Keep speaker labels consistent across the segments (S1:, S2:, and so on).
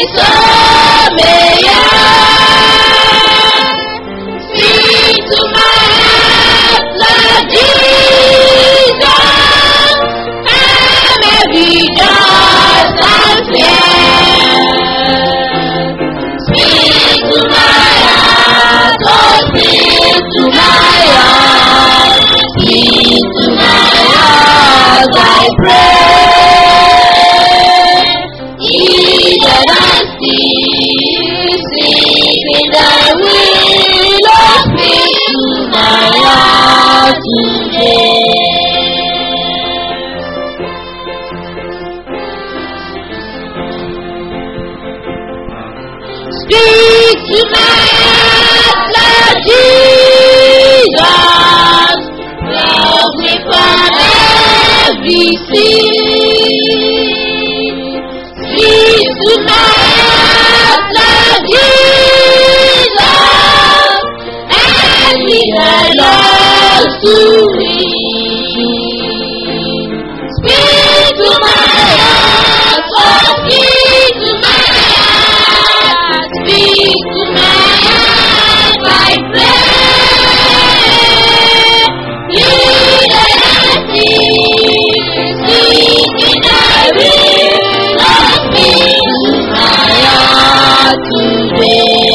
S1: soul may yearn. Speak to my heart, Lord Jesus. I'm every dust and fear. Speak to my heart, oh speak to my heart. Speak to my heart, I pray. Even as still singing thy will, oh speak to my heart today. Speak to my heart, Lord Jesus. Love me from every sin. Speak to my heart, Lord Jesus. And lead my lost to win. Speak to my heart, oh speak to my heart, speak to my heart, I pray. Lead and speak in thy will, oh speak to my heart today.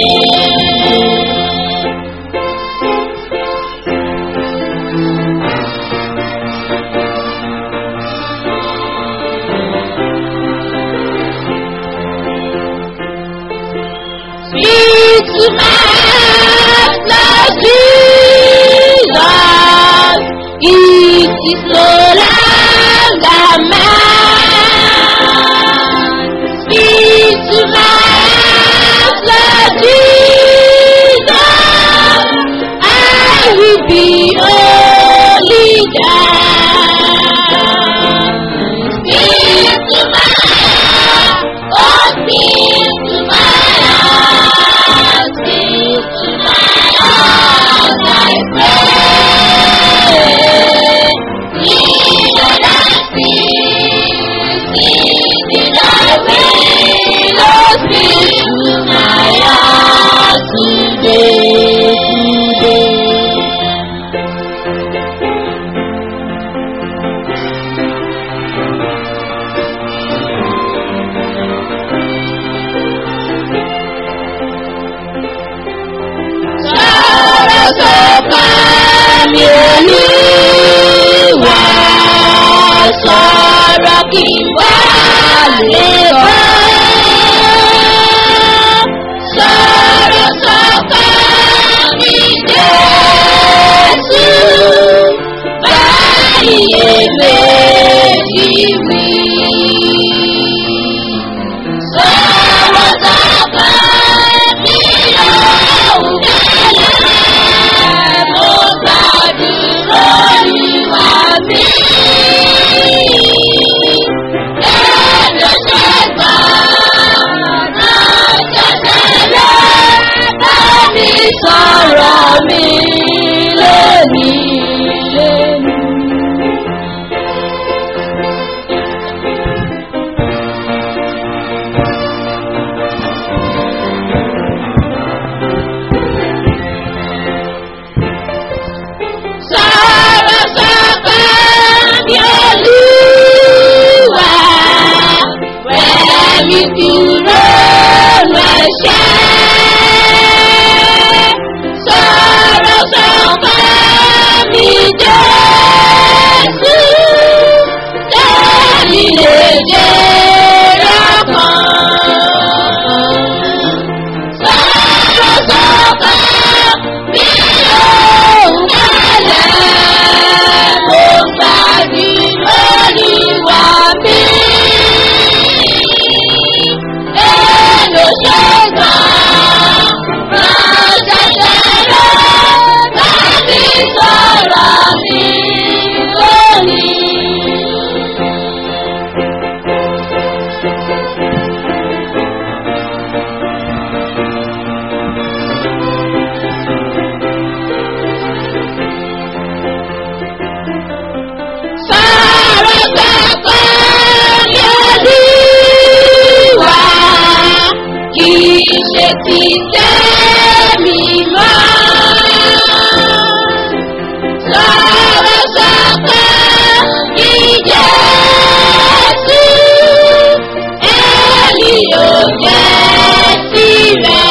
S1: Speak to my heart, Lord Jesus. It is no longer mine. Speak to my heart, Lord Jesus. I will be only thine. Speak to my heart, oh speak to my heart, speak to my heart, I pray. Lead and I speak, speak in thy will, oh speak to my heart today, today. Sọ̀rọ̀ sọ̀kan mi olúwa sọ̀rọ̀ kí n bá lè bọ́. Sọ̀rọ̀ sọ̀kan mi Jésù báyìí èméjì wí. Sọ̀rọ̀ sọ̀kan mi lọ́hùn kẹ́lẹ́ mo gbàdúrà ìwà mi. Ẹ̀rọ ṣẹ̀gbà náà ṣẹ̀ṣẹ̀lẹ̀ bá mi sọ̀rọ̀ mi lónìí lónìí. Sọ̀rọ̀ sọ̀kan bí olúwa, wẹ̀mí kúrò lọ́ṣẹ́. Sọ̀rọ̀ sọ̀kan bí Jésù, tẹ́lí lè jẹ́ rọ́kàn. Sọ̀rọ̀ sọ̀kan bí òun kálẹ̀, mo gbàdí lórí wa mí. Èlò ṣe gbà ti tẹ́mi mọ́. Sọ̀rọ̀ sọ̀kọ̀ kí Jésù ẹ̀lì ò jẹ́ tirẹ̀.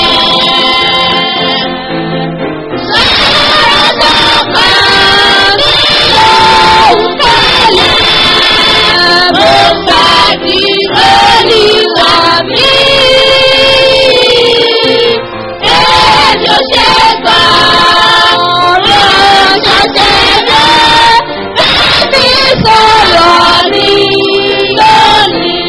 S1: Sọ̀rọ̀ sọ̀kọ̀ kí lóun tẹ́lẹ̀. Mo gbàdí olùwà mi. Èmi ò ṣe gbà ọ̀rọ̀ ṣọ̀ṣẹ̀ rẹ̀. Bẹ́ẹ̀ni sọ̀rọ̀ ní lónìí.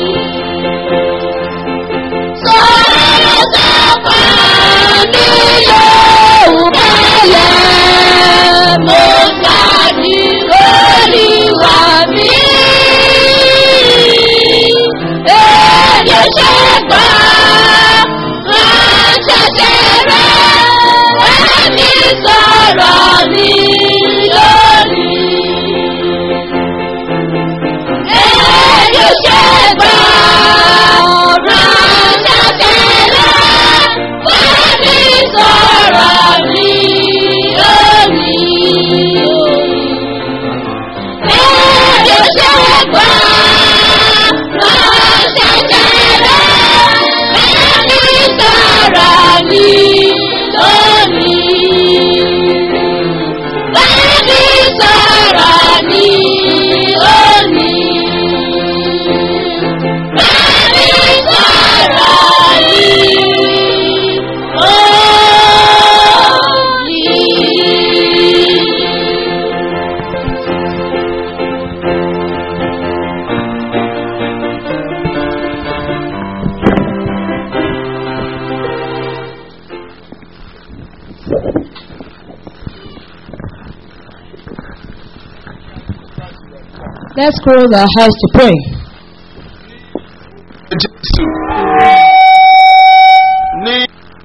S1: Sọ̀rọ̀ sọ̀kọ̀ ní lóun tẹ́lẹ̀. Mo gbàdí olùwà mi. Èmi ò ṣe gbà ránṣẹ́ṣẹ́ rẹ̀. Bẹ́ẹ̀ni sọ̀rọ̀ ní lónìí. Èmi ò ṣe gbà ránṣẹ́ṣẹ́ rẹ̀. Bẹ́ẹ̀ni sọ̀rọ̀ ní lónìí. Èmi ò ṣe gbà ránṣẹ́ṣẹ́ rẹ̀. Bẹ́ẹ̀ni sọ̀rọ̀ ní lónìí. Bẹ́ẹ̀ni sọ̀rọ̀ ní lónìí. Bẹ́ẹ̀ni sọ̀rọ̀ ní lónìí.
S2: Let's close our eyes to pray.
S3: jésù ní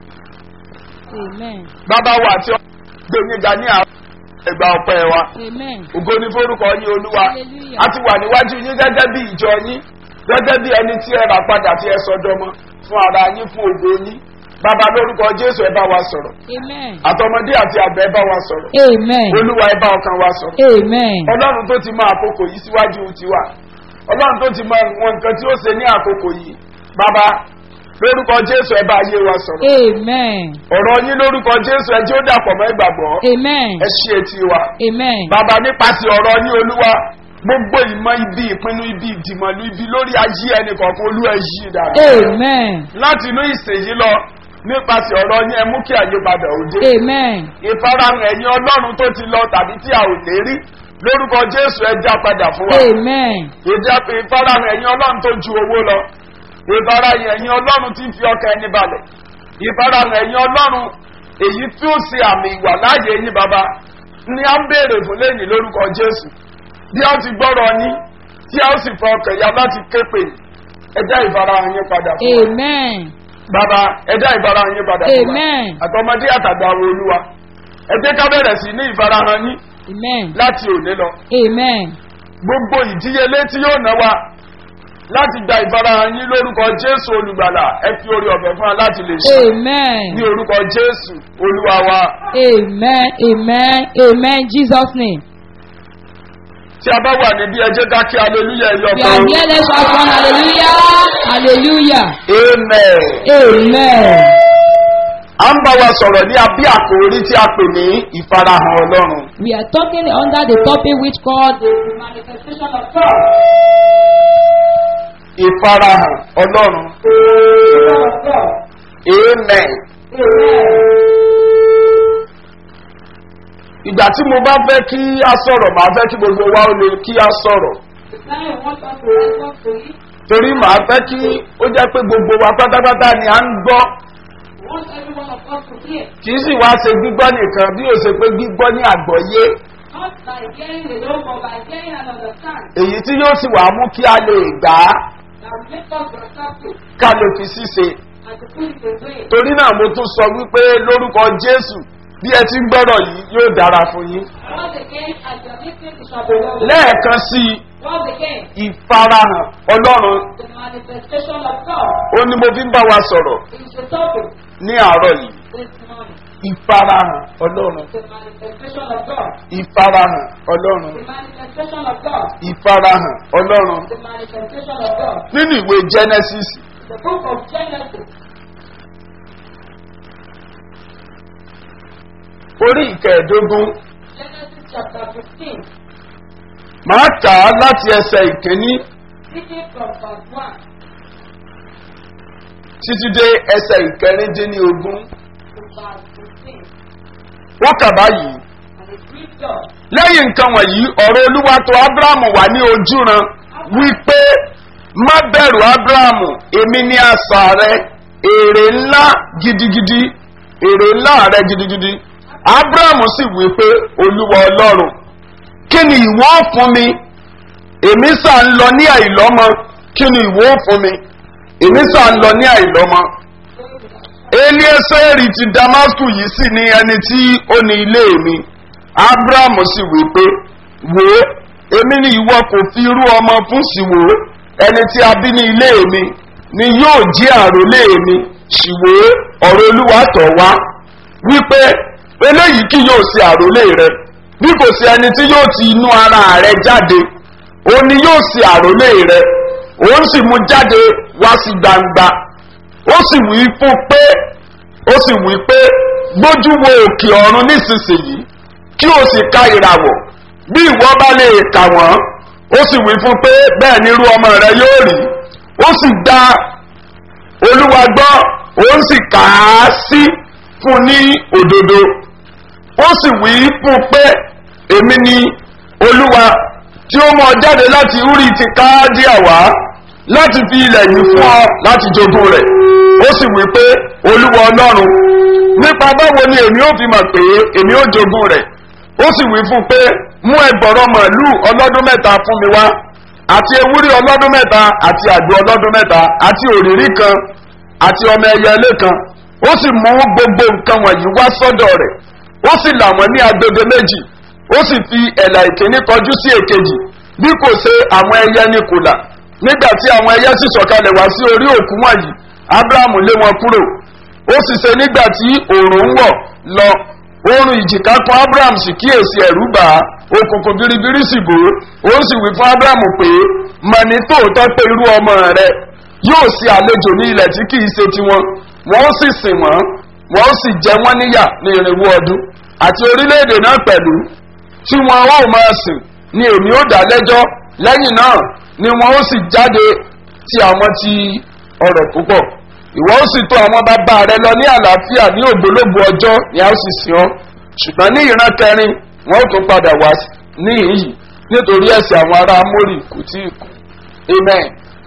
S2: Amen.
S3: bàbá wa tí ó gbé níga ní àwọn ẹgbà ọpẹ wa
S2: Amen.
S3: ògo ní forúkọ yín olúwa
S2: Hallelujah.
S3: a ti wà níwájú yín gẹ́gẹ́ bí ìjọ yín gẹ́gẹ́ bí ẹni tí ẹ rà padà tí ẹ sọdọmọ fún ara yín fún ògo yín bàbá lórúkọ jésù ẹ bá wa sọ̀rọ̀
S2: Amen.
S3: àtọmọdé àti àgbà ẹ bá wa sọ̀rọ̀
S2: Amen.
S3: olúwa ẹ bá ọkàn wa sọ̀rọ̀
S2: Amen.
S3: ọlọ́run tó ti mọ àkókò yìí síwájú tiwa ọlọ́run tó ti mọ wọn nǹkan tí ó ṣe ní àkókò yìí bàbá lórúkọ jésù ẹ bá ayé wa sọ̀rọ̀
S2: Amen.
S3: ọ̀rọ̀ yín lórúkọ jésù ẹ tí ó dàpọ̀ mọ́ ìgbàgbọ́
S2: Amen.
S3: ẹ ṣí etí wa
S2: Amen.
S3: bàbá nípasẹ̀ ọ̀rọ̀ yín olúwa gbogbo ìmọ̀ ibi ìpinnu ibi ìdìmọ̀lú ibi lórí ayé ẹnì kọ̀ọ̀kan olúwa ẹ yí dára
S2: Amen.
S3: láti inú ìsèyí lọ nípasẹ̀ ọ̀rọ̀ yín ẹ mú kí àyípadà òde
S2: Amen.
S3: ìfarahàn ẹ̀yin ọlọ́run tó ti lọ tàbí tí a ò lè rí lórúkọ jésù ẹ já padà fún wa
S2: Amen.
S3: ìjà ìfarahàn ẹ̀yin ọlọ́run tó ju owó lọ ìfarahàn ẹ̀yin ọlọ́run tí ń fi ọkàn ẹni balẹ̀ ìfarahàn ẹ̀yin ọlọ́run èyí tí ó ṣe àmì ìwà láàyè yín bàbá ni a ń béèrè fún lẹ́yìn lórúkọ jésù bí a ti gbọ́rọ̀ yín tí a ó sì fọ ọkàn ya láti képe ẹjá ìfarahàn yín padà fún wa
S2: Amen.
S3: bàbá ẹjá ìfarahàn yín padà fún wa
S2: Amen.
S3: àtọmọdé àtàgbà wo olúwa ẹ jẹ́ ká bẹ̀rẹ̀ sí ní ìfarahàn yín
S2: Amen.
S3: láti òní lọ
S2: Amen.
S3: gbogbo ìdíyelé tí yóò ná wa láti gba ìfarahàn yín lórúkọ jésù olùgbàlà ẹ fi orí ọ̀fẹ́ fún wa láti lè ṣe
S2: Amen.
S3: ní orúkọ jésù olúwa wa
S2: Amen. Amen. Amen. Jesus' name.
S3: tí a bá wà níbí ẹ jẹ́ ká kí aleluya ẹ̀yọ
S2: We
S3: kan
S2: are here. Let's shout one hallelujah. Hallelujah.
S3: amen.
S2: Amen.
S3: à ń bá wa sọ̀rọ̀ ní abí àkòrí tí a pè ní ìfarahàn ọlọ́run
S2: We are talking under the topic which called the manifestation of God.
S3: ìfarahàn ọlọ́run
S2: of God.
S3: amen.
S2: Amen.
S3: ìgbà tí mo bá fẹ́ kí a sọ̀rọ̀ màá fẹ́ kí gbogbo wa ó lè kí a sọ̀rọ̀
S2: The time I want us to respond to it.
S3: torí màá fẹ́ kí ó jẹ́ pé gbogbo wa pátápátá ni à ń gbọ́
S2: We want every one of us to hear.
S3: kì í sì wá ṣe gbígbọ́ nìkan bí ó ṣe pé gbígbọ́ ní àgbọ́yé
S2: Not by hearing alone, but by hearing and understand.
S3: èyí tí yóò sì wá mú kí a lè gbà á
S2: That will make us receptive
S3: ká lè fi ṣíṣe
S2: and to put it away.
S3: torí náà mo tún sọ wípé lórúkọ jésù bí ẹ ti ń gbọ́rọ̀ yìí yóò dára fún yín
S2: Once again, as you are listening to Shabbat,
S3: lẹ́ẹ̀kan sí i
S2: once again,
S3: ìfarahàn ọlọ́run
S2: the manifestation of God
S3: ó ní mo fi ń bá wa sọ̀rọ̀
S2: is the topic.
S3: ní àárọ̀ yìí
S2: this morning.
S3: ìfarahàn ọlọ́run
S2: The manifestation of God.
S3: ìfarahàn ọlọ́run
S2: The manifestation of God.
S3: ìfarahàn ọlọ́run
S2: The manifestation of God.
S3: nínú ìwé genesis
S2: The book of Genesis.
S3: orí ìkẹẹ̀ẹ́dógún
S2: Genesis chapter 15.
S3: máa kà á láti ẹsẹ̀ ìkíní
S2: Reading from verse 1
S3: títí dé ẹsẹ̀ ìkẹrìndínlógún
S2: to verse 15.
S3: wọ́n kà báyìí
S2: And it reads thus.
S3: lẹ́yìn nǹkan wọ̀nyí ọ̀rọ̀ olúwa tó abrahamu wà ní ojúran wípé má bẹ̀rù abrahamu èmi ní àṣà rẹ èrè ńlá gidigidi èrè ńlá rẹ gidigidi abrahamu sì wípé olúwa ọlọ́run kí ni ìwọ ó fún mi èmi sà ń lọ ní àìlọ́mọ kí ni ìwọ ó fún mi èmi sà ń lọ ní àìlọ́mọ elieseri ti damasku yìí sì ní ẹni tí ó ní ilé mi abrahamu sì wí pé wò ó èmi ni ìwọ kò fi irú ọmọ fún sí wò ó ẹni tí a bí ní ilé mi ni yóò jí àròlé mi sì wò ó ọ̀rọ̀ olúwa tọ̀ wá wípé eléyìí kì yóò ṣe àròlé rẹ bí kò sí ẹni tí yóò ti inú ara rẹ jáde òun ni yóò ṣe àròlé rẹ òun sì mú jáde wá sí gbangba ó sì wí fún pé ó sì wí pé gbójú wo òkè ọ̀run nísinsìnyí kí o sì ka ìràwọ̀ bí ìwọ bá lè kà wọ́n ó sì wí fún pé bẹ́ẹ̀ ni irú ọmọ rẹ yóò rí ó sì dá olúwa gbọ́ òun sì kà á sí fún ní òdodo ó sì wí fún pé èmi ni olúwa tí ó mọ jáde láti úrí ti káádíà wá láti fi ilẹ̀ yìí fún ọ láti jogún rẹ̀ ó sì wí pé olúwa ọlọ́run nípa báwo ni èmi ó fi mọ̀ pé èmi ó jogún rẹ̀ ó sì wí fún pé mú ẹgbọ̀rọ̀ màálù ọlọ́dún mẹ́ta fún mi wá àti ewúrẹ́ ọlọ́dún mẹ́ta àti àgbò ọlọ́dún mẹ́ta àti òrìrí kan àti ọmọ ẹyẹ ilé kan ó sì mú gbogbo nǹkan wọ̀nyí wá sọ́dọ̀ rẹ̀ ó sì là wọ́n ní agbede méjì ó sì fi ẹ̀là ìkíní kọjú sí èkejì bí kò ṣe àwọn ẹyẹ ní kùlà nígbà tí àwọn ẹyẹ sì sọ̀kalẹ̀ wá sí orí òkú wọ̀nyí abrahamu lé wọn kúrò ó sì ṣe nígbà tí òòrùn ń wọ̀ lọ oorun ìjìká kan abraham sì kíyèsí ẹ̀rú bà á òkùnkùn biribiri sì bò ó ó sì wí fún abraham pé mọ̀ ní tòótọ́ pé irú ọmọ rẹ yóò ṣe àlejò ní ilẹ̀ tí kìí ṣe tiwọn wọ́n ó sì sìn wọ́n wọ́n ó sì jẹ wọ́n níyà ní irinwó ọdún àti orílẹ̀-èdè náà pẹ̀lú tí wọn ó máa sìn ni èmi ó dá lẹ́jọ́ lẹ́yìn náà ni wọn ó sì jáde ti àwọn ti ọ̀rọ̀ púpọ̀ ìwọ ó sì tó àwọn bàbá rẹ lọ ní àlàáfíà ní ògbólógbò ọjọ́ ni a ó sì sìn ọ́ ṣùgbọ́n ní ìran kẹrin wọn ó tún padà wá ní ìyí nítorí ẹ̀sìn àwọn ará amórì kò tí ì kú amen.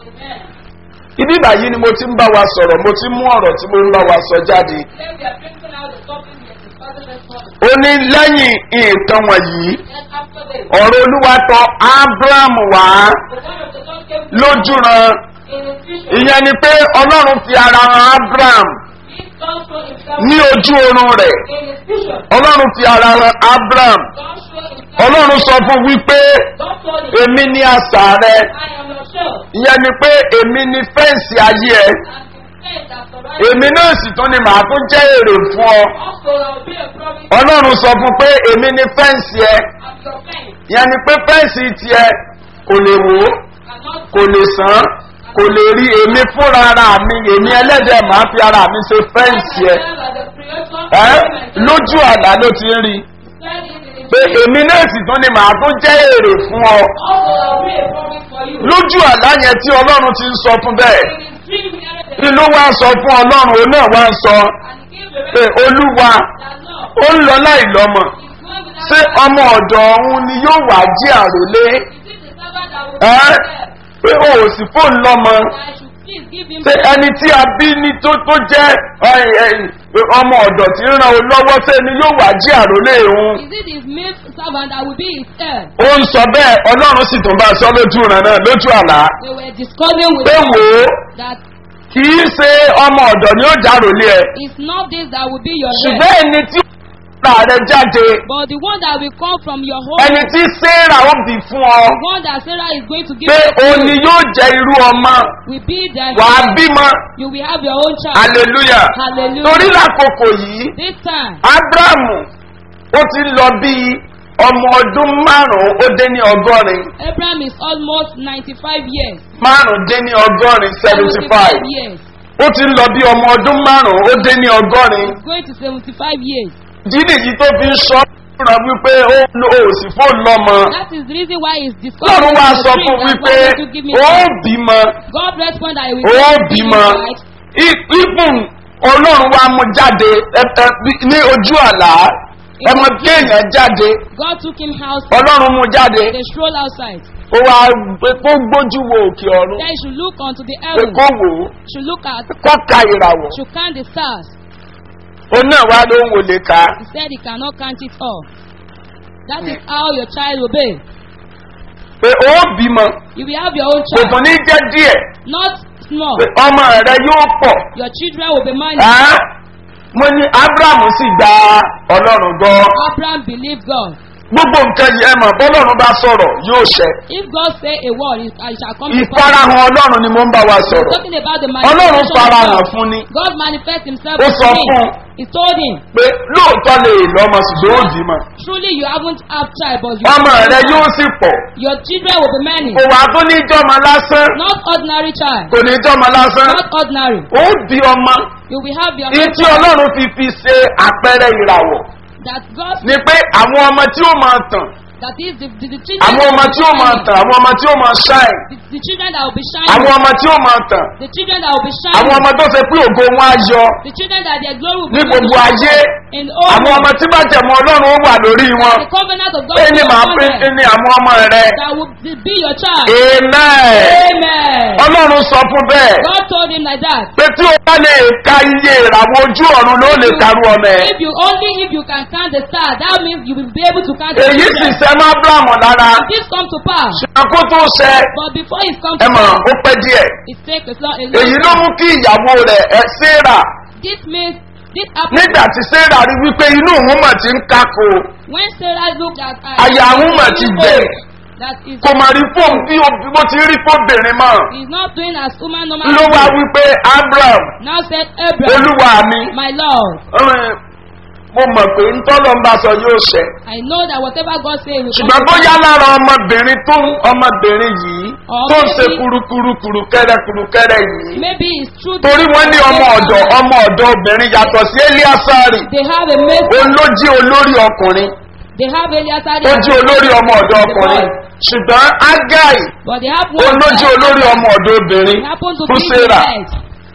S3: ibi báyìí ni mo ti ń bá wa sọ̀rọ̀ mo ti mú ọ̀rọ̀ tí mo ń bá wa sọ jáde.
S2: Then we are drinking out the topic we are discussing this morning.
S3: ó ní lẹ́yìn nǹkan wọ̀nyí
S2: Then after this,
S3: ọ̀rọ̀ olúwa tọ abraham wá
S2: the word of the Lord came to
S3: lójúran
S2: in his vision.
S3: ìyẹn ni pé ọlọ́run fi ara han abraham
S2: He God showed himself
S3: ní ojú oorun rẹ̀
S2: in his vision.
S3: ọlọ́run fi ara han abraham
S2: God showed himself.
S3: ọlọ́run sọ fún wípé
S2: God told him,
S3: èmi ní àṣà rẹ
S2: I am your shield.
S3: ìyẹn ni pé èmi ní fẹ́ǹsì ayé ẹ
S2: And the faith that surrounds
S3: èmi náà sì tún ni màá tún jẹ́ èrè fún ọ
S2: Also, there will be a promise
S3: ọlọ́run sọ fún pé èmi ní fẹ́ǹsì ẹ
S2: of your faith.
S3: ìyẹn ni pé fẹ́ǹsì tiẹ̀ kò lè wò ó
S2: Cannot
S3: kò lè sàn kò lè rí èmi fúnra ara mi èmi ẹlẹ́dẹ̀ máa fi ara mi ṣe fẹ́ǹsì ẹ ẹ lójú àlá ló ti ń rí pé èmi náà sì tún ni màá tún jẹ́ èrè fún ọ lójú àlá yẹn tí ọlọ́run ti ń sọ fún bẹ́ẹ̀ kí ló wá sọ fún ọlọ́run òun náà wá ń sọ pé olúwa ó ń lọ láì lọ́mọ ṣé ọmọ ọ̀dọ̀ ọ̀hún ni yóò wá jí àròlé ẹ pé o ò sì fóun lọ́mọ ṣé ẹni tí a bí ní tó tó jẹ́ ẹ, ẹ, ọmọ ọ̀dọ̀ tí ń ran o lọ́wọ́ ṣé ni yóò wá jí àròlé òun
S1: Is it his maid servant that will be his heir?
S3: ó ń sọ bẹ́ẹ̀ ọlọ́run sì tún bá a sọ lójú ìran náà lójú àlá
S1: They were discussing with
S3: pé
S1: him
S3: wò ó
S1: that
S3: kì í ṣe ọmọ ọ̀dọ̀ ni ó járòlé ẹ
S1: it's not this that will be your heir.
S3: ṣùgbọ́n ẹni tí ra rẹ jáde
S2: But the one that will come from your home,
S3: ẹni tí sarah ó bì fún ọ
S2: the one that Sarah is going to give
S3: pé
S2: birth to
S3: òun ni yóò jẹ irú ọmọ
S2: will be their
S3: wàá
S2: child.
S3: bímọ
S2: You will have your own child.
S3: hallelujah
S2: Hallelujah.
S3: torí lákòókò yìí
S2: This time,
S3: abrahamu ó ti lọ bí ọmọ ọdún márùn-ún ó dé ní ọgọ́rin
S2: Abraham is almost 95 years.
S3: márùn-ún dé ní ọgọ́rin seventy five
S2: years.
S3: ó ti lọ bí ọmọ ọdún márùn-ún ó dé ní ọgọ́rin
S2: He's going to 75 years.
S3: dídì yìí tó fi ń sọ fúnra wípé ó lo òsì fóònù lọ́mọ
S2: That is the reason why he's discussing
S3: lọ́run wá
S2: in the
S3: sọ
S2: dream
S3: fún
S2: that
S3: wípé
S2: why don't you give me
S3: ó
S2: child?
S3: bímọ
S2: God respond that he will
S3: ó
S2: give me
S3: bímọ
S2: child.
S3: ibùn ọlọ́run wa mú jáde ẹ- ẹ- bí- ní ojú àlá ọmọ kéèyàn jáde
S2: God took him house.
S3: ọlọ́run mú jáde
S2: They stroll outside.
S3: ó wá pé kó gbójú wo òkè ọ̀run
S2: Then he should look unto the
S3: pé
S2: heavens.
S3: kó wò ó
S2: Should look at,
S3: kó ka ìràwọ̀
S2: should count the stars.
S3: òun náà wá ló ń wò lè ka
S2: He said he cannot count it all. That is how your child will be.
S3: pé ó bímọ
S2: You will have your own
S3: kò tún
S2: child.
S3: ní jẹ́ díẹ̀
S2: Not small.
S3: pé ọmọ rẹ yóò pọ̀
S2: Your children will be many.
S3: Á, mo ní abrahamu sì gba ọlọ́run gbọ́
S2: Abraham believed God.
S3: gbogbo nǹkan yìí ẹ mọ̀ bọ́lọ́run bá sọ̀rọ̀ yóò ṣẹ
S2: If God say a word, it, it shall come to pass.
S3: ìfarahàn ọlọ́run ni mo ń bá wa sọ̀rọ̀
S2: Talking about the
S3: ọlọ́run
S2: manifestation of
S3: farahàn
S2: God.
S3: fún ni
S2: God manifests himself
S3: Ó
S2: to
S3: sọ
S2: him.
S3: fún un.
S2: He told him,
S3: pé lóòótọ́ lè lọ́mọ ṣùgbọ́n ó bímọ
S2: truly you haven't have child, but you
S3: ọmọ rẹ yóò sì pọ̀
S2: your children will be many.
S3: kò wá tó ní jọ́mọ lásán
S2: Not ordinary child.
S3: kò ní jọ́mọ lásán
S2: Not ordinary.
S3: ó bí ọmọ
S2: You will have your
S3: ní
S2: own
S3: tí
S2: child.
S3: ọlọ́run fi fi ṣe àpẹẹrẹ ìràwọ̀
S2: That God,
S3: ni pé àwọn ọmọ tí ó máa tàn
S2: that is the, the, the children
S3: àwọn
S2: that
S3: ọmọ
S2: will
S3: tí
S2: be
S3: ó máa
S2: shining.
S3: tàn àwọn ọmọ tí ó máa ṣáìn
S2: The, the children that will be
S3: àwọn
S2: shining.
S3: ọmọ tí ó máa tàn
S2: The children that will be
S3: àwọn
S2: shining.
S3: ọmọ tó ṣe pé ògo wọn á yọ
S2: The children that their glory will
S3: ní
S2: be
S3: gbogbo ayé
S2: in all.
S3: àwọn ọmọ tí bàjẹ́mọ ọlọ́run ó wà lórí wọn
S2: The covenant of God
S3: pé
S2: will
S3: ní
S2: be
S3: màá
S2: upon
S3: pé
S2: them.
S3: ní àwọn ọmọ rẹ
S2: That will be your child.
S3: amen
S2: Amen.
S3: ọlọ́run sọ fún bẹ́ẹ̀
S2: God told him like that.
S3: pé tí o bá lè ka iye ìràwọ̀ ojú ọ̀run ló lè karú ọmọ ẹ̀
S2: If you only if you can count the stars, that means you will be able to count the
S3: èyí sì
S2: children.
S3: sẹ́ má abrahamu lára
S2: This come to pass,
S3: ṣùgbọ́n kó tó ṣẹ
S2: but before it comes
S3: ẹ
S2: to
S3: mọ̀
S2: pass,
S3: ó pẹ́ díẹ̀
S2: it takes a long, a
S3: èyí
S2: long
S3: ló
S2: time.
S3: mú kí ìyàwó rẹ̀ ẹ sarah
S2: This means this happened
S3: nígbà tí sarah rí wípé inú òun mà ti ń kákò
S2: when Sarah looked at her.
S3: àyà òun mà ti gbẹ
S2: That is,
S3: kò mà rí fóun bí o- bó ti rí fóbìnrin mọ́
S2: he's not doing as woman normally.
S3: ló wá wípé abraham
S2: Now said Abraham,
S3: olúwa mi
S2: my Lord,
S3: ọ̀rìn, mo mọ̀ pé ntọ́lọ́ ń bá sọ yóò ṣẹ
S2: I know that whatever God says will come
S3: ṣùgbọ́n
S2: to
S3: bóyá
S2: pass.
S3: lára ọmọbìnrin tó ń ọmọbìnrin yìí tó ń ṣe
S2: Maybe-
S3: kurukuru kurukẹrẹ kurukẹrẹ yìí
S2: Maybe it's true. that-
S3: torí wọ́n ní ọmọ ọ̀dọ̀ ọmọ ọ̀dọ̀ obìnrin yàtọ̀ sí eliasari
S2: They have a mate.
S3: òun ló jí olórí ọkùnrin
S2: They have Eliasari.
S3: ó jí olórí ọmọ ọ̀dọ̀ ọkùnrin ṣùgbọ́n agai
S2: But they have
S3: òun
S2: one.
S3: ló jí olórí ọmọ ọ̀dọ̀ obìnrin
S2: He happened to
S3: fún
S2: be the
S3: sarah
S2: head.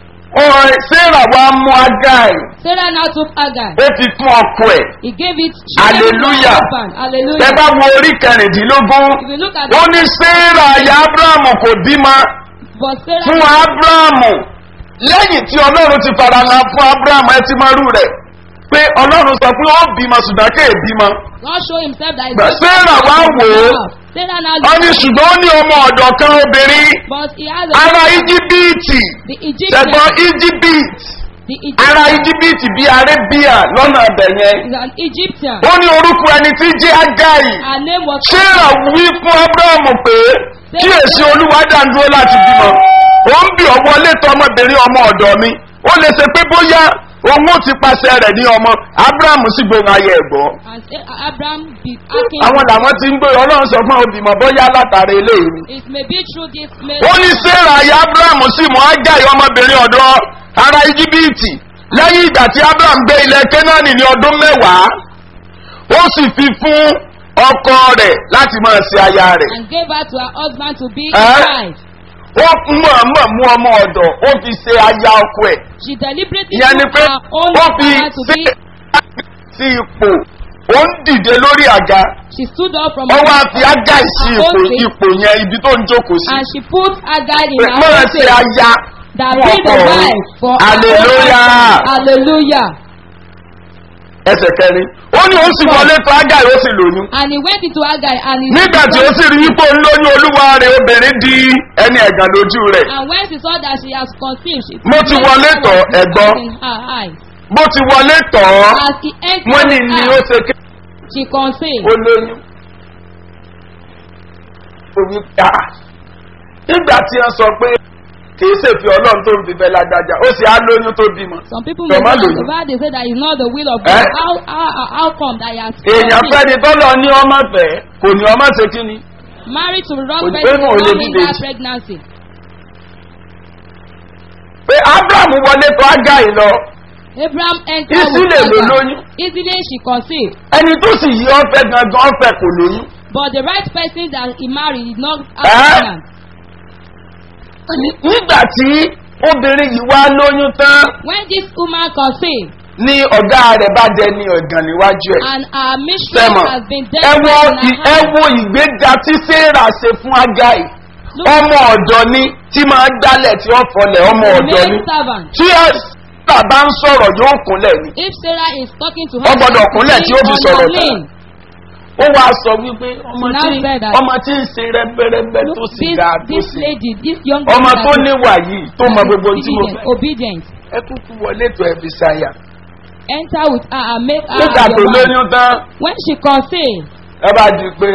S3: ọ̀rọ̀ sarah wá mú agai
S2: Sarah now took Agar.
S3: ó fi fún ọkọ ẹ̀
S2: He gave it. she
S3: Hallelujah.
S2: gave it to her husband.
S3: ẹ
S2: Hallelujah.
S3: bá wo orí kẹrìndínlógún
S2: If you look at
S3: ó
S2: it,
S3: ní sarah aya abrahamu kò bímọ
S2: but Sarah.
S3: fún abrahamu lẹ́yìn tí ọlọ́run ti fara hàn fún abrahamu ẹ ti máa rú rẹ̀ pé ọlọ́run sọ pé ó bímọ ṣùgbọ́n kéè bímọ
S2: God show himself that
S3: But
S2: he's
S3: Sarah wá wò ó.
S2: Sarah now
S3: ó ní ṣùgbọ́n ó ní ọmọ ọ̀dọ̀ kan obìnrin
S2: but he has a
S3: ara íjíbíìtì
S2: the Egyptian
S3: ṣẹ̀gbọ́n íjíbíìtì
S2: the
S3: ara
S2: Egyptian
S3: íjíbíìtì bíi arébíà lọ́nà ọ̀bẹ̀ yẹn
S2: is an Egyptian.
S3: ó ní orúkọ ẹni tí jẹ́ agáyì
S2: Her name was
S3: sarah wí fún abrahamu pé kí èsì olúwa dàndúró láti bímọ ó ń bí ọwọ́ létọ́ ọmọbìnrin ọmọ ọ̀dọ̀ mi ó lè ṣe pé bóyá òun ó ti pàṣẹ rẹ̀ ní ọmọ abrahamu sì gbóhùn ayé ẹ̀gbọ́
S2: and Sa- Abraham be asking.
S3: àwọn làwọn ti ń gbé ọlọ́run sọ fún òbímọ bóyá látàrí eléyìí ni
S2: It may be through this male.
S3: ó ní sarah ayé abrahamu sì mú agáyì ọmọbìnrin ọ̀dọ́ ara íjíbíìtì lẹ́yìn ìgbà tí abraham gbé ilẹ̀ kénáánì ní ọdún mẹ́wàá ó sì fi fún ọkọ rẹ̀ láti máa ṣe aya rẹ̀
S2: and gave her to her husband to be
S3: Eh?
S2: his wife.
S3: ó mọ̀ọ́mọ̀ mú ọmọ ọ̀dọ̀ ó fi ṣe aya ọkọ ẹ̀
S2: She deliberately
S3: ìyẹn ni
S2: took
S3: pé
S2: her own
S3: ó fi
S2: husband to
S3: ṣe
S2: be.
S3: sí ipò ó ń dìde lórí àga
S2: She stood up from
S3: ó
S2: her
S3: wá fi ága sí
S2: her
S3: ipò
S2: own seat,
S3: ipò yẹn ibi tó ń jókòó sí
S2: and she put Agar in
S3: pé
S2: her
S3: mọ̀ọ́
S2: own
S3: ṣe
S2: place.
S3: aya
S2: That
S3: fún
S2: be the
S3: ọkọ rẹ̀
S2: wife for her own
S3: hallelujah
S2: husband. Hallelujah.
S3: ẹsẹ̀ kẹrin ó ní ó sì wọlé tó ága yìí ó sì lóyún
S2: And he went into Agar and he.
S3: nígbà tí ó sì rí ipò ńlóyún olúwa rẹ̀ obìnrin di ẹni ẹ̀gàn lójú rẹ̀
S2: And when she saw that she has conceived, she
S3: Mo ti wọlé tọ̀, ẹ̀gbọ́n.
S2: in her eyes.
S3: bó ti wọlé tọ̀ ọ́
S2: As he entered
S3: wọ́n ní
S2: the
S3: ni ó
S2: house,
S3: ṣe ké
S2: she conceived.
S3: ó lóyún. Òbí ká nígbà tí wọ́n sọ pé kìí ṣèfi ọlọ́run tó ń fi bẹ́ẹ̀ lágbájá ó sì á lóyún tó bímọ.
S2: Some people may
S3: Tọ́mọ́
S2: not
S3: lóyún.
S2: survive. They say that it's not the will of
S3: Eh?
S2: God. How, how, how- how come that he has
S3: èèyàn
S2: conceived?
S3: fẹ́ni tọ́lọ ní ọmọ fẹ́ kò ní ọmọ ṣe kí ni.
S2: married to the wrong
S3: Kò ní
S2: person
S3: pé mò ń lè
S2: during
S3: dìde
S2: that
S3: jù.
S2: pregnancy.
S3: pé abraham wọlé tó ágá yìí lọ
S2: Abraham entered
S3: Isi
S2: with
S3: lè lò
S2: Hagar.
S3: lóyún.
S2: Easily she conceived.
S3: ẹni tó sì yí ọfẹ gangan ọfẹ kò lóyún.
S2: But the right person that he married did not
S3: Eh?
S2: have pregnant.
S3: nígbà tí obìnrin yìí wá lóyún tán
S2: When this woman conceived
S3: ní ọ̀gá rẹ̀ bá jẹ ní ọ̀gàn níwájú ẹ̀.
S2: and her mistress
S3: sẹ́mọ̀
S2: has been dead
S3: ẹ wo
S2: in
S3: ì-
S2: her
S3: ẹ
S2: hand.
S3: wo ìgbéga tí sarah ṣe fún agai
S2: Look,
S3: ọmọ ọ̀dọ́ ni tí máa ń gbálẹ̀ tí ó fọlẹ̀ ọmọ
S2: the
S3: ọ̀dọ́ ni
S2: maid servant.
S3: tí sarah bá ń sọ̀rọ̀ yóò kúnlẹ̀ ni.
S2: If Sarah is talking to
S3: Ó
S2: her,
S3: gbọ́dọ̀ kúnlẹ̀ tí ó fi
S2: on
S3: sọ̀rọ̀
S2: her
S3: tán.
S2: lane.
S3: ó wá sọ wípé ọmọ
S2: She now
S3: tí
S2: said that-
S3: ọmọ tí ń ṣe rẹ́gbẹ́rẹ́gbẹ́ tó
S2: Look,
S3: sì
S2: this,
S3: ga tó
S2: this
S3: sì
S2: lady, this young
S3: ọmọ
S2: woman
S3: tó
S2: that is-
S3: níwà yìí tó mọ
S2: that is
S3: gbogbo tí mo
S2: obedient,
S3: fẹ́
S2: obedient.
S3: ẹ kúkú wọlé tó ẹbí sáyà
S2: Enter with her and make her
S3: nígbà tó
S2: your wife.
S3: lóyún tán
S2: When she conceived,
S3: ẹ bá di pé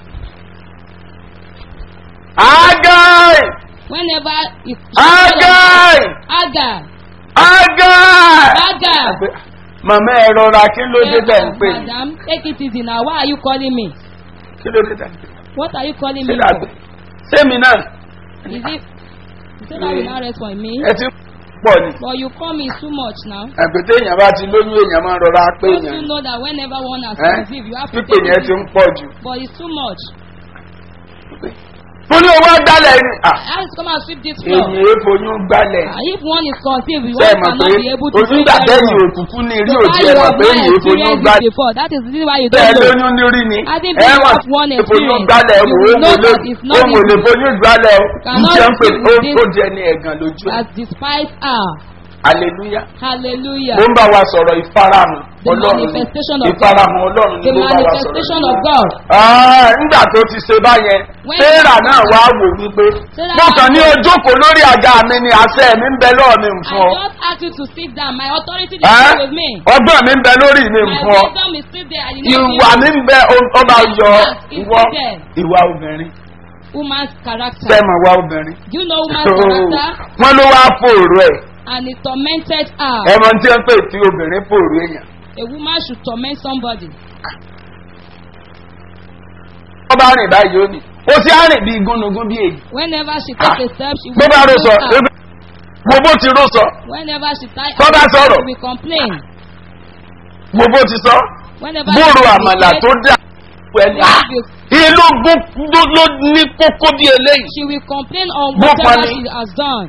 S3: agai
S2: whenever it,
S3: agai
S2: Agar,
S3: agai
S2: Agar,
S3: màmá ẹ rọra kí ló dé tẹ̀ ń pè mí
S2: madam, take it easy now. Why are you calling me?
S3: kí ló dé tẹ̀ ń pè mí
S2: What are you calling
S3: ṣé
S2: me
S3: dàgbé
S2: for?
S3: sẹ́mi náà
S2: Is it? You say that will not rest for me.
S3: ẹ ti pọ̀ ni
S2: But you call me too much now.
S3: àgbẹ̀tẹ̀ èèyàn bá ti lóyún èèyàn máa ń rọra pé
S2: Don't
S3: èèyàn
S2: you know that whenever one has
S3: Eh?
S2: conceived, you have to
S3: pípé
S2: take
S3: yẹn
S2: it
S3: ti ń
S2: easy.
S3: pọ̀ jù.
S2: But it's too much.
S3: mo ní owó gbálẹ̀ ni à,
S2: I have to come and sweep this floor.
S3: èyí èèfoyún gbálẹ̀
S2: Ah, If one is conceived,
S3: ṣe
S2: one
S3: mọ̀
S2: cannot
S3: pé
S2: be able to
S3: ojú
S2: sweep
S3: ìgbà tẹ́yìn
S2: everyone.
S3: òkùnkùn ní rí
S2: So
S3: òjì
S2: why
S3: ẹ
S2: you
S3: mọ̀
S2: have
S3: pé
S2: not
S3: èyí èèfoyún
S2: experienced
S3: gbálẹ̀
S2: this before? That is the reason why you
S3: tẹ́ ẹ
S2: don't know.
S3: lóyún ní rí ni
S2: I think
S3: ẹ
S2: you
S3: mọ̀
S2: have one
S3: èèfoyún
S2: experience.
S3: gbálẹ̀
S2: You
S3: wò ó
S2: will know
S3: wò ló
S2: that it's not
S3: ó wò lè
S2: easy.
S3: foyún gbálẹ̀ o
S2: Cannot
S3: njẹ́ ń pè
S2: see
S3: ó
S2: this.
S3: ó jẹ ní ẹ̀gàn lójú ẹ̀
S2: Has despised her.
S3: hallelujah
S2: Hallelujah.
S3: mo ń bá wa sọ̀rọ̀ ìfarahàn
S2: The
S3: ọlọ́run ni
S2: manifestation of God.
S3: ìfarahàn ọlọ́run ni
S2: The
S3: mo ń bá wa sọ̀rọ̀
S2: manifestation of God.
S3: Ah, nígbà tó ti ṣe báyẹn
S2: When
S3: sarah
S2: God-
S3: náà wá wò wípé
S2: Sarah
S3: mo kàn ní
S2: now-
S3: ojókòó lórí àga mi ni àṣẹ mi ń bẹ lọ́ọ̀ mi ń
S2: I
S3: fún ọ
S2: just asked you to sit down. My authority is
S3: Ẹ́?
S2: still with me.
S3: ọgbọ́n mi ń bẹ lórí mi ń
S2: My
S3: fún ọ
S2: wisdom is still there. I did not
S3: ìwà
S2: give
S3: mi
S2: you
S3: ń bẹ ọ- ọba yọ
S2: Is
S3: ìwọ
S2: there.
S3: ìwà obìnrin
S2: woman's character.
S3: sẹ́mọ̀ ìwà obìnrin
S2: Do you know woman's character?
S3: wọ́n ló wá fòrò ẹ̀
S2: And it tormented her.
S3: ẹ̀mọ tí wọ́n pè tí obìnrin fòrò èèyàn
S2: A woman should torment somebody.
S3: wọ́n bá rìn báyìí ó ní ó sì á rìn bí gúnugún bí èyí
S2: Whenever she takes a step, she
S3: bó
S2: will
S3: bá rò sọ
S2: complain. her.
S3: gbogbo ti rò sọ
S2: Whenever she ties
S3: Kọ́ bá sọ̀rọ̀.
S2: she will complain.
S3: gbogbo ti sọ
S2: Whenever
S3: bóòrò
S2: she
S3: àmàlà tó
S2: complains,
S3: dà pẹ̀lú ìlú gbó ló ní kókó bí eléyìí.
S2: she will complain on
S3: Bó
S2: whatever
S3: pani.
S2: she has done.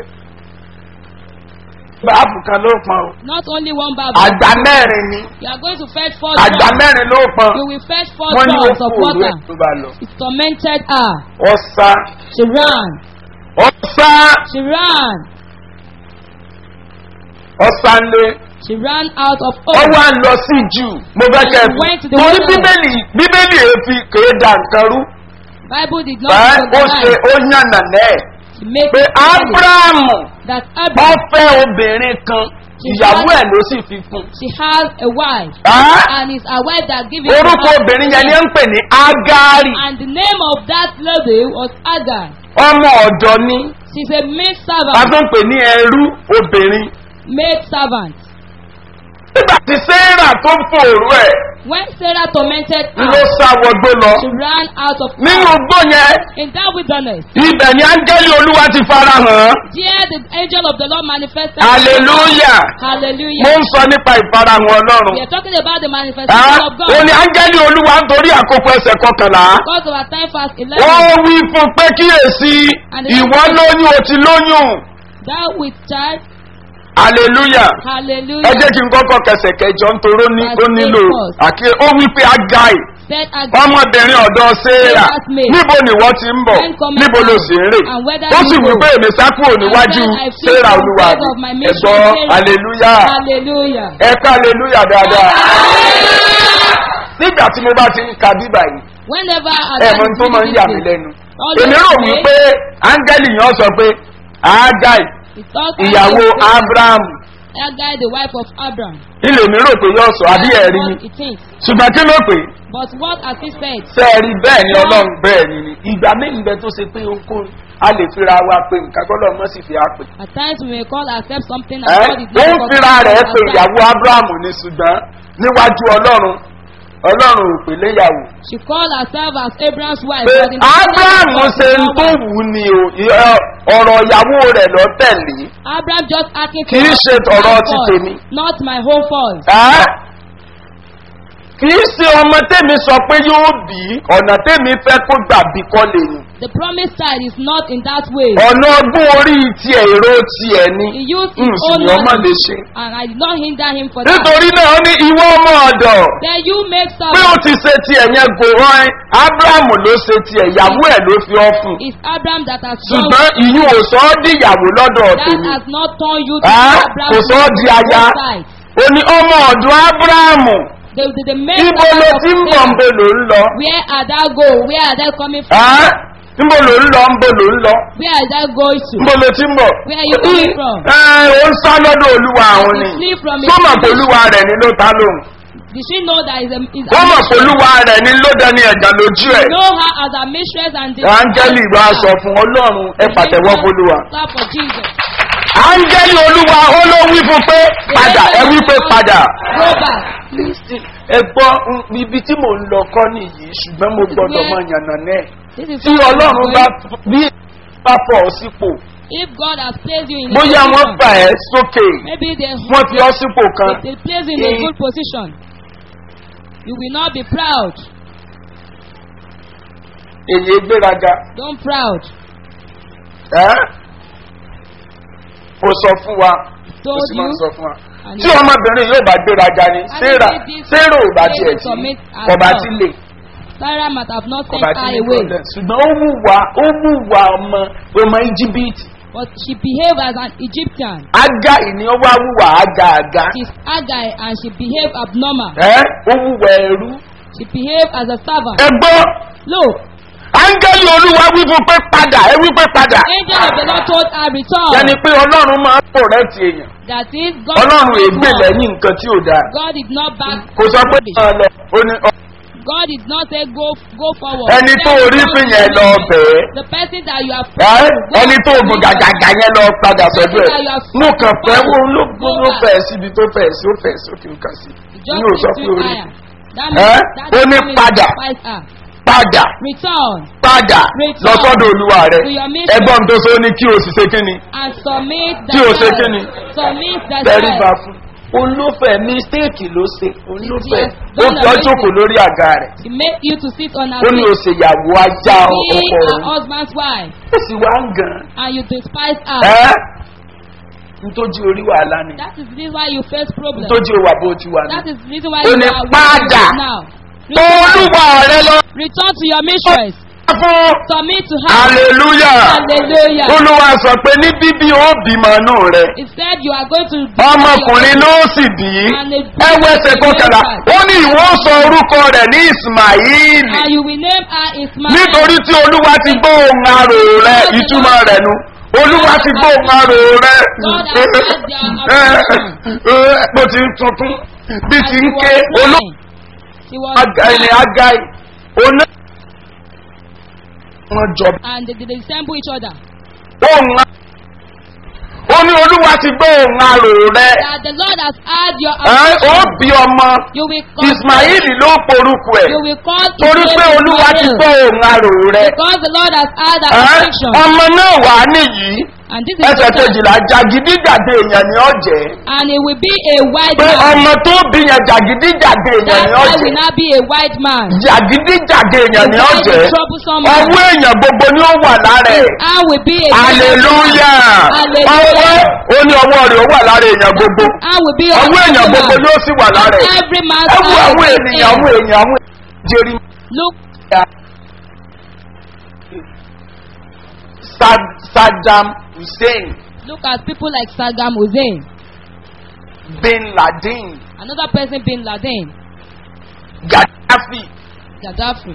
S3: báàbù kan ló pọn o
S2: Not only one Bible.
S3: àgbà mẹ́rin ni
S2: You are going to fetch four
S3: àgbà
S2: drums.
S3: mẹ́rin ló pọn
S2: You will fetch four
S3: wọ́n ní ó
S2: drums
S3: kú
S2: of
S3: òru
S2: water.
S3: ẹ̀ tó bá lọ.
S2: It tormented her.
S3: ọ̀sá
S2: She ran.
S3: ọ̀sá
S2: She ran.
S3: ọ̀sá ńlẹ̀
S2: She ran out of
S3: ó
S2: hope.
S3: wá ń lọ sí jù mo fẹ́ kẹ́ ẹ
S2: Went to
S3: fi
S2: the
S3: torí
S2: wilderness.
S3: bíbélì bíbélì èéfi kèé da nǹkan rú
S2: Bible did not
S3: ẹ́ ó ṣe
S2: recognize.
S3: ó yànnà náà
S2: She made
S3: pé
S2: it clear
S3: ábúráàmù
S2: that
S3: ó
S2: Abraham,
S3: fẹ́ obìnrin kan ìyàwó ẹ̀ ló sì fi fún un.
S2: she has a wife.
S3: Ẹ́?
S2: And it's a wife that gives it to
S3: orúkọ
S2: her.
S3: obìnrin yẹn ni ó ń pè ní agari
S2: And the name of that lady was Agar.
S3: ọmọ ọ̀dọ́ ni
S2: She's a maid
S3: a
S2: servant.
S3: tó ń pè ní ẹrú obìnrin.
S2: Maid servant.
S3: nígbà tí sarah tó ń fòrò ẹ̀
S2: When Sarah tormented
S3: ló
S2: her,
S3: sá wọgbó lọ
S2: she ran out of
S3: nínú
S2: house.
S3: igbó yẹn
S2: In that wilderness,
S3: ibẹ̀ ni áńgẹ́lì olúwa ti fara hàn
S2: there the angel of the Lord manifested.
S3: hallelujah mo
S2: Hallelujah.
S3: ń sọ nípa ìfarahàn ọlọ́run
S2: We are talking about the
S3: Ah,
S2: manifestation of God.
S3: ó ní áńgẹ́lì olúwa nítorí àkókò ẹsẹ̀ kọkànlá
S2: Because of our time fast
S3: ó
S2: 11,
S3: wí fún pé kíyèsí ìwọ lóyún o ti lóyún
S2: that with child,
S3: hallelujah. ẹ
S2: hallelujah,
S3: jẹ́ kí n kọ́kọ́ kẹsẹ̀ kẹjọ nítorí ó ní- ó nílò àkíyè ó wí pé agai
S2: said Agar,
S3: ọmọbìnrin ọ̀dọ́ sarah níbo ni wọ́n ti ń bọ̀ níbo ló sì ń rè ó sì wí pé èmi sá kúrò níwájú sarah olúwa mi ẹ̀gbọ́ hallelujah
S2: hallelujah.
S3: ẹ̀ka hallelujah dáadáa nígbà tí mo bá ti ń ka bíbà yìí
S2: Whenever
S3: ẹ̀
S2: Agar
S3: mọ tó máa ń yà mí lẹ́nu èmi rò wípé áńgẹ́lì yẹn sọ pé agai ìyàwó abraham
S2: Agai, the wife of Abraham.
S3: ilé mi rò pé yóò sọ àbí ẹ̀rí ni
S2: What he thinks.
S3: ṣùgbọ́n kí ló pè é
S2: But what has he said?
S3: sẹ́ẹ̀rí bẹ́ẹ̀ ni ọlọ́run bẹ́ẹ̀ ni ni ìgbà méjì bẹ tó ṣe pé okó a lè fira wa pé nǹkan kọ́lọ́ mọ́ sì fi á pè.
S2: At times we may call ourselves something and
S3: ẹ́
S2: God is
S3: ó ń
S2: not
S3: fira rẹ̀ pé
S2: ourselves.
S3: ìyàwó abrahamu ni ṣùgbọ́n níwájú ọlọ́run ọlọ́run ò pè léyàwó.
S2: She called herself as Abraham's wife.
S3: pé
S2: but in the
S3: abrahamu
S2: God
S3: ṣe
S2: is
S3: ń
S2: not
S3: tó
S2: wife.
S3: wù ú ni o ẹ- ọ̀rọ̀ ìyàwó rẹ̀ lọ tẹ̀lé.
S2: Abraham just asking
S3: Kì í ṣe tọ̀rọ̀
S2: my
S3: ti
S2: fault,
S3: tèmi.
S2: Not my whole fault.
S3: ẹ́ kì í ṣe ọmọ tèmi sọ pé yóò bí ọ̀nà tèmi fẹ́ kó gbà bí kọ́ lè ní.
S2: The promised child is not in that way.
S3: ọ̀nà ọgbọ́n orí tiẹ̀ èrò tiẹ̀ ni
S2: He used his
S3: n sì
S2: own
S3: ní ọmọ lè
S2: knowledge
S3: ṣe.
S2: and I did not hinder him for that.
S3: nítorí náà ó ní ìwọ ọmọ ọ̀dọ̀
S2: Then you make
S3: pé ó
S2: servant.
S3: ti ṣe tiẹ̀ yẹn gòrán ẹ́ abrahamu ló ṣe tiẹ̀ ìyàwó ẹ̀ ló fi ọ́ fún un.
S2: It's Abraham that has
S3: ṣùgbọ́n ìyún ò sọ ọ́ di ìyàwó lọ́dọ̀
S2: that
S3: tèmi.
S2: has not turned you to
S3: Ah,
S2: Abraham.
S3: kò sọ ọ́ di aya. ó ní ọmọ ọ̀dọ̀ abrahamu
S2: The, the, the main
S3: ibo ló
S2: servant of
S3: ti ń bọ̀ ń
S2: Sarah.
S3: bo ló ń lọ.
S2: Where are thou go? Where are they coming from?
S3: Ah, níbo ló ń lọ ń bo ló ń lọ.
S2: Where are they going to?
S3: níbo ló ti ń bọ̀.
S2: Where are you coming from?
S3: ẹ ó ń sá lọ́dọ̀ olúwa àwọn
S2: He
S3: ni.
S2: flee from his
S3: sọ́mọ̀ pé
S2: enemies.
S3: olúwa rẹ̀ ni ló ta lóhùn.
S2: Did she know that is a is
S3: wọ́n mọ̀ pé olúwa rẹ̀ ni ló dẹni ẹ̀gàn lójú ẹ̀.
S2: know her as a mistress and the
S3: áńgẹ́lì bá sọ fún ọlọ́run ẹ pàtẹ́wọ́ fọlúwa.
S2: Clap for Jesus.
S3: áńgẹ́lì olúwa ó ló wí fún pé padà ẹ wí pé padà.
S2: Go back.
S3: ẹ gbọ́ mm, ibi tí mò ń lọ kọ́ nìyí ṣùgbọ́n mo gbọ́dọ̀ mọ yànnà náà.
S2: This is
S3: tí
S2: what
S3: ọlọ́run
S2: I'm
S3: bá
S2: going-
S3: bí bá fọ̀ ọ́ sípò
S2: If God has placed you in a
S3: bóyá wọ́n
S2: position,
S3: fà ẹ́ sókè
S2: maybe they
S3: wọ́n fi ọ́ sípò kan.
S2: they, they place you in a
S3: Eh.
S2: good position. You will not be proud.
S3: èyí gbéraga.
S2: Don't proud.
S3: ẹ́ kò sọ fún wa kò
S2: Told
S3: sì máa
S2: you.
S3: sọ fún wa.
S2: and
S3: tí ọmọbìnrin yóò bá gbéraga ni sarah sarah ò bá tiẹ̀ tí ọba ti lè
S2: Sarah might have not sent
S3: ọba ti
S2: her
S3: lè
S2: away,
S3: problem ṣùgbọ́n ó wùwà ó wùwà ọmọ ọmọ íjíbítì
S2: but she behaved as an Egyptian.
S3: ága ìní ó wá wùwà ága àga
S2: She's Agai and she behaved abnormal.
S3: ẹ́ ó wùwà ẹrú.
S2: She behaved as a servant.
S3: ẹ gbọ́
S2: Look,
S3: áńgẹ́lì olúwa wí fún pé padà ẹ wí pé padà
S2: angel of the Lord told her return.
S3: yẹni pé ọlọ́run máa ń pò rẹ́ẹ̀tì èèyàn
S2: That is God.
S3: ọlọ́run
S2: did
S3: ègbè
S2: not
S3: lẹ́yìn nǹkan tí ò dáa
S2: God did not back.
S3: kò sọ pé máa lọ ó ní ọ-
S2: God did not say go go forward.
S3: ẹni tó
S2: Then
S3: orí
S2: God
S3: fún yẹn lọ
S2: said,
S3: bẹ̀ẹ́
S2: The person that you have
S3: ẹ́
S2: go
S3: ẹni tó
S2: and
S3: ògùn
S2: meet
S3: gàgàgà yẹn lọ padà sọ́dọ̀ ẹ̀
S2: That you have
S3: mo kàn fẹ́ wo ló
S2: Go
S3: ló
S2: back.
S3: fẹ́ síbi tó fẹ́ sí ó fẹ́ sókè ó kà sí
S2: Just
S3: ní ò sọ pé
S2: between
S3: orí
S2: fire. That
S3: Eh?
S2: means that
S3: Ó ní
S2: promise
S3: padà.
S2: despise her.
S3: padà
S2: Return
S3: padà
S2: Return
S3: lọ sọ́dọ̀ olúwa rẹ̀
S2: to your mission.
S3: ẹgbọ́n tó so ní kí o sì ṣe kí ni
S2: and submit
S3: Tí o ṣe
S2: thyself.
S3: kíni?
S2: Submit
S3: tẹríba
S2: thyself.
S3: fún olófẹ́ mistake ló ṣe olófẹ́
S2: Yes,
S3: ó
S2: done
S3: fi
S2: a
S3: ọjọ́ kò
S2: mistake.
S3: lórí àga rẹ̀
S2: He made you to sit on her
S3: ó ní o
S2: feet.
S3: ṣèyàwó ajá
S2: Be
S3: ọkọ
S2: her
S3: rẹ̀
S2: husband's wife.
S3: ó sì wá ń gan
S2: And you despise her.
S3: ẹ́ ntójú orí wàhálà ni
S2: That is the reason why you face problems.
S3: ntójú wà bó ti wà ní.
S2: That is the reason why
S3: Ó
S2: you
S3: ní
S2: are
S3: padà.
S2: where you are now.
S3: tó olúwa rẹ lọ
S2: Return to your mistress.
S3: fún
S2: Submit to her.
S3: hallelujah
S2: Hallelujah.
S3: olúwa sọ pé ní bíbí ó bímọ inú rẹ
S2: He said you are going to.
S3: ọmọkùnrin ló sì bí ẹwẹsẹ kọkànlá ó ní ìwọ sọ orúkọ rẹ ní ismail
S2: And you will name her Ismail.
S3: nítorí tí olúwa ti gbọ́ ohun arò rẹ ìtumọ̀ rẹ̀ nu olúwa ti gbọ́ ohun arò rẹ bó ti ń tuntun bí ti ń ké olú
S2: He was
S3: ẹni agai oná wọn jọ
S2: and they, they resemble each other.
S3: ohun a- ó ní olúwa ti gbọ́ ohun arò rẹ
S2: That the Lord has heard your
S3: ẹ, ó
S2: affliction.
S3: bí ọmọ
S2: You will call
S3: ismail ló porúkọ ẹ
S2: You will call his
S3: torí
S2: name
S3: pé olúwa ti
S2: Ismael.
S3: gbọ́ ohun arò rẹ
S2: Because the Lord has heard our
S3: ẹ,
S2: affliction.
S3: ọmọ náà wà nìyí
S2: And this is
S3: ẹsẹ̀
S2: the son.
S3: kejìlá jàgídíjàde èèyàn ni ọ jẹ́
S2: And it will be a white
S3: pé
S2: man.
S3: ọmọ tó bí yẹn jàgídíjàde èèyàn
S2: That
S3: ni ọ
S2: child will
S3: jẹ́
S2: not be a white man.
S3: jàgídíjàde èèyàn ni ọ
S2: That
S3: jẹ́
S2: is troublesome man.
S3: ọwọ́ èèyàn gbogbo ni ó wà lára ẹ̀
S2: I will be a
S3: hallelujah
S2: Hallelujah.
S3: ọwọ́ ó ní ọwọ́ rẹ̀ ó wà lára èèyàn gbogbo
S2: I will be a
S3: ọwọ́ èèyàn gbogbo ni ó sì wà lára ẹ̀
S2: Every man's
S3: ẹ wo
S2: eye
S3: àwọn
S2: is
S3: ènìyàn àwọn
S2: in.
S3: èèyàn àwọn jeri
S2: Look,
S3: Sad- saddam hussein
S2: look at people like Saddam Hussein.
S3: bin laden
S2: Another person bin Laden.
S3: gaddafi
S2: Gaddafi.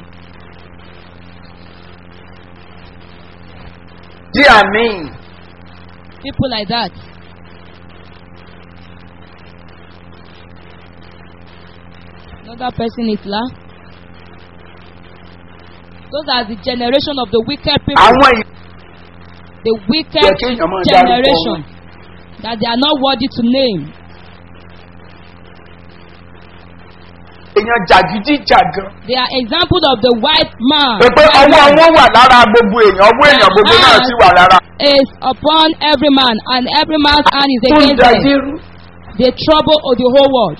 S3: di amin
S2: People like that. Another person is La. Those are the generation of the wicked people.
S3: àwọn ì-
S2: The wicked
S3: Yẹ kéèyàn máa dárúkọ
S2: generation. That they are not worthy to name.
S3: èèyàn jàgídíjàgan.
S2: They are examples of the white man.
S3: pé pé
S2: White
S3: ọwọ́
S2: man
S3: wọn wà lára gbogbo èèyàn ọwọ́ èèyàn gbogbo náà sì wà lára.
S2: is upon every man, and every man's hand is
S3: Fún
S2: against them.
S3: ìdájẹ́rú.
S2: They trouble of the whole world.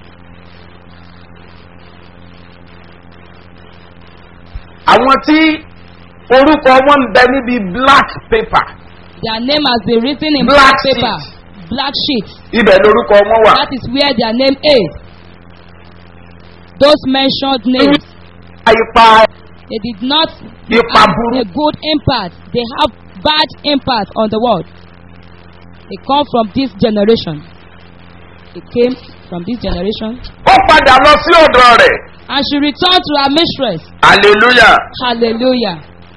S3: àwọn tí orúkọ wọn ń bẹ níbi black paper
S2: Their name has been written in
S3: Black
S2: black paper, black sheet.
S3: ibẹ̀ lorúkọ wọn wà.
S2: That is where their name is. Those mentioned names,
S3: ipa
S2: they did not
S3: Ipa
S2: have
S3: burú.
S2: a good impact. They have bad impact on the world. They come from this generation. They came from this generation.
S3: ó padà lọ sí ọ̀dọ̀ rẹ̀.
S2: And she returned to her mistress.
S3: hallelujah
S2: Hallelujah.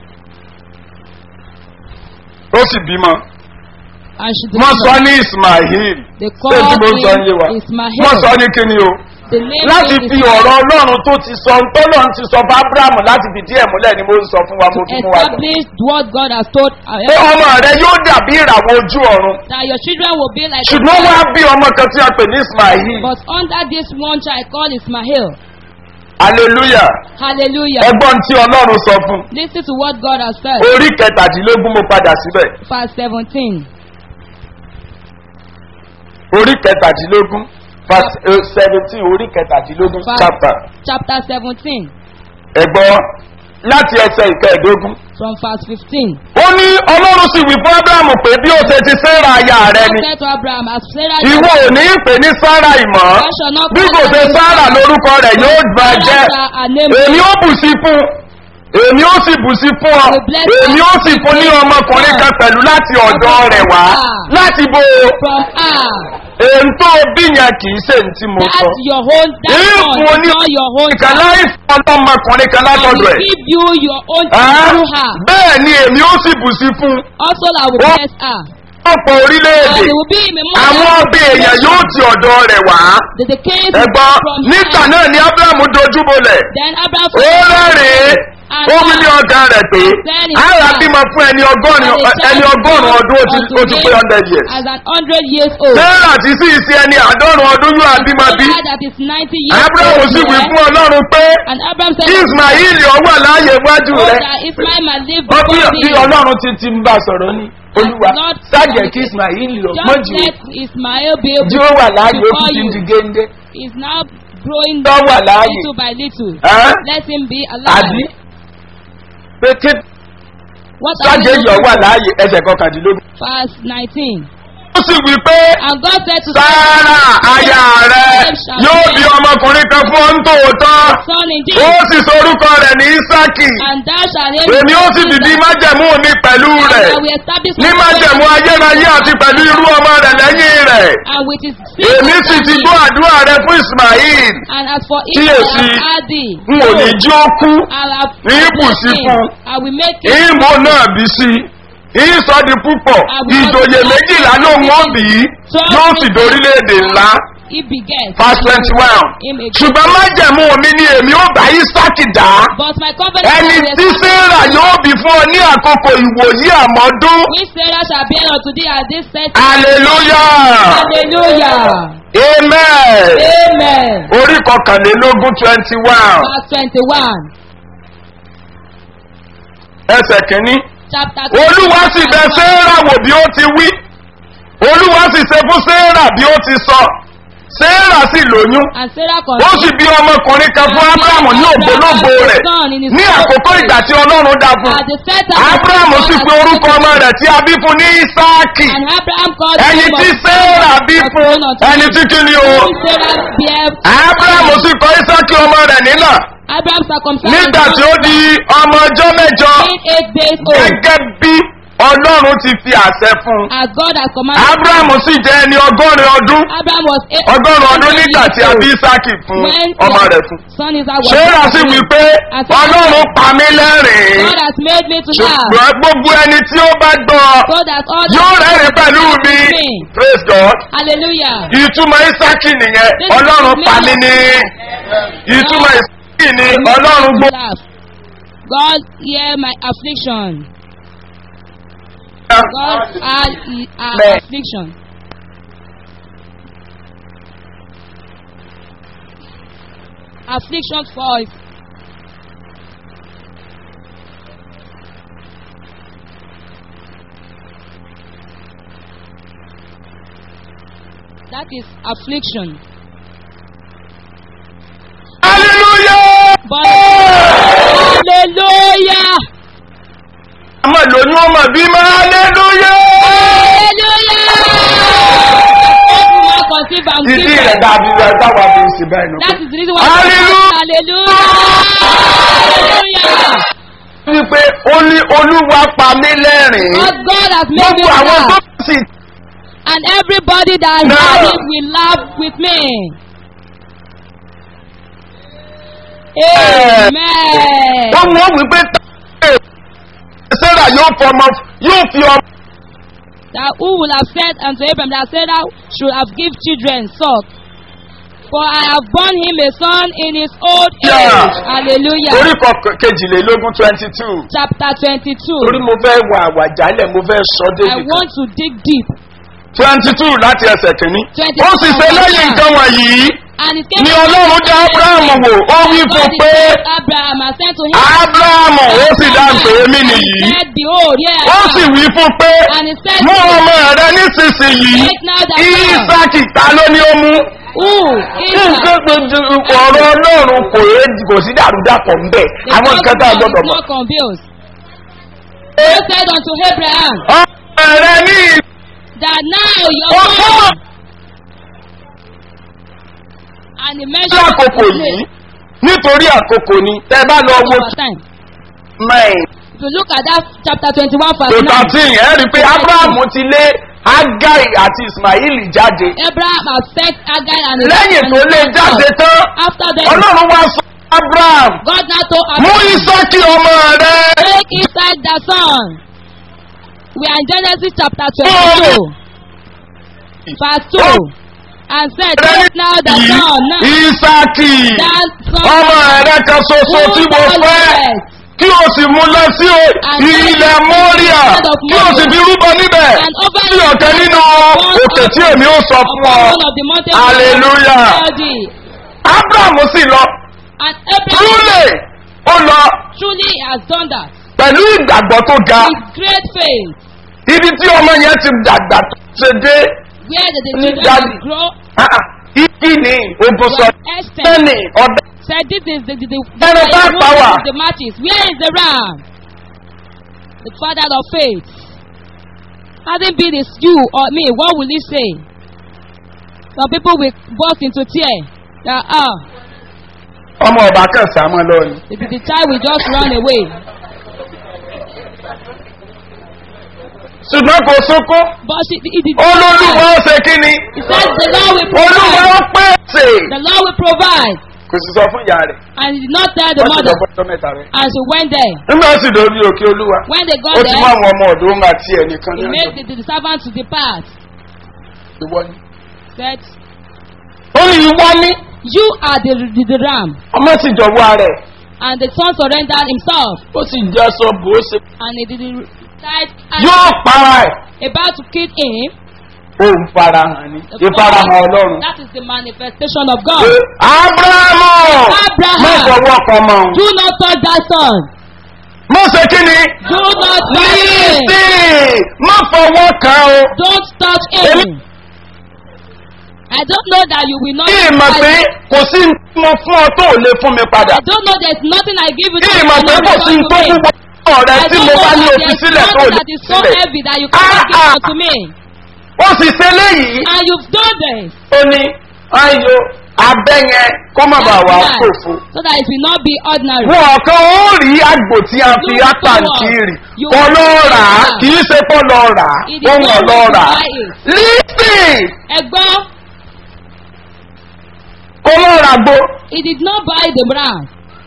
S3: ó sì bímọ.
S2: And she
S3: wọ́n sọ
S2: delivered.
S3: ní ismail.
S2: They
S3: ṣé
S2: called
S3: tí mo sọ ń yé wa.
S2: him Ismael.
S3: wọ́n sọ ní kíni o.
S2: The name
S3: láti
S2: is
S3: fi
S2: Ismael.
S3: ọ̀rọ̀ ọlọ́run tó ti sọ tọ́lọ́run ti sọ fún abrahamu láti fi díẹ̀ múlẹ̀ ni mo ń sọ fún wa mo fi mú wa lọ.
S2: Establish what God has told our
S3: pé ọmọ rẹ yóò dàbí ìràwọ̀ ojú ọ̀run.
S2: that your children will be like
S3: ṣùgbọ́n wá bí ọmọ kan tí a pè ní ismail.
S2: But under this one child called Ismael.
S3: hallelujah.
S2: Hallelujah.
S3: ẹgbọ́n tí ọlọ́run sọ fún.
S2: Listen to what God has said.
S3: orí kẹtàdínlógún mo padà síbẹ̀.
S2: Verse 17.
S3: orí kẹtàdínlógún verse eh, seventeen orí kẹtàdínlógún
S2: Verse-
S3: chapter.
S2: Chapter 17.
S3: ẹ̀gbọ́n láti ẹsẹ̀ ìkẹẹ̀dógún.
S2: From verse 15.
S3: ó ní ọlọ́run sì wí fún abrahamu pé bí ó ṣe ti sẹ́ra aya rẹ
S2: God
S3: ni.
S2: said to Abraham, as Sarah
S3: ìwọ ò ní pè ní sára ìmọ̀
S2: I shall not
S3: bí kò
S2: call
S3: ṣe
S2: her
S3: sára
S2: name.
S3: lórúkọ rẹ̀ yóò gbà jẹ́
S2: Sarah, her name
S3: èmi ó bù sí fún èmi ó sì bù sí fún ọ
S2: I will bless
S3: èmi
S2: her.
S3: ó sì fún ní ọmọkùnrin kan pẹ̀lú láti ọ̀dọ́ rẹ̀ wá láti bo
S2: from her.
S3: èyí tó bí yẹn kì í ṣe ní tí mo sọ.
S2: That's your own, that
S3: ìfún
S2: one
S3: oní
S2: is not your own
S3: ìkan
S2: child.
S3: láì fún ọlọ́mọkùnrin kan
S2: I
S3: látọ̀dọ̀
S2: will
S3: ẹ̀.
S2: give you your own
S3: Ẹ́,
S2: child through her.
S3: bẹ́ẹ̀ ni èmi ó sì bù sí fún
S2: Also, I will
S3: What?
S2: bless her.
S3: ọ̀pọ̀
S2: And
S3: orílẹ̀-èdè
S2: it will be in the
S3: àwọn ọbẹ̀ èèyàn yóò ti ọ̀dọ̀ rẹ̀ wá.
S2: That the king
S3: ẹ̀gbọ́n
S2: from
S3: nígbà
S2: her.
S3: náà ni abrahamu dojú bolẹ̀
S2: Then Abraham
S3: ó rẹ́rìn-ín ó wí ní ọgá rẹ̀ pé ara bímọ fún ẹni ọgọ́rin ẹni ọgọ́rùn ọdún ó ti- ó ti pé hundred years.
S2: As an hundred years old.
S3: sarah ti sí ìsí ẹni àádọ́rùn ọdún yóò àbímọ bí
S2: Sarah that is ninety years
S3: abrahamu
S2: old.
S3: sì wí
S2: yeah.
S3: fún ọlọ́run pé
S2: And Abraham said,
S3: ismail ọwọ́ láàyè iwájú
S2: Oh,
S3: rẹ̀
S2: that Ismail might live
S3: ó bí
S2: before
S3: bí
S2: thee.
S3: ọlọ́run ti ti ń bá sọ̀rọ̀ ní olúwa
S2: Lord,
S3: sájẹ̀ kí ismail lọ
S2: Just
S3: mọ́jú
S2: let Ismail be able
S3: jí ó wà láàyè ó
S2: before
S3: ti ti ń
S2: you.
S3: di géńdé
S2: Is now growing
S3: tó wà láàyè
S2: little by little.
S3: Ẹ́?
S2: Let him be
S3: àbí
S2: alive.
S3: pé kí
S2: What are
S3: sájẹ̀
S2: we
S3: yọ̀ wà
S2: looking for?
S3: láàyè ẹsẹ̀ kọkàndínlógún.
S2: Verse 19.
S3: ó sì wí pé
S2: And God said to
S3: sáárà aya rẹ yóò bí ọmọkùnrin kan fún ọ ń tòótọ́
S2: Son
S3: ó
S2: indeed,
S3: sì sorúkọ rẹ̀ ní isaki
S2: and thou shalt name
S3: èmi ó sì
S2: his
S3: dìdí
S2: name
S3: májẹ̀mú mi pẹ̀lú
S2: And
S3: rẹ̀
S2: I will establish
S3: ní
S2: my
S3: májẹ̀mú
S2: covenant
S3: ayérayé àti pẹ̀lú irú ọmọ rẹ̀ lẹ́yìn rẹ̀
S2: And with his
S3: èmi sì ti gbọ́ àdúrà rẹ fún ismail
S2: And as for him, I
S3: Kíyèsí,
S2: have had thee.
S3: n ò ní jí ó kú
S2: I have
S3: ní ibùsí
S2: blessed him.
S3: fún.
S2: I will make him
S3: ìmọ̀ náà bí sí ìsọ di púpọ̀ ìjòyè méjìlá ló ń wọ́n bí yóò sì dorílẹ̀-èdè ńlá
S2: he beget.
S3: verse twenty one
S2: Him a
S3: ṣùgbọ́n májẹ̀mú mi ni èmi ó bá isaki dá
S2: But my covenant
S3: ẹni
S2: will
S3: tí
S2: establish,
S3: sarah yóò bí fún ọ ní àkókò ìwòyí àmọ́dún
S2: which Sarah shall bear unto thee at this set
S3: hallelujah
S2: Hallelujah.
S3: amen
S2: Amen.
S3: orí kọkànlélógún twenty one
S2: Verse 21.
S3: ẹsẹ̀ kìíní
S2: Chapter
S3: olúwa sì bẹ sarah wò bí ó ti wí olúwa sì ṣe fún sarah bí ó ti sọ sarah sì lóyún
S2: And Sarah
S3: ó
S2: conceived.
S3: sì bí ọmọkùnrin kan fún abrahamu ní ògbólógbò rẹ̀ ní àkókò ìgbà tí ọlọ́run dá fún
S2: At the set time.
S3: abrahamu sì pe orúkọ ọmọ rẹ̀ tí a bí fún ní isaaki
S2: And Abraham called
S3: ẹni
S2: him
S3: tí
S2: of-
S3: sarah bí
S2: of
S3: fún
S2: son unto
S3: ẹni
S2: him.
S3: tí kí ni o
S2: Whom Sarah bare.
S3: abrahamu sì kọ isaaki ọmọ rẹ̀ nínà
S2: Abraham circumcised.
S3: nígbà tí ó di ọmọ ọjọ́ mẹ́jọ
S2: being eight days old.
S3: gẹ́gẹ́ bí ọlọ́run ti fi àṣẹ fún un
S2: As God has commanded.
S3: abrahamu sì jẹ́ ẹni ọgọ́rin ọdún
S2: Abraham was eight.
S3: ọgọ́rùn ọdún nígbà tí a bí isaaki fún
S2: When
S3: ọmọ
S2: the
S3: rẹ̀ fún.
S2: Son Isaac was.
S3: sarah sì wí pé ọlọ́run pa mí lẹ́rìn-ín
S2: God has made me to laugh.
S3: ṣùgbọ́n gbogbo ẹni tí ó bá gbọ́
S2: So that all
S3: yóò rẹ́rìn pẹ̀lú mi
S2: me.
S3: praise god
S2: Hallelujah.
S3: ìtumọ̀ isaaki nìyẹn
S2: This is
S3: ọlọ́run
S2: the
S3: pa mí
S2: name
S3: ní
S2: of
S3: ìtumọ̀ ìsìnkì ni ọlọ́run gbó.
S2: laugh. God hear my affliction. God heard i- our
S3: Bẹ́ẹ̀.
S2: affliction. Affliction falls. That is affliction.
S3: hallelujah.
S2: But hallelujah!
S3: ọmọ lóyún ọmọ bímọ hallelujah.
S2: Hallelujah! Everyone conceive and give
S3: ìdí rẹ̀
S2: birth.
S3: dàbí rẹ̀ táwa fi ń ṣe báyìí
S2: That
S3: nù.
S2: is the reason why.
S3: Hallelujah!
S2: Hallelujah! Hallelujah!
S3: wípé ó ní olúwa pa mí lẹ́rìn-ín.
S2: Because God has made me
S3: gbogbo àwọn tó
S2: laugh.
S3: sì
S2: And everybody that
S3: Now.
S2: heard it will laugh with me. Amen.
S3: wọ́n mú wípé sarah yóò fọmọ yóò fi ọmọ.
S2: That who will have said unto Abraham that Sarah should have give children suck. For I have borne him a son in his old age.
S3: Yeah.
S2: Hallelujah.
S3: orí kọkàn- kejìlélógún twenty two.
S2: Chapter twenty-two.
S3: torí mo fẹ́ wà àwàjálẹ̀ mo fẹ́ sọ
S2: I
S3: débi kan.
S2: want to dig deep.
S3: twenty two láti ẹsẹ̀ kìíní.
S2: 22
S3: ó sì ṣe lẹ́yìn nǹkan wọ̀nyí
S2: And it came
S3: ni ọlọ́run dá abraham wò ó wí
S2: God
S3: fún
S2: is
S3: pé
S2: said Abraham and said to him.
S3: abraham ó sì dá pé èmi nìyí.
S2: said, Behold, here I
S3: ó
S2: am.
S3: sì wí fún pé
S2: And he said,
S3: mú ọmọ rẹ nísinsìnyí
S2: Take now thy son.
S3: isaki ta ló ní ó mú.
S2: Who?
S3: nǹkan
S2: Israel.
S3: gbogbo ọ̀rọ̀ ọlọ́run kò yé kò sí dàrúdàpọ̀ ń bẹ̀
S2: The
S3: àwọn nǹkan tá a
S2: gospel
S3: gbọ́dọ̀
S2: is
S3: mọ̀.
S2: not confused. God said unto Abraham
S3: ọmọ rẹ ní
S2: that now your
S3: ọkọ
S2: son and he
S3: ní
S2: mentioned
S3: àkókò
S2: his
S3: yìí
S2: name
S3: nítorí àkókò ni tẹ bá lọ wo
S2: over time.
S3: mẹ́rin
S2: If you look at that chapter twenty-one
S3: tó
S2: verse nine,
S3: thirteen ẹ rí i pé abrahamu ti lé agai àti ismaili jáde
S2: Abraham has sent Agar and his
S3: lẹ́yìn
S2: and
S3: tó
S2: his
S3: lé
S2: son
S3: jáde
S2: out.
S3: tán
S2: After them,
S3: ọlọ́run wá sọ abraham
S2: God now told
S3: mú
S2: Abraham,
S3: isaki ọmọ rẹ
S2: take Isaac the son. We are in Genesis chapter twenty-two, verse two, and said, take now the son now.
S3: isaki
S2: That son
S3: ọmọ rẹ kan ṣoṣo tí mo
S2: whom thou
S3: fẹ́.
S2: lovest,
S3: kí o sì mú lọ sí o- ilẹ̀ mọ́ríà kí o sì fi rúbọ níbẹ̀ sí ọ̀kẹ́ nínú òkè tí èmi ó sọ fún
S2: upon
S3: ọ.
S2: one of the mountains
S3: Hallelujah.
S2: of tell thee.
S3: abraham sì lọ
S2: And Abraham
S3: túlẹ̀ ó lọ
S2: truly has done that
S3: pẹ̀lú ìgbàgbọ́ tó ga
S2: with great faith,
S3: ibi tí ọmọ yẹn ti dàgbà tó ṣe dé
S2: where the, the
S3: Ní
S2: children
S3: Daddy.
S2: will grow.
S3: ah, ah, igi ni ogun sọ
S2: Esther
S3: sẹ́ni ọ̀dẹ
S2: said, This is the, the, the, the,
S3: Ẹnu bá
S2: the,
S3: pa wá.
S2: the matches. Where is the ram? The father of faith. Having been is you or me, what will he say? Some people will burst into tears. That, ah,
S3: ọmọ ọba kan sàmọ́ lọ ni.
S2: the, the, the child will just run away.
S3: ṣùgbọ́n kò sunkún
S2: But she, it, it,
S3: olólùwọ́ ó ṣe kí ni
S2: He said, The Lord will
S3: olúwa
S2: provide.
S3: ó pèsè
S2: The Lord will provide.
S3: kò sì sọ fún ìyá rẹ̀
S2: And he did not tell the
S3: wọ́n sì lọ
S2: mother.
S3: fọ́jọ́ mẹ́ta rẹ̀.
S2: And she went there.
S3: nígbà tí lórí òkè olúwa
S2: When they got
S3: ó ti mú
S2: there,
S3: àwọn ọmọ ọ̀dọ́ ń àti ẹnìkan ní
S2: he made
S3: ọjọ́
S2: the, the servant to depart.
S3: ìwọ ni.
S2: Said,
S3: ó ní ìwọ ní
S2: You are the, the, the ram.
S3: ọmọ sì jọ̀wọ́ rẹ̀
S2: And the son surrendered himself.
S3: ó sì jẹ́ sọ bó ó ṣe.
S2: And he did it right
S3: yóò para ẹ̀
S2: about to kill him.
S3: ó ń farahàn ní
S2: The
S3: ìfarahàn
S2: father-
S3: ọlọ́run.
S2: That is the manifestation of God.
S3: Pé, abrahamu
S2: Abraham.
S3: má fọwọ́ kan mọ́ òun.
S2: Do not touch that son.
S3: má ṣe kí ni.
S2: Do not touch him.
S3: lísì má fọwọ́ kan o.
S2: Don't touch him. I don't know that you will not.
S3: kí ìmọ̀ pé kò sí ní tí mo fún ọ tó ò lè fún mi padà.
S2: I don't know there's nothing I give you
S3: kí
S2: that
S3: ìmọ̀
S2: you
S3: pé
S2: cannot
S3: kò sí ní
S2: return
S3: tó
S2: to me.
S3: wúwo ọ̀rẹ́
S2: I
S3: tí
S2: don't
S3: mo
S2: know
S3: bá ní
S2: that
S3: òfin
S2: there's
S3: sílẹ̀ tó ò
S2: nothing
S3: lè
S2: that is so
S3: sílẹ̀.
S2: heavy that you cannot give
S3: Ah, ah.
S2: unto me.
S3: ó sì ṣe léyìí.
S2: And you've done this.
S3: ó ní ayò abẹ́ yẹn kó má bàa wà
S2: That's
S3: fòfo.
S2: right. So that it will not be ordinary.
S3: wọn kan ó rí àgbò tí a fi
S2: You
S3: ápàǹtì
S2: forward.
S3: rì
S2: You
S3: kọ́ ló rà á
S2: forward.
S3: kì í ṣe kọ́ lọ rà á
S2: It is
S3: ohun
S2: not
S3: ọ̀lọ́ rà á.
S2: to buy it.
S3: lísì
S2: Ẹgbọ́n,
S3: kó ló rà gbó
S2: he did not buy the ram.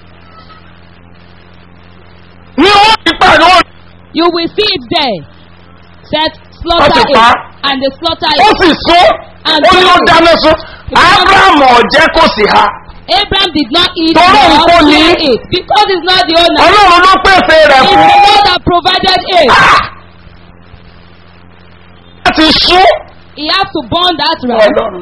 S3: ní ó ti pàdé ó
S2: You will see it there. Said
S3: Wọ́n
S2: slaughter
S3: ti
S2: it.
S3: pa á.
S2: And they slaughter
S3: ó
S2: it.
S3: sì sún
S2: And
S3: ó ní ó
S2: then-
S3: dáná sún abraham ọ̀jẹ́ kò sì ha
S2: Abraham did not eat
S3: Tọ́rọ̀
S2: nor
S3: nǹkan ní.
S2: share it because he's not the owner.
S3: ọlọ́run ló pèsè rẹ̀
S2: It's
S3: fún.
S2: the Lord that provided it.
S3: láti sún.
S2: He has to burn that ram.
S3: ọlọ́run.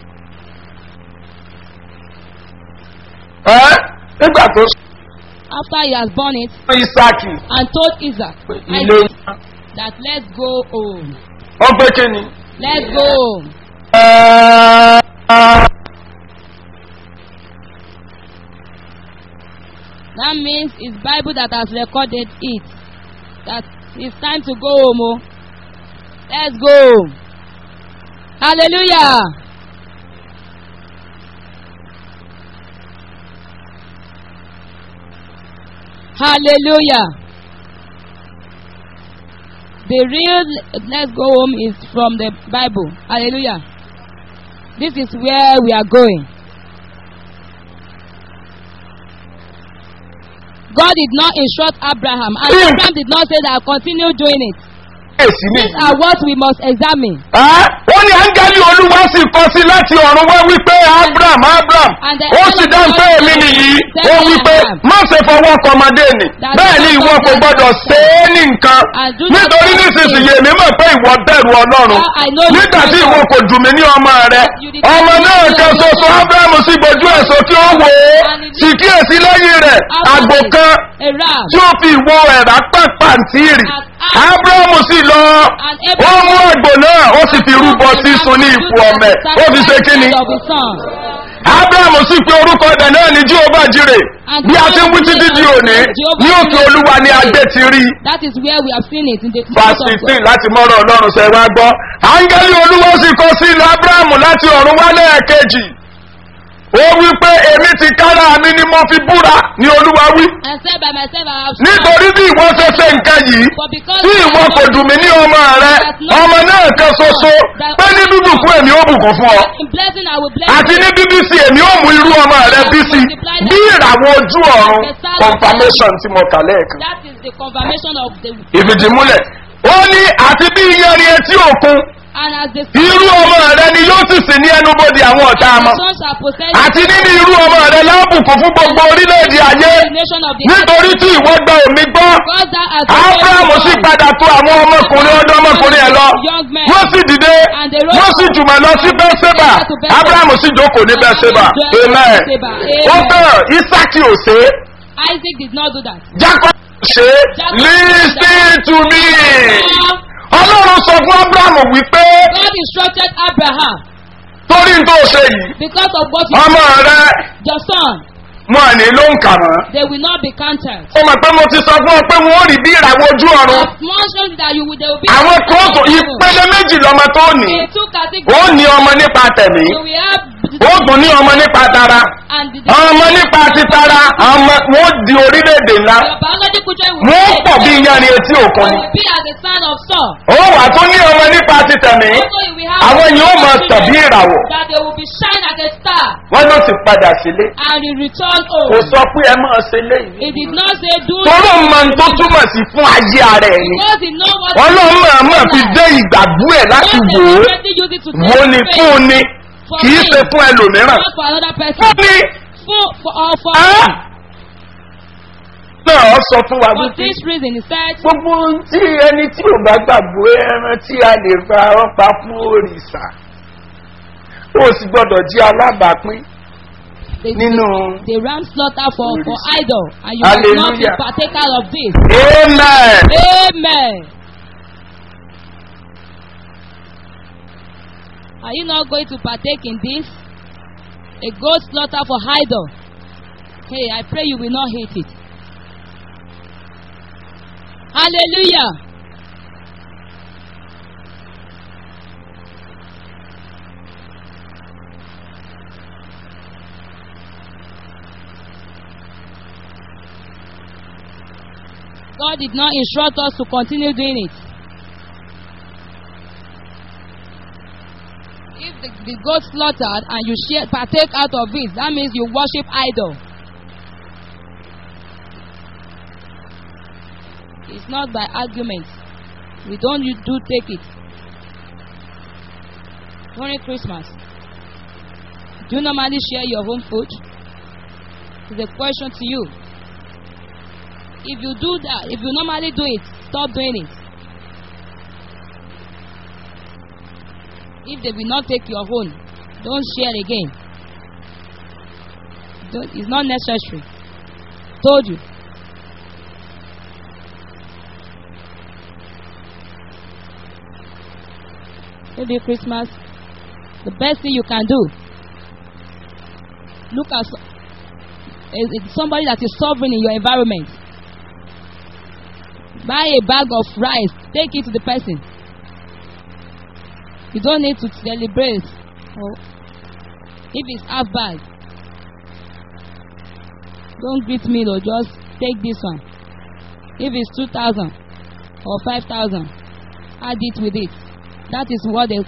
S3: ẹ́ nígbà tó
S2: After he has born it
S3: sún isaki
S2: and told Isaac
S3: ilé
S2: Isaac, that let's go home.
S3: wọ́n pé kí ni.
S2: Let's go home.
S3: Ẹ́,
S2: That means it's Bible that has recorded it. That it's time to go home. Oh. Let's go home. Hallelujah. Hallelujah. The real let's go home is from the Bible. Hallelujah. This is where we are going. God did not instruct Abraham, and
S3: Hmm.
S2: Abraham did not say that continue doing it.
S3: èsì ni.
S2: These are what we must examine.
S3: Ẹ́, ó ní áńgẹ́lì olúwa sì kọ sí láti ọ̀run wá wípé abraham abraham
S2: And the
S3: ó sì dáhùn pé èmi nìyí ó wípé má ṣe fọwọ́ kọmọdé nì bẹ́ẹ̀ ni ìwọ kò gbọ́dọ̀ ṣe é ní nǹkan nítorí nísinsìnyí èmi mọ̀ pé ìwọ bẹ̀rù ọlọ́run nígbà tí ìwọ kò dùn mí ní ọmọ rẹ ọmọ náà kan ṣoṣo abraham sì gbójú ẹ̀ sókè ó wò ó sì kíyèsí lẹ́yìn rẹ̀ àgbò kan
S2: A ram.
S3: tí ó fi ìwo ẹ̀rá pàǹtí rì abrahamu sì lọ
S2: And
S3: ó mú
S2: Abraham
S3: àgbò náà ó sì fi rúbọ sísun ní ipò ọmọ ẹ̀ ó fi ṣe kíni
S2: of his son.
S3: abrahamu sì pe orúkọ ẹ̀dẹ̀ náà ní jíhóbá jire bí a ti ń wí títí di òní ní òkè olúwa ni adé ti rí
S2: That is where we have seen it in the
S3: verse
S2: house of
S3: sixteen
S2: God.
S3: láti mọ́rọ̀ ọlọ́run ṣe wá gbọ́ áńgẹ́lì olúwa sì kọ sí ilẹ̀ abrahamu láti ọ̀run wá lẹ́ẹ̀kejì ó wí pé èmi ti kára mi ni mo fi búra ni olúwa wí
S2: And said by myself I have
S3: nítorí bí ìwọ ṣe ṣe nǹkan yìí
S2: But because
S3: tí ìwọ kò dùn mí ní ọmọ rẹ ọmọ náà kan ṣoṣo pé ní bíbù fún èmi ó bùkún fún ọ
S2: in blessing I will bless
S3: àti
S2: you.
S3: ní bíbí sí èmi ó mú irú ọmọ rẹ bí sí bí ìràwọ̀ ojú ọ̀run confirmation tí mo kà lẹ́ẹ̀kan
S2: That is the confirmation of the
S3: ìfìdímúlẹ̀ ó ní àti bí iyanrin etí òkun
S2: and as the
S3: irú ọmọ rẹ ni yóò sì sí ní ẹnubodè àwọn ọ̀tá
S2: the
S3: mọ́
S2: son shall possess
S3: àti nínú irú ọmọ rẹ lábùkún fún gbogbo orílẹ̀-èdè ayé
S2: the nation of the
S3: nítorí tí ìwọ gba omi gbọ́
S2: God that has
S3: abrahamu sì padà tó àwọn ọmọkùnrin ọdún ọmọkùnrin ẹ lọ
S2: young men
S3: wọ́n sì dìde
S2: And they rose
S3: wọ́n sì jùmọ̀ lọ sí bẹ́sẹ̀bà
S2: to Beersheba.
S3: abrahamu sì jókòó ní bẹ́sẹ̀bà amen
S2: Beersheba.
S3: ó
S2: Amen.
S3: bẹ̀rẹ̀ isaki ò ṣe é
S2: Isaac did not do that.
S3: jacob ò ṣe é listen to me ọlọ́run sọ fún abrahamu wípé
S2: God instructed Abraham
S3: torí n tó ṣe yìí
S2: because of what you
S3: ọmọ rẹ
S2: your son
S3: wọn à ní ló ń kà mọ́
S2: they will not be counted.
S3: ó mọ̀ pé mo ti sọ fún ọ pé wọn ò rí bí ìràwọ̀ ojú ọ̀run
S2: As mentioned that you will they will be
S3: àwọn kan tó ìpele méjì lọmọ tó ní
S2: in two
S3: ó
S2: categories.
S3: ní ọmọ nípa tẹ̀mí
S2: You will have
S3: ó tún ní ọmọ nípa tara
S2: and the,
S3: ọmọ nípa titara ọmọ wọn di orílẹ̀-èdè ńlá
S2: your biological children will
S3: wọn
S2: be
S3: pọ̀ bí iyanrin etí òkun
S2: will
S3: ni
S2: be as the son of Saul.
S3: ó wà tún ní ọmọ nípa titẹ̀mí
S2: Also you will have
S3: àwọn yìí ó máa tàn bí ìràwọ̀
S2: that they will be shine as a star
S3: wọn ló ti padà sílé
S2: and he return
S3: kò
S2: home.
S3: sọ pé ẹ máa ṣe léyìí
S2: He did not say do
S3: tọ́lọ́ máa ń tó túmọ̀ sí fún ayé ara ẹ̀ ni
S2: because he know what
S3: ọlọ́run máa máa fi dé ìgbàgbọ́ ẹ̀ láti
S2: God
S3: wò ó
S2: already use it to
S3: wo
S2: test
S3: ni
S2: faith.
S3: fún un ni kì í ṣe fún ẹlòmíràn
S2: not for another person.
S3: fún ni
S2: For, for, or for,
S3: Ẹ́? náà ọ sọ fún wa
S2: for
S3: wípé
S2: this reason, he said,
S3: gbogbo ohun tí ẹni tí ò bá gbàgbọ́ ẹran tí a lè fa ọpa fún òrìṣà ó sì gbọ́dọ̀ jí alábàápín
S2: the,
S3: nínú
S2: the ram slaughter for, for idol, and you
S3: Hallelujah.
S2: will not be partaker of this.
S3: amen
S2: Amen. Are you not going to partake in this? A goat slaughter for idol. Hey, I pray you will not hate it. Hallelujah. God did not instruct us to continue doing it. If the, the goat slaughtered and you share, partake out of it, that means you worship idol. It's not by argument. We don't you do take it. During Christmas, do you normally share your home food? is a question to you. If you do that, if you normally do it, stop doing it. If they will not take your own, don't share again. Don't, it's not necessary. Told you. Maybe Christmas, the best thing you can do. Look at so- is- is somebody that is sovereign in your environment. Buy a bag of rice, take it to the person. You don't need to celebrate. Or if it's half bag, don't greet me though, just take this one. If it's two thousand or five thousand, add it with it. That is what they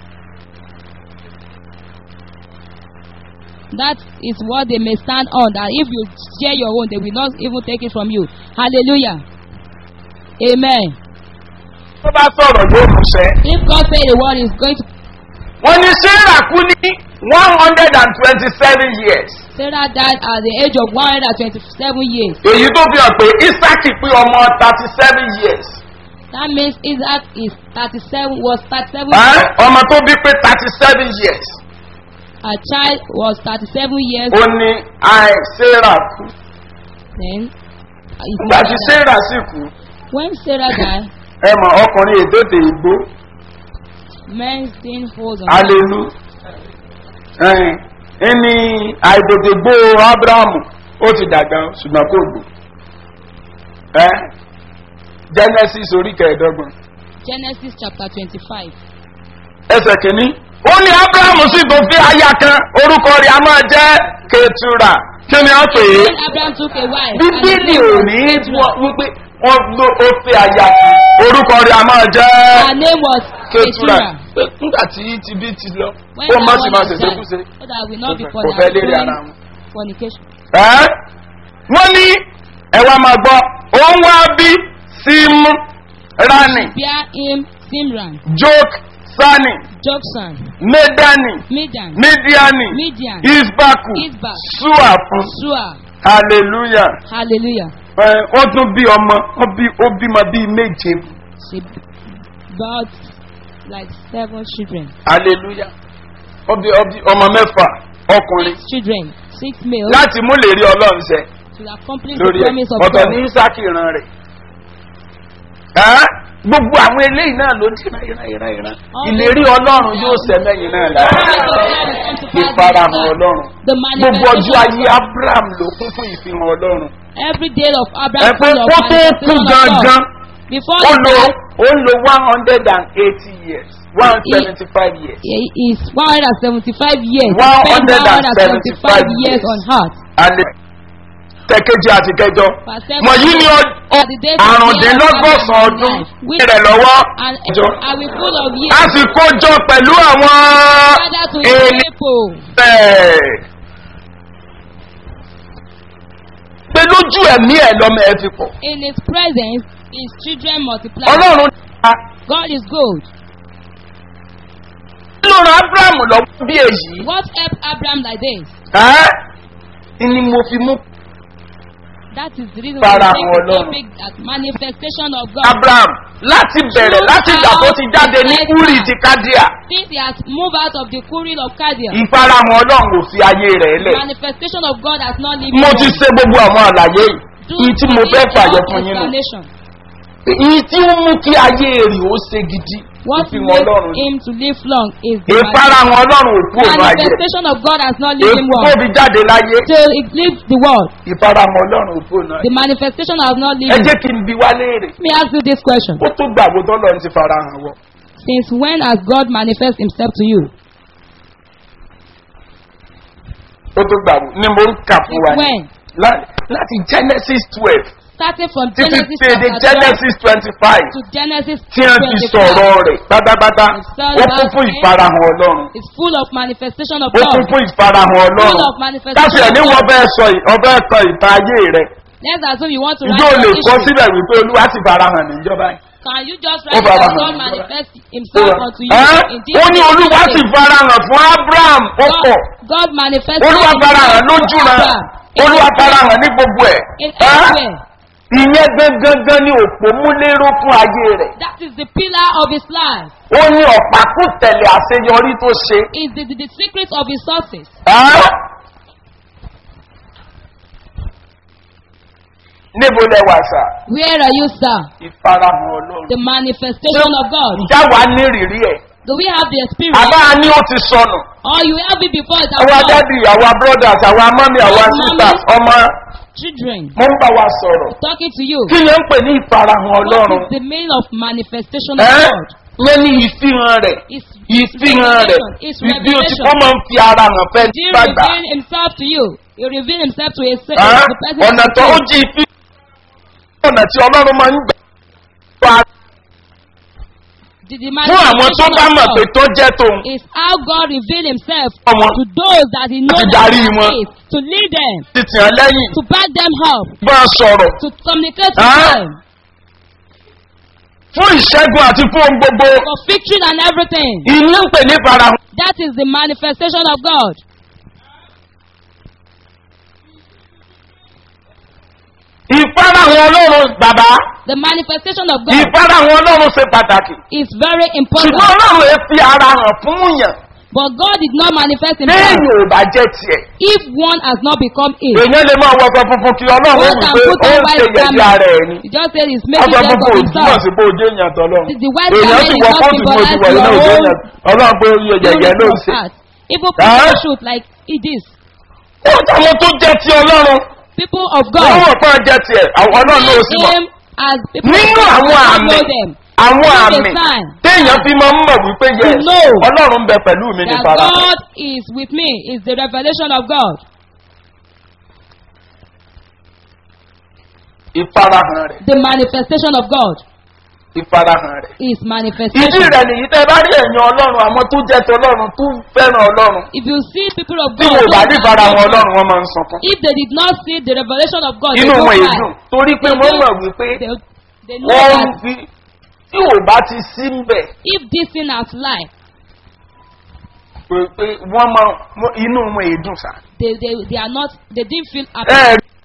S2: that is what they may stand on that if you share your own they will not even take it from you hallelujah amen
S3: tó bá sọ̀rọ̀ yóò múṣẹ́.
S2: if God say the word is going to
S3: wọ́n ní sarah kú ní one hundred and twenty-seven years.
S2: Sarah died at the age of one hundred and twenty-seven years
S3: èyí tó fi hàn pé isaki pé ọmọ thirty-seven years.
S2: that means Isaac is thirty-seven was thirty-seven
S3: Ẹ́,
S2: years
S3: ọmọ tó bí pé thirty-seven years.
S2: her child was thirty-seven years
S3: ó ní àì sarah kú.
S2: then his
S3: nígbà tí
S2: mother died.
S3: sarah sì kú
S2: when Sarah died
S3: ẹ mọ̀ ọkùnrin èdòdè ìgbó
S2: men still hold on
S3: alelu ẹni àìdèdègbò abrahamu ó ti dàgbà ṣùgbọ́n kò gbò ẹ genesis orí kẹẹ̀ẹ́dọ́gbọ̀n
S2: Genesis chapter twenty-five
S3: ẹsẹ̀ kìíní ó ní abrahamu sì tó fi aya kan orúkọ rẹ̀ a máa jẹ́ ketura kí ni wọ́n pè é
S2: when Abraham took a wife and the
S3: bíbélì
S2: name
S3: ò
S2: was
S3: ní
S2: Keturah.
S3: wípé wọ́n ló ó fi aya kan orúkọ rẹ̀ a máa jẹ́
S2: her name was
S3: ketura
S2: Keturah.
S3: pé nígbà tí tibí ti lọ
S2: when
S3: ó
S2: that
S3: má sì
S2: one
S3: máa
S2: has
S3: ṣẹ̀ṣẹ̀
S2: died,
S3: kú sí
S2: so that we not be
S3: kò fẹ́ lérí ara
S2: fornicating
S3: wọn.
S2: fornication.
S3: Ẹ́, wọ́n ní ẹ̀wà máa gbọ́ òun wá bí símú rani
S2: bear him Simran,
S3: jok sani
S2: Joksan,
S3: medani
S2: Midian,
S3: midiani
S2: Midian,
S3: isbaku
S2: Isbak,
S3: sua fún
S2: Sua.
S3: hallelujah
S2: Hallelujah.
S3: Ẹ, wọ́n tún bí ọmọ wọ́n bí ó bímọ bíi méje
S2: She birthed like seven children.
S3: hallelujah wọ́n bí wọ́n bí ọmọ mẹ́fà ọkùnrin
S2: Six children, six males
S3: láti mú lè rí ọlọ́run ṣẹ
S2: to accomplish
S3: lórí
S2: the
S3: ẹ̀
S2: promise of
S3: ọ̀tọ̀
S2: God.
S3: ní isaki ìran rẹ̀ Ẹ́, gbogbo àwọn eléyìí náà ló dì náà ìran ìran ìran ìlérí ọlọ́run yóò sẹ́mẹ́yìn náà
S2: The
S3: lára
S2: promise of God will come to pass in
S3: ìfarahàn
S2: his life.
S3: ọlọ́run
S2: The
S3: gbogbo ọjọ́
S2: manifestation
S3: ayé
S2: of God.
S3: abraham ló kún fún ìfihàn ọlọ́run
S2: Every day of
S3: ẹ
S2: Abraham
S3: pé
S2: full of
S3: kó tó kú
S2: manifestation of
S3: gangan
S2: God. Before
S3: ó
S2: he
S3: lo
S2: died,
S3: ó lo one hundred and eighty years one seventy five years
S2: he is 175 years. He
S3: One
S2: spent
S3: hundred and
S2: 175
S3: seventy-five
S2: years
S3: years.
S2: on earth.
S3: alẹ́ tẹ̀kejì àti kẹjọ
S2: Verse seven.
S3: wọ̀nyí ni ọ-
S2: At the days of
S3: àrùndínlọ́gọ́sàn
S2: Abraham's
S3: ọdún
S2: life, which-
S3: rẹ̀ lọ́wọ́
S2: And
S3: jọ
S2: are we full of
S3: a
S2: years?
S3: sì kó jọ pẹ̀lú àwọn
S2: Father to
S3: ènìyàn
S2: his people.
S3: bẹ́ẹ̀. pé lójú ẹ̀mí ẹ̀ lọ́mọ ẹ fi pọ̀
S2: In his presence, his children multiply.
S3: ọlọ́run dá
S2: God is good.
S3: nínú ran abraham lọ́wọ́ bí èyí
S2: What helped Abraham like this?
S3: ẹ́ ni mo fi mú
S2: That is the reason
S3: Fara
S2: why we
S3: hàn
S2: take the
S3: Ọlọ́run.
S2: topic that manifestation of God.
S3: abraham láti bẹ̀rẹ̀ láti ìgbà tó ti jáde ní uri ti kádíà
S2: Since he has moved out of the Kuril of Kadia,
S3: ìfarahàn ọlọ́run kò fi ayé rẹ̀ lẹ̀
S2: manifestation of God has not lived
S3: mo
S2: in
S3: ti
S2: us.
S3: ṣe gbogbo àwọn àlàyé
S2: Do
S3: yìí tí mo
S2: for
S3: fẹ́
S2: it
S3: fàyọ
S2: enough
S3: fún yín nù
S2: explanation.
S3: èyí tí ó mú kí ayé rẹ̀ ó ṣe gidi
S2: What
S3: ìfihàn
S2: makes
S3: ọlọ́run
S2: him to live long is the
S3: ìfarahàn ọlọ́run òkú òun ayé
S2: manifestation of God has not lived him
S3: èkó
S2: well.
S3: fi jáde láyé
S2: Till he lived the world,
S3: ìfarahàn ọlọ́run òkú òun ayé
S2: the manifestation has not lived
S3: ẹ
S2: him.
S3: jẹ́ kí n bi wá léèrè
S2: Let me ask you this question.
S3: ó tó gbàgbó tọ́lọ́run ti farahàn wọ
S2: Since when has God manifest himself to you?
S3: ó tó gbàgbó ni mo ń kà fún wa
S2: Since
S3: ní.
S2: when?
S3: Lá- láti genesis twelve
S2: Starting from
S3: títí
S2: Genesis
S3: tèdè
S2: chapter 12
S3: genesis twenty five
S2: to Genesis
S3: tí wọ́n ti
S2: 25.
S3: sọ̀rọ̀ rẹ̀ pátápátá
S2: Son
S3: ó kún
S2: about
S3: fún
S2: him.
S3: ìfarahàn ọlọ́run
S2: It's full of manifestation of
S3: ó kún
S2: God.
S3: fún ìfarahàn ọlọ́run
S2: Full of manifestation
S3: káṣí ẹ̀ ní
S2: of
S3: wọ́n
S2: God.
S3: bẹ́ẹ̀ sọ ì- ọbẹ̀ sọ ìta ayé rẹ̀
S2: Let's assume you want to
S3: ìjọ
S2: write
S3: lè
S2: your
S3: kọ́
S2: history.
S3: síbẹ̀ wípé olúwa ti farahàn níjọba yìí.
S2: Can you just
S3: Ó
S2: write
S3: bá
S2: that
S3: wa
S2: God
S3: hàn.
S2: manifest himself unto you
S3: Ẹ́,
S2: in this
S3: ó ní olúwa sì
S2: way?
S3: farahàn fún abraham ó pọ̀
S2: God, God manifested
S3: olúwa
S2: himself
S3: farahàn
S2: to
S3: lójú ra
S2: Abraham.
S3: olúwa farahàn ní gbogbo ẹ̀
S2: In
S3: Ẹ́?
S2: everywhere.
S3: ìyẹn gangan ni òpó múléró fún ayé rẹ̀
S2: That is the pillar of his life.
S3: ó ní ọ̀pákù tẹ̀lé àṣeyọrí tó ṣe
S2: Is the, the, the secret of his success.
S3: Ẹ́? níbo lẹ wà sà
S2: Where are you, sir?
S3: ìfarahàn ọlọ́run
S2: The manifestation of God.
S3: ìjà wa ní ìrírí ẹ̀
S2: Do we have the experience?
S3: àbá ni ó ti sọnù
S2: Or you have it before it has
S3: àwa
S2: come?
S3: dádì àwa brothers àwa mọ́mí àwa
S2: Yes,
S3: sisters
S2: mommy.
S3: ọmọ
S2: Children,
S3: mo ń bá wa sọ̀rọ̀
S2: talking to you.
S3: kí ni ó ń pè ní ìfarahàn
S2: What
S3: ọlọ́run
S2: is the meaning of manifestation of
S3: ẹ́
S2: God?
S3: yẹn ní ìfihàn rẹ̀
S2: It's
S3: ìfihàn rẹ̀
S2: revelation. It's
S3: ibi ó ti
S2: revelation.
S3: kó máa ń fi ara hàn fẹ́
S2: He
S3: gbàgbà
S2: reveal himself to you. He reveal himself to a se-
S3: Ẹ́?
S2: the person
S3: ọ̀nà
S2: that
S3: tó ó
S2: you
S3: jí ìfi ọ̀nà tí ọlọ́run máa ń gbà wá
S2: the, the
S3: fún àwọn tó
S2: manifestation
S3: bá
S2: of
S3: mọ̀ pé
S2: God
S3: tó jẹ́ tòun
S2: is how God reveal himself
S3: Ọmọ.
S2: to those that he knows
S3: Àti
S2: that
S3: darí
S2: he
S3: wọn.
S2: is, to lead them,
S3: ti tì hàn lẹ́yìn
S2: to back them up,
S3: bá a sọ̀rọ̀
S2: to communicate
S3: Ẹ́?
S2: with them
S3: fún ìṣẹ́gun àti fún ohun gbogbo
S2: for victory and everything.
S3: ìní ń pè ní ìfarahàn
S2: That is the manifestation of God.
S3: ìfarahàn ọlọ́run bàbá
S2: The manifestation of God
S3: ìfarahàn ọlọ́run ṣe pàtàkì
S2: is very
S3: ṣùgbọ́n
S2: important.
S3: ọlọ́run ẹ fi ara hàn fún yàn
S2: But God did not manifest himself
S3: téèyàn ò bá jẹ́ tiẹ̀
S2: if one has not become it.
S3: èèyàn lè máa wọṣọ funfun kí ọlọ́run ó
S2: One
S3: wí
S2: can
S3: pé
S2: put
S3: ó
S2: on
S3: ń ṣe
S2: white
S3: yẹ̀yẹ́ ara ẹ̀ ni
S2: garment. He just said he's making
S3: ọjọ́
S2: jest
S3: funfun
S2: of
S3: ò túmọ̀
S2: himself.
S3: sí pé ojú èèyàn tọ́lọ́run
S2: The white
S3: èèyàn
S2: garment
S3: sì
S2: is
S3: wọ
S2: not
S3: kóòtù ní ojú
S2: symbolize
S3: wọ̀nyí náà
S2: your
S3: ojú
S2: own
S3: èèyàn ọlọ́run pé ojú yẹ̀yẹ́
S2: unity
S3: ló ń
S2: of
S3: ṣe.
S2: heart. Even
S3: Ẹ́?
S2: people shoot like it is.
S3: ó táwọn tó jẹ́ ti ọlọ́run
S2: People of
S3: wọ́n
S2: God.
S3: wọ̀ pé wọ́n jẹ́ tiẹ̀ àwọn náà ló sì mọ̀
S2: him as people
S3: nínú
S2: of God
S3: àwọn
S2: who
S3: àmì
S2: know them.
S3: àwọn
S2: Through the
S3: àmì
S2: sign.
S3: téèyàn fi máa ń mọ̀ wípé yẹ
S2: To know
S3: ọlọ́run ń bẹ pẹ̀lú mi ní
S2: That
S3: fara
S2: God is with me is the revelation of God.
S3: ìfarahàn rẹ̀
S2: The manifestation of God
S3: ìfarahàn rẹ̀.
S2: is
S3: ìdí
S2: manifestation.
S3: rẹ̀ nìyí tẹ́ bá rí ẹ̀yìn ọlọ́run àwọn tó jẹ́ tọlọ́run tó fẹ́ràn ọlọ́run
S2: If you see people of
S3: tí
S2: God,
S3: wọn ò bá
S2: those
S3: rí
S2: that
S3: ìfarahàn
S2: know
S3: ọlọ́run
S2: God,
S3: wọn máa ń sọkún.
S2: if they did not see the revelation of God,
S3: inú
S2: they
S3: wọn
S2: don't
S3: èdùn
S2: cry.
S3: torí pé
S2: They
S3: wọ́n
S2: don't-
S3: mọ̀ wípé
S2: They, they know
S3: wọ́n ń
S2: that
S3: fi tí ò bá ti sí ń bẹ̀
S2: if this thing has life,
S3: pé pé wọ́n máa wọ́n- inú wọn èdùn sá.
S2: they, they, they are not, they didn't feel happy.
S3: ẹ rí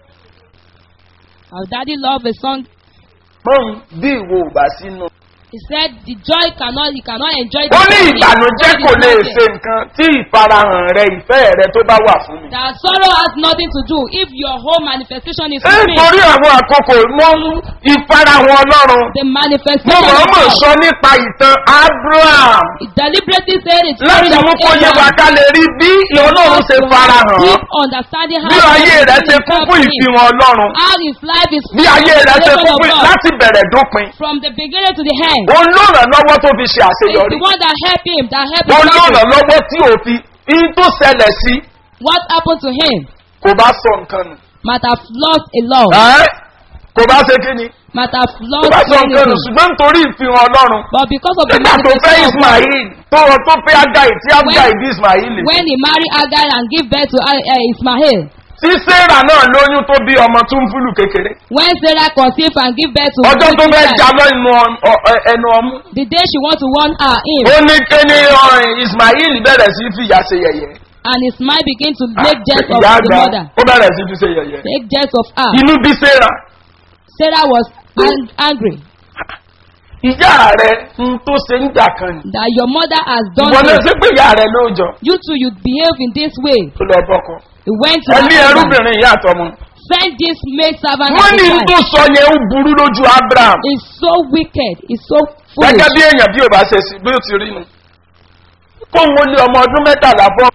S2: Our daddy loved a song.
S3: mọ́hún bí ìwọ ò bá sínú.
S2: He said, the joy cannot, you cannot enjoy
S3: ó ní
S2: joy
S3: ìbànújẹ́
S2: if
S3: kò
S2: God is
S3: lè
S2: not
S3: ṣe
S2: there.
S3: nǹkan tí ìfarahàn rẹ ìfẹ́ rẹ tó bá wà fún mi.
S2: That sorrow has nothing to do if your whole manifestation is with me.
S3: nítorí àwọn àkókò mọ́ ìfarahàn ọlọ́run
S2: The
S3: mo
S2: manifestation of
S3: mọ̀ọ́mọ̀
S2: God.
S3: sọ nípa ìtàn abraham
S2: He deliberately said it.
S3: láti mú kó yé wa ká lè rí bí ọlọ́run ṣe farahàn
S2: Deep understanding how
S3: bí ayé
S2: God
S3: rẹ
S2: revealed
S3: ṣe kún
S2: himself
S3: fún
S2: to him.
S3: ìfihàn ọlọ́run
S2: How his life is
S3: bí ayé rẹ ṣe kún
S2: of
S3: fún
S2: God.
S3: láti bẹ̀rẹ̀ dópin
S2: From the beginning to the end.
S3: òun ló ràn lọ́wọ́ tó fi ṣe
S2: It's
S3: àṣeyọrí
S2: the one that helped him, that helped
S3: òun ló
S2: him.
S3: ràn lọ́wọ́ tí ò fi in tó ṣẹlẹ̀ sí
S2: What happened to him
S3: kò bá sọ nǹkan nù
S2: might have lost a lot.
S3: Ẹ́? kò bá ṣe kí ni
S2: Might have
S3: kò
S2: lost
S3: bá sọ nǹkan nù
S2: anything.
S3: ṣùgbọ́n nítorí ìfihàn ọlọ́run
S2: But because of the
S3: nígbà tó fẹ́
S2: manifestation of God,
S3: ismail tó rọ tó fẹ́ agai tí agai bí ismail
S2: when he married Agar and give birth to uh, uh, Ismail,
S3: tí sarah náà lóyún tó bí ọmọ tó ń fúlù kékeré
S2: when Sarah conceived and give birth to
S3: ọjọ́ tó fẹ́
S2: Ishmael,
S3: já lẹ́nu ọ- ọ- ẹnu ọmú
S2: the day she want to warn her him,
S3: ó ní kéde ọ̀rìn ismail bẹ̀rẹ̀ sí fìyà ṣe yẹ̀yẹ́
S2: and Ismail begin to make jest of
S3: ìyá
S2: the
S3: àgbà
S2: mother,
S3: ó bẹ̀rẹ̀ sí fi ṣe yẹ̀yẹ́
S2: make jest of her.
S3: inú bí sarah
S2: Sarah was ang- angry
S3: ìyá rẹ ń tó ṣe ń jà kan ni
S2: that your mother has done
S3: ìwọ náà
S2: this.
S3: ṣe pé ìyá rẹ ló jọ
S2: You too, you behave in this way.
S3: tó lọ bọ́kọ
S2: He went to
S3: ẹ
S2: her
S3: ní
S2: husband,
S3: ẹrúbìnrin ìyá àtọmọ
S2: send this maid servant
S3: wọ́n
S2: as
S3: ní
S2: a
S3: n tó
S2: wife.
S3: sọ yẹn ó burú lójú abraham
S2: He's so wicked. He's so
S3: gẹ́gẹ́
S2: foolish.
S3: bí èèyàn bí ò bá ṣe sí bí ó ti rí nu kó ń wọlé ọmọ ọdún mẹ́tàlá bọ́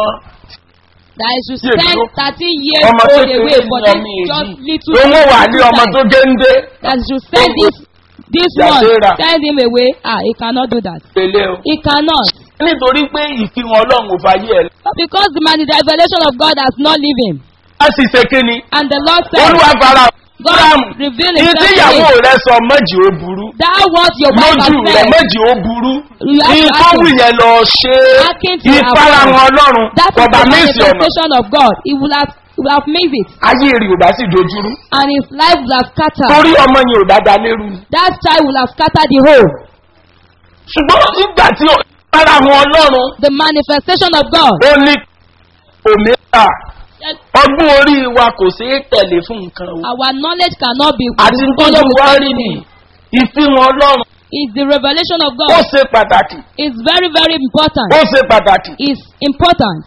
S2: That he should
S3: Yeah,
S2: spend
S3: bro.
S2: 13 years
S3: ọmọ
S2: old
S3: kékeré
S2: away
S3: ní
S2: for
S3: ọmọ
S2: this just
S3: èyí
S2: little
S3: owó wà ní
S2: little
S3: ọmọ
S2: time.
S3: tó géńdé
S2: That he should send
S3: Oh,
S2: this this
S3: Yeah,
S2: one,
S3: Sarah.
S2: send him away. Ah, he cannot do that.
S3: pẹ̀lẹ́ o
S2: He cannot.
S3: nítorí pé ìfihàn ọlọ́run ò fàyè ẹ̀
S2: But because the man, the revelation of God has not leave him.
S3: á sì ṣe kíni
S2: And the Lord said,
S3: olúwa fara
S2: God
S3: abraham
S2: revealed
S3: ní
S2: himself to
S3: tíyàwó
S2: him.
S3: rẹ sọ méjì ó burú
S2: That what your wife has
S3: lójú rẹ
S2: said.
S3: méjì ó burú
S2: You have
S3: ní
S2: to
S3: tó
S2: ask
S3: wù
S2: him.
S3: yẹn lọ ṣe
S2: Akin to
S3: ìfarahàn
S2: avoid.
S3: ọlọ́run
S2: That is
S3: kọba
S2: the
S3: méjì ọ̀nà
S2: manifestation of God. He will have, he will have made it.
S3: ayé rí ò bá sì dojúrú
S2: And his life will have scattered.
S3: torí ọmọ yẹn ò dáadáa lérú ni.
S2: That child will have scattered the whole.
S3: ṣùgbọ́n nígbà tí ìfarahàn ọlọ́run
S2: The manifestation of God
S3: ó ní òmíràn ọgbọ́n orí wa kò ṣeé tẹ̀lé fún nǹkan o.
S2: Our knowledge cannot be
S3: àti tọ́jọ́ wa rí ni ìfihàn ọlọ́run
S2: Is the revelation of
S3: ó
S2: God.
S3: ṣe pàtàkì
S2: It's very, very important.
S3: ó ṣe pàtàkì.
S2: It's important.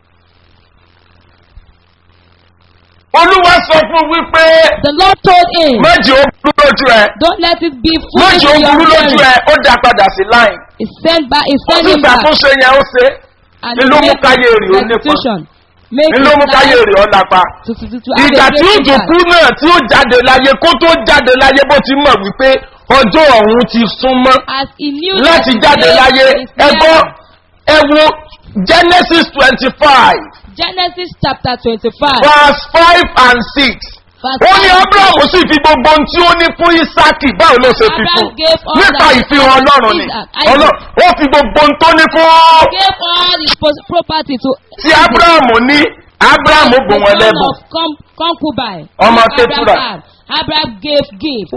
S3: olúwa sọ fún wípé
S2: The Lord told him,
S3: méjì ó burú lójú ẹ
S2: Don't let it be foolish
S3: méjì ó
S2: in your
S3: burú lójú
S2: hearing.
S3: ẹ ó dá padà sí láì.
S2: He sent back, he
S3: ó
S2: sent
S3: sì
S2: him back.
S3: ṣàtúnṣe yẹn ó ṣe
S2: And
S3: Ní ló mú
S2: make
S3: káyé rẹ̀ ó nípa.
S2: restitution. Make
S3: ní ló mú
S2: his
S3: káyé
S2: life
S3: rẹ̀ ọ́ lápá.
S2: to, to, to, to have
S3: ìgbà
S2: a
S3: tí ó
S2: great
S3: tó
S2: impact.
S3: kú náà tí ó jáde láyé kó tó jáde láyé bó ti mọ̀ wípé ọjọ́ ọ̀hún ti súnmọ́
S2: As he knew
S3: láti
S2: that
S3: jáde
S2: his
S3: láyé
S2: day is
S3: ẹgbọ́
S2: near.
S3: ẹ wo genesis twenty five
S2: Genesis chapter twenty-five.
S3: verse five and six
S2: verse
S3: ó ní
S2: five.
S3: abrahamu sì fi gbogbo ohun tí ó ní fún isaki báwo ló ṣe fi
S2: Abraham
S3: fún
S2: gave all
S3: nípa
S2: that he
S3: ìfihàn
S2: had to
S3: ọlọ́run ni
S2: Isaac, Isaac.
S3: Ọlọ́- ó fi gbogbo ohun tó ní fún
S2: gave all his pos- property to
S3: tí abrahamu ní abrahamu bò
S2: the
S3: wọn
S2: son
S3: lẹ́bùn.
S2: of con- concubine.
S3: Ọmọ
S2: whom
S3: Ketura.
S2: Abraham had. Abraham gave gift.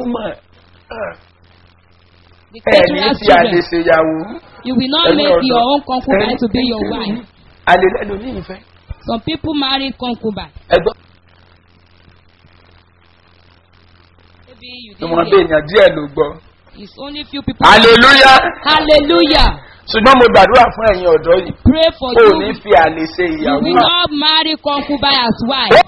S2: The
S3: ẹ ní
S2: Keturah
S3: fi àlè
S2: children.
S3: ṣèyàwó
S2: You will not
S3: ẹni
S2: make
S3: ọ̀dọ́.
S2: your own concubine
S3: Ẹni-
S2: to be your wife.
S3: àlè lẹ́nu ní ìfẹ́
S2: Some people marry concubine.
S3: ẹgbọ́n
S2: Maybe you
S3: ìwọ̀n
S2: didn't
S3: bí
S2: hear.
S3: èèyàn díẹ̀ ló gbọ́.
S2: It's only few people.
S3: hallelujah
S2: Hallelujah.
S3: ṣùgbọ́n mo gbàdúrà fún ẹ̀yin ọ̀dọ́ yìí
S2: Pray for
S3: kó o
S2: you.
S3: ní fi àlè ṣe
S2: You
S3: ìyàwó
S2: will not marry concubine as wife.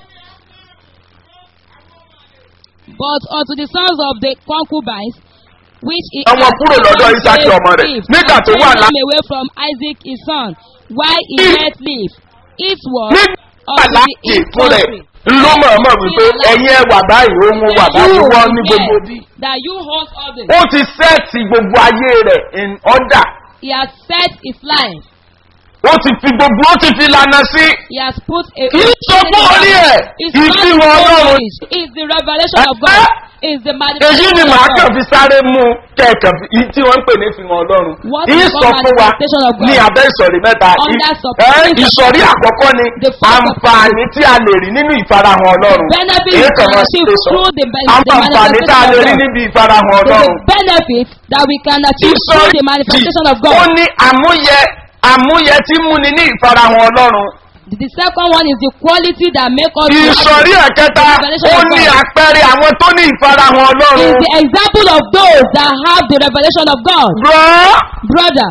S2: But unto the sons of the concubines, which he
S3: Àwọn
S2: had
S3: kúrò lọ́dọ̀
S2: given
S3: Ísákì
S2: gave
S3: ọmọ rẹ̀.
S2: gift,
S3: Nígbà
S2: and
S3: tó wà
S2: turned
S3: lá-
S2: them away from Isaac his son, while he
S3: Ní-
S2: yet lived. It was
S3: nígbà
S2: unto the
S3: láti
S2: east
S3: fún rẹ̀
S2: country.
S3: ló mọ̀ọ́mọ̀ wípé ẹ̀yin ẹ wà báyìí ohun wà báyìí
S2: You
S3: wọ́n ní
S2: yes,
S3: gbogbo bí.
S2: that you hold others.
S3: ó ti sẹ́ẹ̀tì gbogbo ayé rẹ̀ in order
S2: He has set his life.
S3: ó ti fi gbogbo ó ti fi lànà sí.
S2: He has put a.
S3: kì í sọ fún orí ẹ̀
S2: It's not
S3: ìfihàn
S2: his
S3: ọlọ́run.
S2: knowledge. It's the revelation of God. It's the
S3: èyí
S2: manifestation
S3: ni
S2: of
S3: màá
S2: God.
S3: kàn fi sáré mú kẹ̀kẹ́ fi tí wọ́n ń pè ní ìfihàn ọlọ́run.
S2: What
S3: yìí
S2: is
S3: sọ
S2: called
S3: fún wa
S2: manifestation of God?
S3: ní abẹ́ ìsọ̀rí mẹ́ta.
S2: Under
S3: Ì-
S2: support-
S3: ẹ́, ìsọ̀rí àkọ́kọ́ ni
S2: The first of-
S3: àǹfààní tí a lè rí nínú ìfarahàn ọlọ́run.
S2: benefit
S3: Èyí
S2: we
S3: kan
S2: can
S3: máa
S2: achieve
S3: ṣe sọ.
S2: through the, ben-
S3: àwọn
S2: the
S3: àǹfààní tá a
S2: manifestation
S3: lè
S2: of
S3: rí
S2: God.
S3: níbi ìfarahàn
S2: So
S3: ọlọ́run.
S2: the benefit that we can achieve through
S3: ìsọ̀rí
S2: the manifestation of
S3: ó
S2: God.
S3: ní àmúyẹ àmúyẹ tí múni ní ìfarahàn ọlọ́run.
S2: The second one is the quality that make us
S3: ìsọ̀rí ẹ̀kẹta
S2: Revelation
S3: ó
S2: of
S3: ní
S2: God.
S3: àpẹẹrẹ àwọn tó ní ìfarahàn
S2: is
S3: ọlọ́run.
S2: the example of those that have the revelation of God.
S3: rọ́
S2: Brother,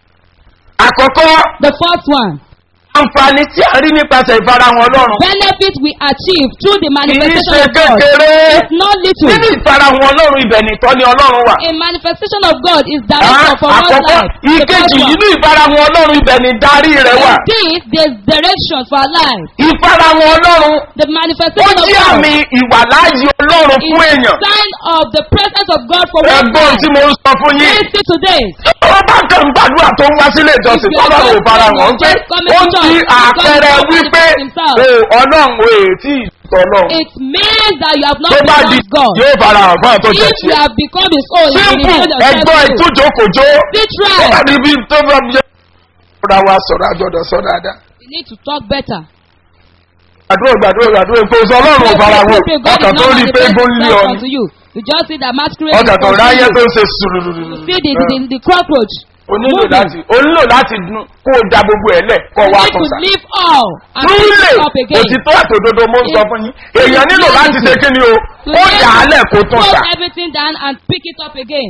S3: àkọ́kọ́
S2: the first one,
S3: àǹfààní tí a rí nípasẹ̀ ìfarahàn ọlọ́run.
S2: benefit we achieve through the
S3: kì í
S2: manifestation
S3: ṣe
S2: of God.
S3: kékeré.
S2: It's not little.
S3: nínú ìfarahàn ọlọ́run ibẹ̀ nìtọ́ ni ọlọ́run wà.
S2: A manifestation of God is
S3: Ah,
S2: direction for one's
S3: àkọ́kọ́
S2: life. The first
S3: ìkejì
S2: one.
S3: nínú ìfarahàn ọlọ́run ibẹ̀ ni darí rẹ̀ wà.
S2: Indeed, there's direction for our life.
S3: ìfarahàn ọlọ́run
S2: The
S3: ó
S2: manifestation of
S3: jí
S2: God
S3: àmì ìwàláyé ọlọ́run
S2: is
S3: fún
S2: a
S3: èèyàn.
S2: sign of the presence of God for one
S3: ẹgbọ́n tí mo ń sọ fún yín.
S2: Listen today.
S3: ó bá kàn ń gbàdúrà tó ń wá sílé ìjọsìn
S2: If you are
S3: tọ́lọ́run ò
S2: just
S3: farahàn
S2: praying,
S3: pé
S2: just coming
S3: ó
S2: to
S3: ti
S2: church,
S3: àpẹẹrẹ
S2: God will
S3: wípé
S2: manifest himself.
S3: o ọlọ́run ò tí ì tọ́lọ́
S2: It means that you have not
S3: tó bá di
S2: become God.
S3: yóò farahàn fún àtọ́ jẹ
S2: If you
S3: tiẹ̀.
S2: have become his own, you will
S3: simple
S2: reveal yourself
S3: ẹgbọ́n
S2: to him.
S3: ìtújókòjó
S2: Be
S3: ó
S2: try.
S3: bá níbi tó bá mi yẹ. ọ̀rọ̀ wa sọ̀rọ̀ àjọ̀dọ̀ sọ dáadáa.
S2: You need to talk better.
S3: gbàdúrà gbàdúrà gbàdúrà kò sọ ọlọ́run ò farahàn
S2: Pray, pray, God
S3: ọkàn
S2: is
S3: tó
S2: not
S3: rí pé gún lé
S2: manifest
S3: ọ
S2: unto you. You just see that masquerade is
S3: ọkàn tó ráyé tó
S2: continuing.
S3: ń ṣe sùrùrùrù.
S2: You see the, the, the cockroach.
S3: o nílò
S2: moving.
S3: láti o nílò láti dun kó o da gbogbo ẹ lẹ kó o
S2: You
S3: wá
S2: need
S3: tún
S2: to
S3: sá.
S2: leave all and pick
S3: Rúlè
S2: it up again.
S3: òtítọ́ àtòdodo mo ń sọ fún yín. Èèyàn nílò
S2: Reality.
S3: láti ṣe kí ni o?
S2: To
S3: Ó
S2: leave-
S3: dà á lẹ̀ kó tún
S2: Put
S3: sá.
S2: everything down and pick it up again.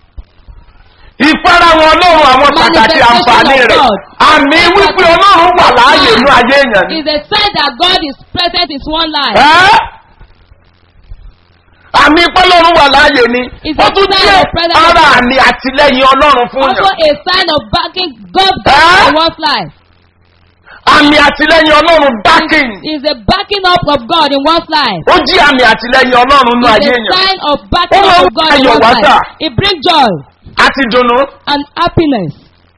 S3: Ìfarahàn ọlọ́run àwọn pàtàkì
S2: Manifestation
S3: àǹfààní
S2: of
S3: rẹ̀.
S2: God.
S3: Àmì wípé ọlọ́run wà láàyè inú ayé èèyàn ni.
S2: Is a sign that God is present in one life.
S3: Ẹ́ àmì pọ́lọ́run wà láàyè ni.
S2: It's
S3: Ó
S2: a
S3: tún
S2: sign
S3: jẹ́
S2: of presence of
S3: ara
S2: God.
S3: àmì àtìlẹ́yìn ọlọ́run fún
S2: Also
S3: yàn.
S2: a sign of backing God
S3: Eh?
S2: in one's life.
S3: Àmì àtìlẹ́yìn ọlọ́run backing.
S2: Is a backing up of God in one's life.
S3: Ó jí àmì àtìlẹ́yìn ọlọ́run nínú
S2: It's
S3: ayé
S2: a
S3: èèyàn.
S2: sign of backing
S3: Ó
S2: up
S3: máa ń
S2: of God in
S3: ayọ̀
S2: one's
S3: wá sà.
S2: life. It brings joy
S3: Àti dùnnú.
S2: and happiness.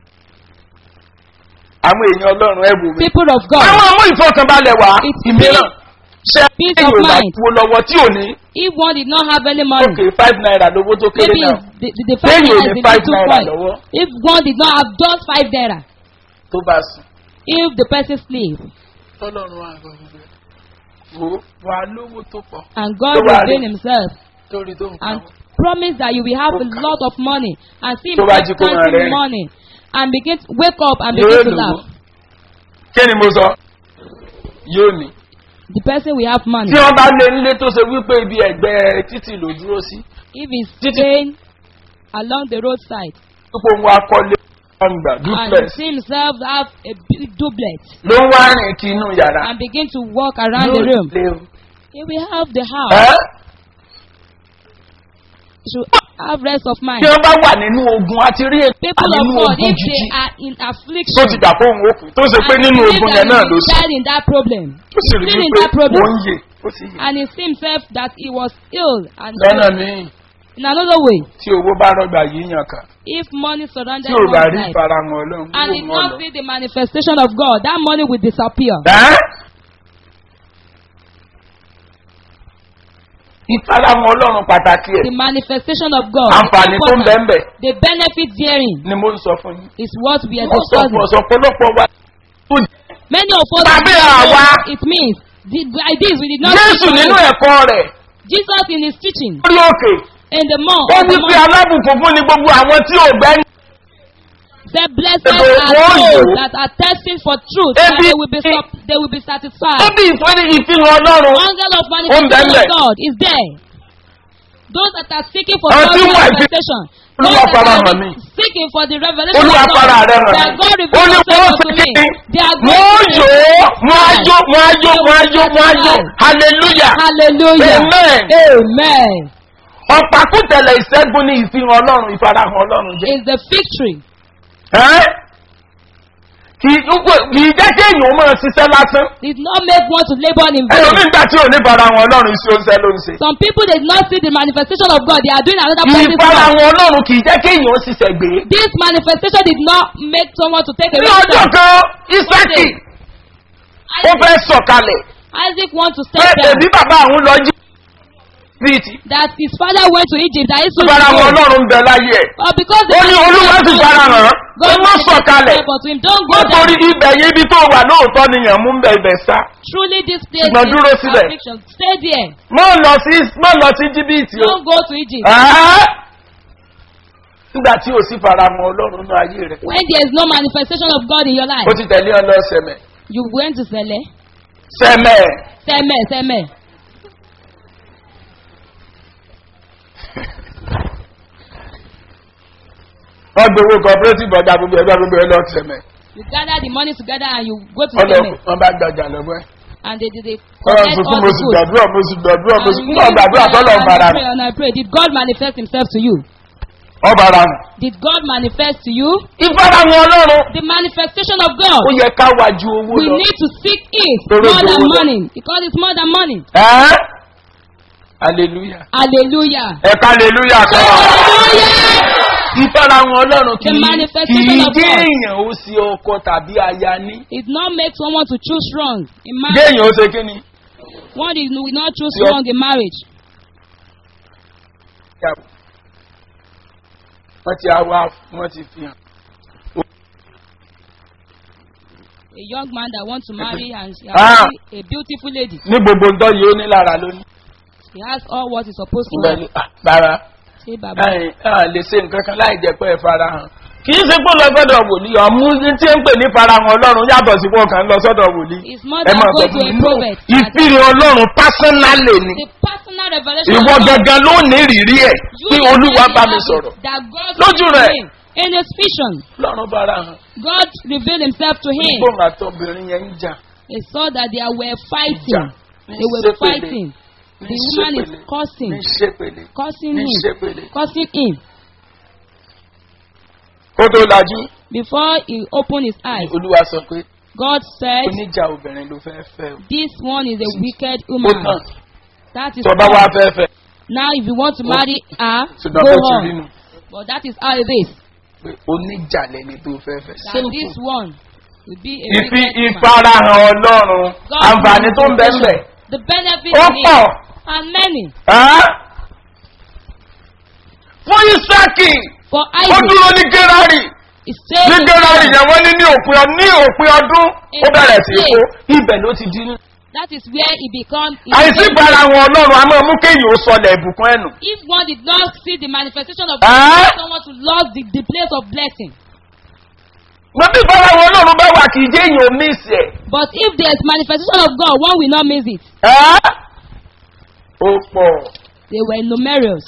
S3: Àwọn èèyàn ọlọ́run ẹ̀ wò mí.
S2: People of God.
S3: Àwọn ọmọ ìfọkànbalẹ̀ wá.
S2: It's
S3: Ìmíràn. Ṣé
S2: peace
S3: ẹ̀yìn
S2: of
S3: ò bá
S2: mind.
S3: wo lọ́wọ́ tí ò ní?
S2: If one did not have any money,
S3: Okay, five naira lówó tó kéré
S2: maybe
S3: náà.
S2: the, the, the
S3: Then
S2: five
S3: you
S2: naira is
S3: need
S2: the
S3: five
S2: little
S3: naira
S2: point.
S3: lọ́wọ́.
S2: If one did not have just five naira,
S3: Tó bá sùn.
S2: if the person sleep
S3: Tọ́lọ́run wà gbọ́dọ̀. Wo wà lówó tó pọ̀.
S2: and God
S3: Tó bá rí.
S2: reveal himself
S3: Torí tó ń
S2: and promise that you will have a lot of money and see him
S3: Tó bá jí kó máa
S2: counting
S3: rẹ́rìn.
S2: money and begin to wake up and
S3: Yóò
S2: begin to
S3: lówó.
S2: laugh.
S3: Kí ni mo sọ? Yóò ní.
S2: The person will have money.
S3: tí wọ́n bá lé nílé tó ṣe wípé ibi ẹ̀gbẹ́ títì ló dúró sí
S2: If he's
S3: Títí-
S2: staying along the roadside
S3: pípò ń wá kọ́lé ọ̀ngbà
S2: and
S3: duplex
S2: you see himself have a big doublet
S3: ló ń wá rìn kí inú yàrá
S2: and begin to walk around
S3: Yóò
S2: the room,
S3: lé o.
S2: he will have the house.
S3: Ẹ́?
S2: He should have rest of mind.
S3: tí wọ́n bá wà nínú ogun àti rí èkó
S2: People of
S3: nínú
S2: God,
S3: ogun
S2: if
S3: jíjí
S2: they are in
S3: tó
S2: affliction,
S3: ti dà fóun òkú tó ṣe pé
S2: and
S3: nínú
S2: believe
S3: ogun
S2: that
S3: yẹn náà
S2: he
S3: ló
S2: is
S3: sùn
S2: died in that problem,
S3: tó sì rí
S2: still in
S3: wípé
S2: that problem,
S3: ó ń yè ó sì yè
S2: and he see himself that he was ill and
S3: lọ́nà míì
S2: in another way,
S3: tí owó bá rọ́gbà yìí yàn kàn
S2: if money surrounded
S3: tí ò bá
S2: one's
S3: rí
S2: life
S3: ìfarahàn ọlọ́run
S2: and
S3: yóò
S2: did
S3: mọ̀
S2: not
S3: lọ.
S2: see the manifestation of God, that money will disappear.
S3: Ẹ́? ìfarahàn ọlọ́run pàtàkì ẹ̀
S2: The manifestation of God,
S3: àǹfààní tó ń bẹ́ẹ̀
S2: important.
S3: bẹ́ẹ̀
S2: the benefit therein
S3: ni mo ń sọ fún yín.
S2: is what we are
S3: mo sọ fún
S2: discussing.
S3: ọ̀sán ọ̀pọ̀lọpọ̀ wa tó
S2: Many of us
S3: Tàbí
S2: don't know
S3: àwa.
S2: what it means. The- By this, we did not
S3: jésù
S2: see
S3: nínú
S2: money.
S3: ẹ̀kọ́ rẹ̀
S2: Jesus in his teaching
S3: lórí òkè
S2: in the month
S3: ó
S2: of the
S3: wí pé
S2: month
S3: alábùkún fún ni gbogbo àwọn tí ò gbẹ́ ní.
S2: said, "Blessed
S3: Ebo-
S2: are
S3: wọ́n
S2: those
S3: yòó.
S2: that are thirsting for truth, and
S3: Ebi-
S2: they will be sup- they will be
S3: ó
S2: satisfied."
S3: bí ìfúnni ìfihàn ọlọ́run
S2: Angel of
S3: Ó ń
S2: manifestation
S3: bẹ́ẹ̀.
S2: of God is there. Those that are seeking for
S3: Àwọn
S2: God's
S3: tí ń wá ìfi-
S2: manifestation.
S3: Olúwa
S2: Those that
S3: fara
S2: are
S3: hàn mí.
S2: seeking for the revelation
S3: olúwa
S2: of God.
S3: fara rẹ̀ hàn
S2: That
S3: mí.
S2: God
S3: ó
S2: reveals
S3: ní
S2: himself
S3: wọ́n
S2: unto
S3: sì
S2: me.
S3: kí
S2: They are
S3: wọ́n
S2: going to
S3: yó wọ́n á jó wọ́n á jó wọ́n á jó wọ́n á jó hallelujah
S2: Hallelujah.
S3: Amen.
S2: Amen.
S3: ọ̀pàkùtẹ̀lẹ̀ ìṣẹ́gun ní ìfihàn ọlọ́run ìfarahàn ọlọ́run jẹ́.
S2: Is the victory.
S3: Ẹ́? kì í kì í jẹ́ kí èèyàn máa ṣiṣẹ́ lásán.
S2: Did not make one to labor in vain.
S3: ẹlòmíín gbà tí ò ní farahàn ọlọ́run iṣẹ́ oúnjẹ ló ń ṣe.
S2: Some people did not see the manifestation of God. They are doing another person's work.
S3: ìfarahàn ọlọ́run kì í jẹ́ kí èèyàn ṣiṣẹ́ gbé.
S2: This manifestation did not make someone to take a
S3: ní
S2: wrong
S3: ọjọ́
S2: step.
S3: kan isaki ó fẹ́ sọ̀kalẹ̀
S2: Isaac want to
S3: pé
S2: step down.
S3: èbí bàbá àwọn lọ jí bíìtì.
S2: That his father went to Egypt. That he should
S3: farahàn
S2: go.
S3: ọlọ́run ń bẹ láyé ẹ̀.
S2: But because
S3: ó ní olúwa sì farahàn ó
S2: God
S3: má sọ̀kalẹ̀.
S2: but to him don't go
S3: nítorí
S2: down.
S3: ibẹ̀ yẹn ibi tó wà lóòótọ́ nìyẹn mú bẹ̀ ibẹ̀ sá.
S2: Truly this place
S3: Ṣùgbọ́n dúró
S2: is
S3: síbẹ̀.
S2: affliction. Stay there.
S3: má lọ sí má lọ sí jìbìtì o.
S2: Don't go to Egypt.
S3: Ẹ́? nígbà tí o sì farahàn ọlọ́run ní ayé rẹ̀.
S2: When there is no manifestation of God in your life,
S3: ó ti tẹ̀lé ọ lọ sẹ̀mẹ̀.
S2: you went to Sele.
S3: sẹ̀mẹ̀.
S2: Seme, Seme.
S3: wọ́n gbowó cooperative ọjà gbogbo ẹgbẹ́ gbogbo ẹ lọ sẹ̀mẹ̀.
S2: You gather the money together and you go to
S3: wọ́n lọ
S2: Seme.
S3: wọ́n bá gbàjà lọ́wọ́ ẹ̀.
S2: And they did they
S3: wọ́n
S2: collect
S3: sọ fún
S2: all
S3: mo
S2: the
S3: sì
S2: goods.
S3: gbàdúrà mo sì gbàdúrà mo
S2: And
S3: sì
S2: you
S3: gbọ́ gbàdúrà
S2: pray
S3: tọ́lọ̀ ń
S2: and
S3: fara
S2: I pray and I pray. Did God manifest himself to you?
S3: ọba ara nù.
S2: Did God manifest to you?
S3: ìfarahàn ọlọ́run
S2: The manifestation of God.
S3: ó yẹ ká wá ju owó
S2: We
S3: lọ.
S2: need to seek it
S3: Torí
S2: more than
S3: owó lọ.
S2: money because it's more than money.
S3: ẹ́ hallelujah
S2: Hallelujah.
S3: ẹ̀ka hallelujah kan wà.
S2: Hallelujah.
S3: ìfarahàn ọlọ́run kì
S2: The
S3: í kì
S2: manifestation
S3: í
S2: of
S3: gé
S2: God.
S3: èèyàn ó sí ọkọ tàbí aya ní.
S2: It not make someone to choose wrong in
S3: gé
S2: marriage.
S3: èèyàn ó ṣe kí ni.
S2: One is will not choose
S3: Your-
S2: wrong in marriage.
S3: wọ́n ti àwa wọ́n ti fi hàn.
S2: A young man that wants to marry and she
S3: Ah.
S2: has a beautiful lady.
S3: ní gbogbo ǹdọ́ yìí ó ní lára lónìí.
S2: He has all what he's supposed to
S3: Ìgbà
S2: have.
S3: ni ah, bàrà
S2: Say baba.
S3: ẹ̀ ẹ̀ lè ṣe nǹkan kan láì jẹ́ pé ẹ fara hàn. kì í ṣe pé lọ sọ́dọ̀ wòlíì ọ̀mú tí ń pè ní farahàn ọlọ́run yàtọ̀ sí pọ̀ kan lọ sọ́dọ̀ wòlíì.
S2: It's more
S3: ẹ
S2: than
S3: máa
S2: go
S3: sọ
S2: to
S3: fún
S2: a
S3: mi
S2: prophet.
S3: náà ìfìrì ọlọ́run pásánálì ni.
S2: The personal revelation
S3: ìwọ
S2: of God.
S3: gangan ló ní ìrírí ẹ̀
S2: You
S3: tí
S2: yourself
S3: olúwa bá
S2: have
S3: mi
S2: it,
S3: sọ̀rọ̀.
S2: That God
S3: Lójú
S2: revealed to
S3: rẹ̀.
S2: him in his vision.
S3: ọlọ́run fara hàn.
S2: God revealed himself to him.
S3: gbóhùn àtọ́bìnrin yẹn ń jà.
S2: He saw that they were fighting.
S3: Ní
S2: They were
S3: ṣépele.
S2: fighting.
S3: Ní
S2: The woman is
S3: ṣépele.
S2: cursing,
S3: ní ṣépele.
S2: cursing
S3: ní
S2: him,
S3: ṣépele.
S2: cursing him.
S3: kó tó lajú
S2: Before he opened his eyes,
S3: olúwa sọ pé
S2: God said,
S3: oníjà obìnrin ló fẹ́ fẹ́ o.
S2: This one is a wicked
S3: ó
S2: woman.
S3: tàn
S2: That is
S3: tọba wa
S2: all.
S3: fẹ́ fẹ́
S2: Now, if you want to marry her,
S3: ṣùgbọ́n
S2: go
S3: bó ti rí
S2: on.
S3: nu
S2: But that is how it is.
S3: pé oníjà lẹni tó fẹ́ fẹ́.
S2: That this one will be a
S3: ìfi
S2: wicked woman.
S3: ìfarahàn ọlọ́run
S2: God
S3: àǹfààní tó ń bẹ́ ń bẹ̀
S2: The benefit
S3: ó
S2: in it
S3: pọ̀.
S2: are many.
S3: Ẹ́? fún isaki
S2: For
S3: ó
S2: Isaac,
S3: dúró ní gerari
S2: he stayed
S3: ní
S2: in
S3: gerari
S2: Israel.
S3: yẹn wọ́n ní ní òpin ọ- ní òpin ọdún ó bẹ̀rẹ̀ sí í kó ibẹ̀ ló ti dín.
S2: That is where he become. he
S3: àìsí
S2: became-
S3: ìfarahàn ọlọ́run a máa mú kéèyàn ó sọlẹ̀ ìbùkún ẹ̀nù.
S2: If one did not see the manifestation of
S3: Ah.
S2: God, someone to lose the, the place of blessing.
S3: mo bí bára wọn ọlọ́run bá wà kì í jẹ́ èèyàn míìsì ẹ̀.
S2: But if there is manifestation of God, one will not miss it.
S3: ẹ́ ó pọ̀
S2: They were numerous.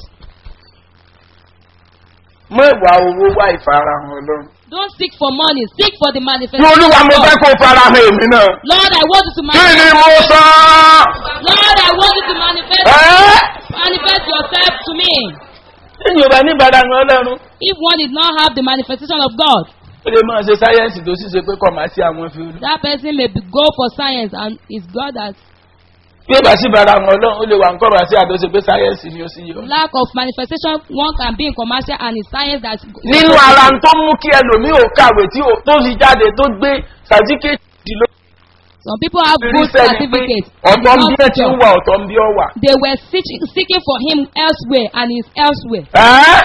S3: mọ́ ìwà owó wá ìfarahàn ọlọ́run.
S2: Don't seek for money, seek for the
S3: ní
S2: manifestation
S3: olúwa
S2: of
S3: mo fẹ́
S2: God.
S3: kó farahàn èmi náà.
S2: Lord, I want you to
S3: kí ni
S2: manifest.
S3: mo sọ?
S2: Lord, I want you to manifest.
S3: ẹ́
S2: Manifest yourself to me.
S3: èèyàn bá ní ìfarahàn ọlọ́run.
S2: If one did not have the manifestation of God,
S3: ó lè máa ṣe sáyẹ́ǹsì tó sì ṣe pé kọ̀ máa sí àwọn fi olú.
S2: that person may be, go for science and it's God that
S3: bí ó bá sí ìfarahàn ọlọ́run ó lè wà ń kọ́rọ̀ àti àdóṣe pé sáyẹ́ǹsì ni ó sì yọ.
S2: lack of manifestation one can be in commercial and in science that
S3: nínú ara tó mú kí ẹlòmíì ò kàwé tí ò- tó fi jáde tó gbé sàtífíkẹ́tì ló
S2: some people have
S3: fi
S2: good
S3: ríṣẹ́ ni pé
S2: certificates
S3: ọ̀tọ̀ ń
S2: and
S3: bí ẹ ti ń
S2: not
S3: wà ọ̀tọ̀ ń bí ọ wà.
S2: they were seeking, seeking for him elsewhere and he's elsewhere
S3: ẹ́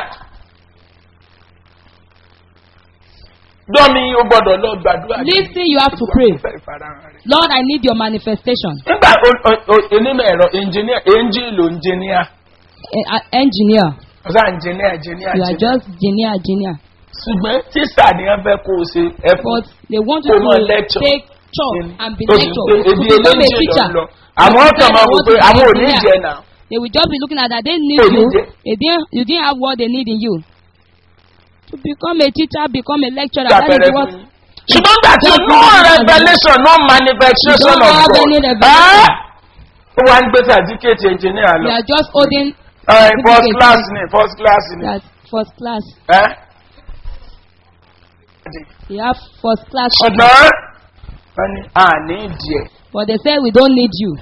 S3: dọ́mi o gbọ́dọ̀ lọ gbàdúrà ní
S2: listen you have to pray
S3: ìfẹ́ ìfarahàn rẹ̀.
S2: lord i need your manifestation
S3: nígbà o- o- o- onímọ̀ ẹ̀rọ ẹnjìníà ẹnjìlò ẹnjìníà
S2: Eh, uh, engineer
S3: ọ̀sán ẹnjìníà ẹnjìníà
S2: you are just engineer engineer
S3: ṣùgbọ́n tíṣà ni wọ́n fẹ́ kó o ṣe ẹ̀fọ́
S2: but they want you
S3: Kò mọ
S2: to
S3: lecture.
S2: take chop and be
S3: tó sì
S2: lecture
S3: pé
S2: to
S3: ebi
S2: become a
S3: eléjì lọ
S2: teacher
S3: lọ àwọn ọ̀tọ̀ máa wò pé àwọn ò ní jẹ náà
S2: they will just be looking at that they need
S3: Kò ní
S2: you
S3: jẹ.
S2: they didn't you didn't have what they need in you to become a teacher become a lecturer
S3: Ṣé
S2: that is
S3: àpẹẹrẹ
S2: what
S3: fún yín? ṣùgbọ́n gbà tí
S2: Just
S3: no
S2: because you
S3: revolution no manifestation
S2: You don't
S3: of
S2: have
S3: God
S2: any revelation.
S3: ẹ́ ó wá ń gbé sàdíkèétì ẹnjìníà
S2: you
S3: lọ
S2: are just holding
S3: Ẹ, first
S2: certificate.
S3: class ni first class ni
S2: that first class
S3: ẹ́
S2: you have first class
S3: ṣùgbọ́n wọ́n ní àní ìdí ẹ̀
S2: but they say we don't need you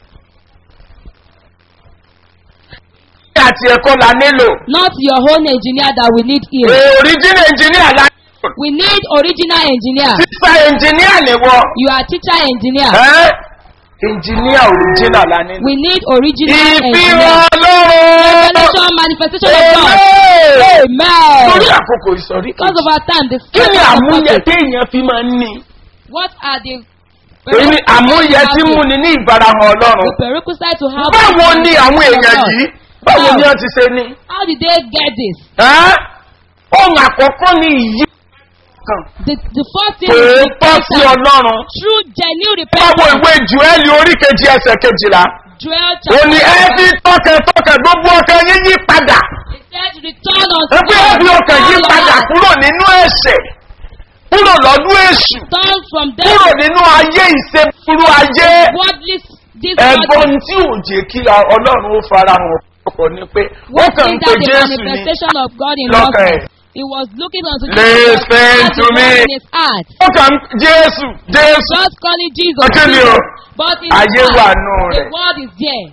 S3: ní àti ẹ̀kọ́ la nílò
S2: not your own engineer that we need here
S3: original engineer la nílò
S2: we need original engineer
S3: sísá engineer ni wọ́n
S2: you are teacher engineer
S3: ẹ́ engineer original la nílò.
S2: we need original
S3: ìfihàn
S2: engineer
S3: ọlọ́run
S2: revelation manifestation of God
S3: Amen. torí
S2: amen
S3: àkókò ìsọ̀rí kan
S2: because of our time the
S3: kí ni
S2: spirit of
S3: àmúyẹ
S2: prophet
S3: téèyàn fi máa ń ní
S2: what are the
S3: èyí ni àmúyẹ tí mú ni ní ìfarahàn ọlọ́run
S2: the prerequisite to have
S3: báwo ni àwọn èèyàn
S2: God.
S3: yìí báwo ni wọ́n ti ṣe ní.
S2: how did they get this
S3: Ẹ́? ohun àkọ́kọ́ ni ìyí kan
S2: the the first thing is
S3: òótọ́ sí
S2: repentance
S3: ọlọ́run
S2: through genuine
S3: báwo
S2: repentance
S3: ìwé jùẹ́lì orí kejì ẹsẹ̀ kejìlá
S2: Joel
S3: ó
S2: chapter
S3: ní ẹ fi tọkẹtọkẹ gbogbo ọkẹ yín yí padà
S2: he said return unto
S3: ẹ fi ẹ fi
S2: God
S3: ọkẹ yí
S2: all your
S3: padà
S2: heart.
S3: kúrò nínú ẹsẹ̀ kúrò lọ́dún èṣù
S2: turn from
S3: kúrò
S2: them
S3: nínú ayé ìṣèpúrú ayé
S2: worldly this
S3: ẹ̀gbọ́n
S2: world
S3: tí ò jẹ́ kí ọlọ́run ó farahàn ọ̀pọ̀ ni pé wọ́n kàn ń
S2: is
S3: pe
S2: that the
S3: jésù ní
S2: manifestation of God in
S3: lọ́kàn
S2: us
S3: ẹ̀.
S2: he was looking unto
S3: Listen
S2: as
S3: to
S2: the
S3: me.
S2: word in his heart
S3: wọ́n kàn ń jésù jésù
S2: just calling Jesus
S3: Ọjọ́ ni o.
S2: Jesus but in his
S3: Ayé wà
S2: heart
S3: nù
S2: the
S3: rẹ̀.
S2: word is there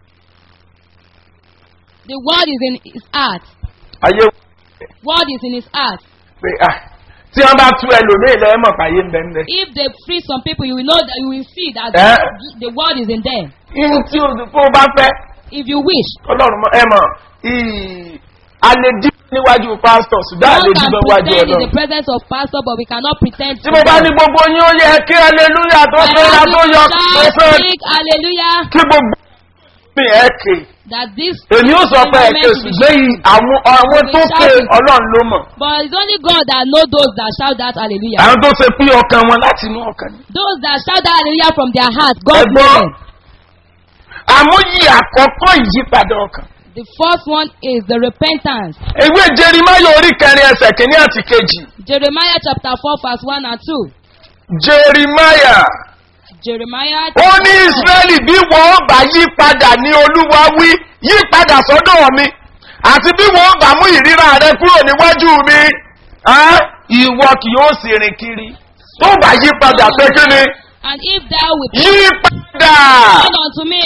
S2: the word is in his heart
S3: ayé
S2: word is in his heart
S3: pé ah tí wọ́n bá tú ẹlòmíì lẹ́yìn mọ̀ fàyè ń bẹ́ ń bẹ́.
S2: if they free some people you will know that you will see that
S3: Eh?
S2: the, the word is in them
S3: ihun tí o tó bá fẹ́
S2: if you wish
S3: ọlọ́run mọ ẹ mọ̀ ì- a lè dí níwájú pásítọ̀ ṣùgbọ́n a lè
S2: one
S3: dí
S2: can
S3: níwájú
S2: pretend in the
S3: ọlọ́run.
S2: presence of pastor but we cannot pretend
S3: tí mo bá ní gbogbo yín ó yẹ kí aleluya tó fẹ́ ra tó yọ tó fẹ́
S2: speak hallelujah
S3: kí gbogbo mi ẹ̀ kè.
S2: that this
S3: èmi ó sọ pé ẹ
S2: environment
S3: kè
S2: will be
S3: ṣùgbọ́n yìí àwọn àwọn tó ké ọlọ́run ló mọ̀.
S2: but it's only God that know those that shout that hallelujah
S3: àwọn tó ṣe pín ọkàn wọn láti inú ọkàn ni.
S2: those that shout that hallelujah from their heart God
S3: Ẹ̀gbọ́n.
S2: know them
S3: àmúyí àkọ́kọ́ ìyípadà ọkàn.
S2: the first one is the repentance
S3: ewé jerimaya orí kẹrin ẹsẹ̀ kìíní àti kejì.
S2: Jeremiah chapter four verse one and two
S3: jerimaya
S2: Jeremiah
S3: ó ní
S2: chapter four.
S3: israẹli bí wọn bá yí padà ní olúwa wí yí padà sọ́dọ̀ mi àti bí wọn bá mú ìríra rẹ kúrò níwájú mi á, ìwọ kì yóò sì rìn kiri tó bá yí padà pé kí ni
S2: and if thou wilt
S3: yí padà
S2: turn unto me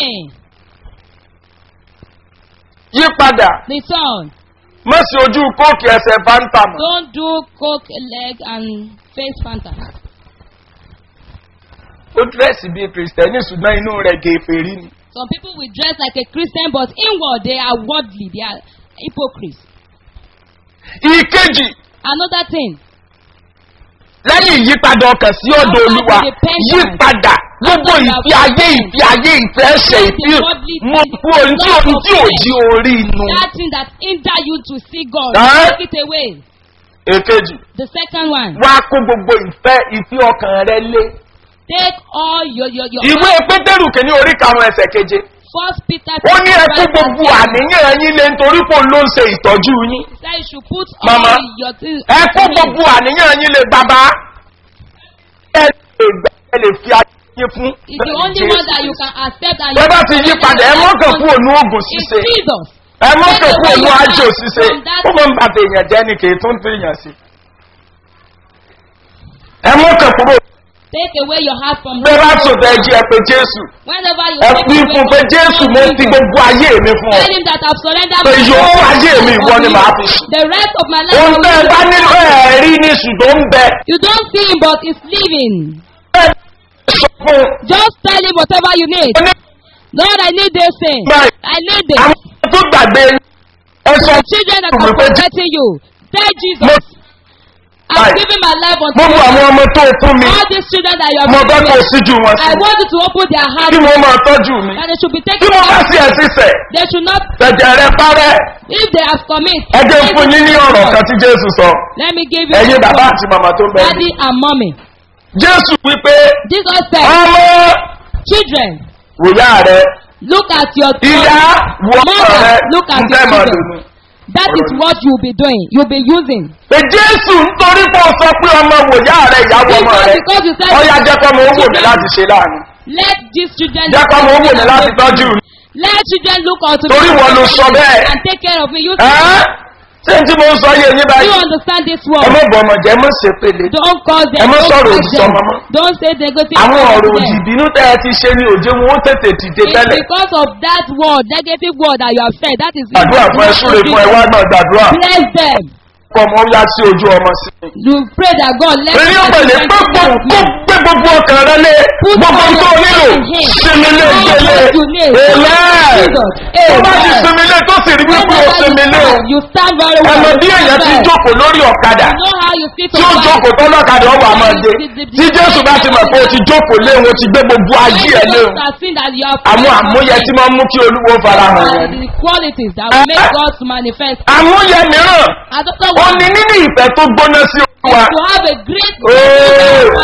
S3: yí padà
S2: return
S3: má sí ojú kóòkì ẹsẹ̀ fanta mọ́.
S2: don't do coke leg and face fanta
S3: ó dírẹ́sì bíi kìrìsìtẹ́nì ṣùgbọ́n inú rẹ̀ gèfèrí ni.
S2: some people will dress like a Christian but inward they are worldly they are hypocrites
S3: ìkejì
S2: another thing
S3: lẹ́yìn ìyípadà ọkàn sí ọ̀dọ̀ olúwa yípadà gbogbo ìfi ayé ìfi ayé ìfẹ́ ṣe ìfi mú kú orí tí òun tí ò jí orí inú.
S2: that thing that hinder you to see God
S3: Huh?
S2: take it away
S3: èkejì
S2: The second one,
S3: wá kó gbogbo ìfẹ́ ìfẹ́ ọkàn rẹ lé.
S2: take all your your your.
S3: ìwé pétérù kìíní orí karùn-ún ẹsẹ̀ keje.
S2: First Peter.
S3: ó ní ẹ kó
S2: chapter
S3: gbogbo
S2: five,
S3: àníyàn yín lé nítorí pò ló ń ṣe ìtọ́jú yín.
S2: He said you should put
S3: Mama,
S2: all your things.
S3: ẹ kó gbogbo àníyàn yín lé bàbá. ẹ lè gbà ẹ lè fi ayé yín fún.
S2: It's the only one that you can accept and
S3: Bẹ́ẹ̀ bá
S2: you
S3: ti yí
S2: can
S3: padà ẹ mọ́kàn kú ònú oògùn
S2: It's
S3: ṣíṣe.
S2: Jesus.
S3: ẹ mọ́kàn kú ònú àjò ṣíṣe. ó máa ń bàtà èèyàn jẹ́ ni kì í tún tèèyàn sí. ẹ mọ́kàn kúrò.
S2: Take away your heart from
S3: bẹ́ẹ̀ bá sòtẹ́ ẹ jí ẹ pé jésù.
S2: Whenever you
S3: ẹ
S2: take
S3: fi
S2: away
S3: fún pé
S2: from
S3: jésù mo
S2: Jesus,
S3: fi gbogbo ayé mi fún ọ.
S2: Tell him that I've surrendered
S3: pé
S2: my
S3: yòókù
S2: whole
S3: ayé mi
S2: life
S3: ìwọ ni
S2: unto
S3: màá
S2: you.
S3: fi sùn.
S2: The rest of my life.
S3: ohun
S2: I
S3: tẹ́ ẹ
S2: will
S3: bá
S2: give
S3: nílò
S2: to you.
S3: ẹ̀rí ní ṣùgbọ́n ń bẹ.
S2: You don't see him, but he's living.
S3: Bẹ́ẹ̀ ni sọ fún un.
S2: Just tell him whatever you need.
S3: Ó ní
S2: Lord, I need this thing.
S3: Right.
S2: I need this.
S3: àwọn tó gbàgbé ẹ sọ
S2: The children that
S3: fún mi
S2: are
S3: pé
S2: forgetting you. Tell
S3: mo
S2: Jesus, I'm
S3: Right.
S2: giving my life unto
S3: gbogbo
S2: you.
S3: àwọn ọmọ tó fún mi
S2: All these children that you
S3: mo
S2: have
S3: fẹ́
S2: given
S3: kó
S2: me,
S3: síjú wọn sí
S2: I want you to open their heart
S3: kí wọ́n máa tọ́jú mi
S2: that they should be
S3: tí
S2: taken
S3: mo bá
S2: care
S3: sí ẹ̀ sísẹ̀
S2: They should not,
S3: tẹ̀jẹ̀ rẹ parẹ́
S2: if they have commit.
S3: ẹ jẹ́ fún yín ní ọ̀rọ̀ kan tí jésù sọ
S2: Let me give you
S3: ẹ̀yin
S2: this
S3: bàbá
S2: one.
S3: àti màmá tó ń bẹ
S2: Daddy and mommy.
S3: jésù wípé
S2: Jesus said,
S3: ọmọ
S2: children,
S3: wòyá rẹ
S2: look at your
S3: ìyá wọ ọmọ rẹ
S2: Mother, look at
S3: ń
S2: your
S3: tẹ́ mọ̀
S2: children.
S3: lónìí.
S2: That is what you'll be doing. You'll be using.
S3: pé jésù nítorí pé o sọ pé ọmọ wòyá rẹ ìyàwó ọmọ
S2: Because,
S3: rẹ
S2: because you said,
S3: ọyá jẹ́ kọ́ mọ owó mi
S2: children,
S3: láti ṣe láàánú
S2: let these children
S3: jẹ́ kọ́ mọ owó mi láti tọ́jú mi.
S2: Let children look unto
S3: Torí
S2: me
S3: wọn ló sọ bẹ́ẹ̀.
S2: and take care of me. You,
S3: Ẹ́ ṣé tí mo ń sọ yé yín
S2: you
S3: báyìí
S2: understand this
S3: ẹ
S2: word.
S3: mọ̀ bọ̀ ọmọ jẹ́ mọ̀ ṣe pele
S2: Don't call them.
S3: Ẹ má
S2: don't
S3: sọ̀rọ̀
S2: touch
S3: òdì
S2: them.
S3: sọmọ mọ́.
S2: Don't say negative
S3: àwọn
S2: words
S3: ọ̀rọ̀
S2: to
S3: òdì
S2: them.
S3: ìbínú tẹ́ ẹ ti ṣe ni òjé wọn ó tètè dìde
S2: It's
S3: tẹ́lẹ̀
S2: because of that word, negative word that you have said. That is
S3: gbàdúrà fún ẹ súre fún ẹ wá náà gbàdúrà
S2: Bless them.
S3: fún ọmọ ó yá sí ojú ọmọ sí i.
S2: You pray that God let
S3: èyí ó
S2: them
S3: pèlè
S2: be
S3: pé
S2: like
S3: kó
S2: of
S3: kó
S2: me.
S3: gbé gbogbo ọkàn rẹ lé gbogbo tó o nílò sinmi lé gbélé èlẹ́ tó bá ti sinmi lé tó sì rí wípé o sinmi lé o
S2: You stand very well.
S3: ẹmọ bí èèyàn ti
S2: You
S3: jókòó lórí ọ̀kadà
S2: know how you sit
S3: tí ó
S2: on
S3: jókòó tó lọ́kadà ọwọ́ àmọ́ dé tí jésù bá ti mọ̀ pé o ti jókòó lé o ti gbé gbogbo ayé ẹ lé o àwọn àmúyẹ tí máa ń mú kí olúwo fara hàn yẹn ni.
S2: the qualities that will make God to manifest.
S3: àmúyẹ mìíràn
S2: I don't know
S3: ó
S2: what
S3: ní nínú ìfẹ́ tó gbóná sí olúwa.
S2: to have a great
S3: Oh,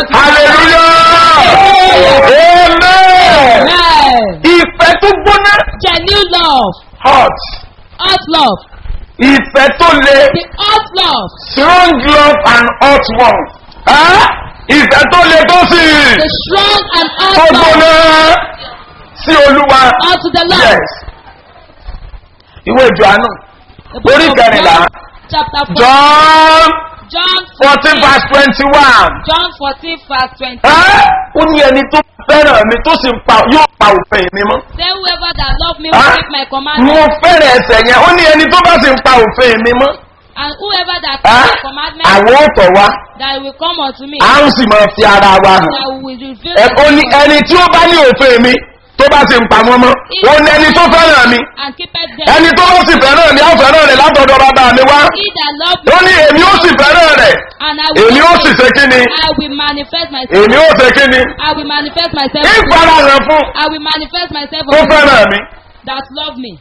S3: hallelujah! Amen!
S2: Amen.
S3: Ìfẹ́ tó gbóná
S2: Genuine love,
S3: hot.
S2: hot love,
S3: Ìfẹ́ tó le
S2: the hot love,
S3: strong love and hot one. Ẹ́ ìfẹ́ tó le tó sì
S2: the strong and
S3: tó
S2: hot love
S3: gbóná sí olúwa.
S2: unto the Lord.
S3: Yes. Ìwé Jòhánù
S2: The book
S3: Orí
S2: of
S3: kẹrìnlá.
S2: John, chapter 4,
S3: John
S2: John
S3: fourteen verse twenty-one.
S2: John 14 verse 20.
S3: Ẹ́ ó ní ẹni tó fẹ́ràn mi tó sì ń pa yóò pa òfin mi mọ́.
S2: Say whoever that love me
S3: Ah,
S2: will keep my
S3: mo
S2: commandments,
S3: fẹ́rẹ̀ ẹsẹ̀ yẹn ó ní ẹni tó bá sì ń pa òfin mi mọ́
S2: and whoever that
S3: á,
S2: keeps my commandments,
S3: àwọn òtọ̀ wa
S2: that will come unto me,
S3: à ń sì máa fi ara wa hàn
S2: that will reveal
S3: Ẹ- ó ní ẹni tí ó bá ní òfin mi tó bá sì ń pa wọ́n mọ́ ó ní ẹni tó fẹ́ràn mi
S2: and keepeth them.
S3: ẹni tó bá sì fẹ́ràn mi á fẹ́ràn rẹ̀ látọ̀dọ̀ bàbá mi wá
S2: He that love
S3: ó
S2: me,
S3: ní èmi ó sì fẹ́ràn rẹ̀
S2: and I will,
S3: èmi ó sì ṣe kí ni
S2: I will manifest myself.
S3: èmi ó ṣe kí ni
S2: I will manifest myself.
S3: ní
S2: unto you.
S3: ìfarahàn fún
S2: I will manifest myself
S3: tó
S2: unto you
S3: fẹ́ràn mi
S2: that love me.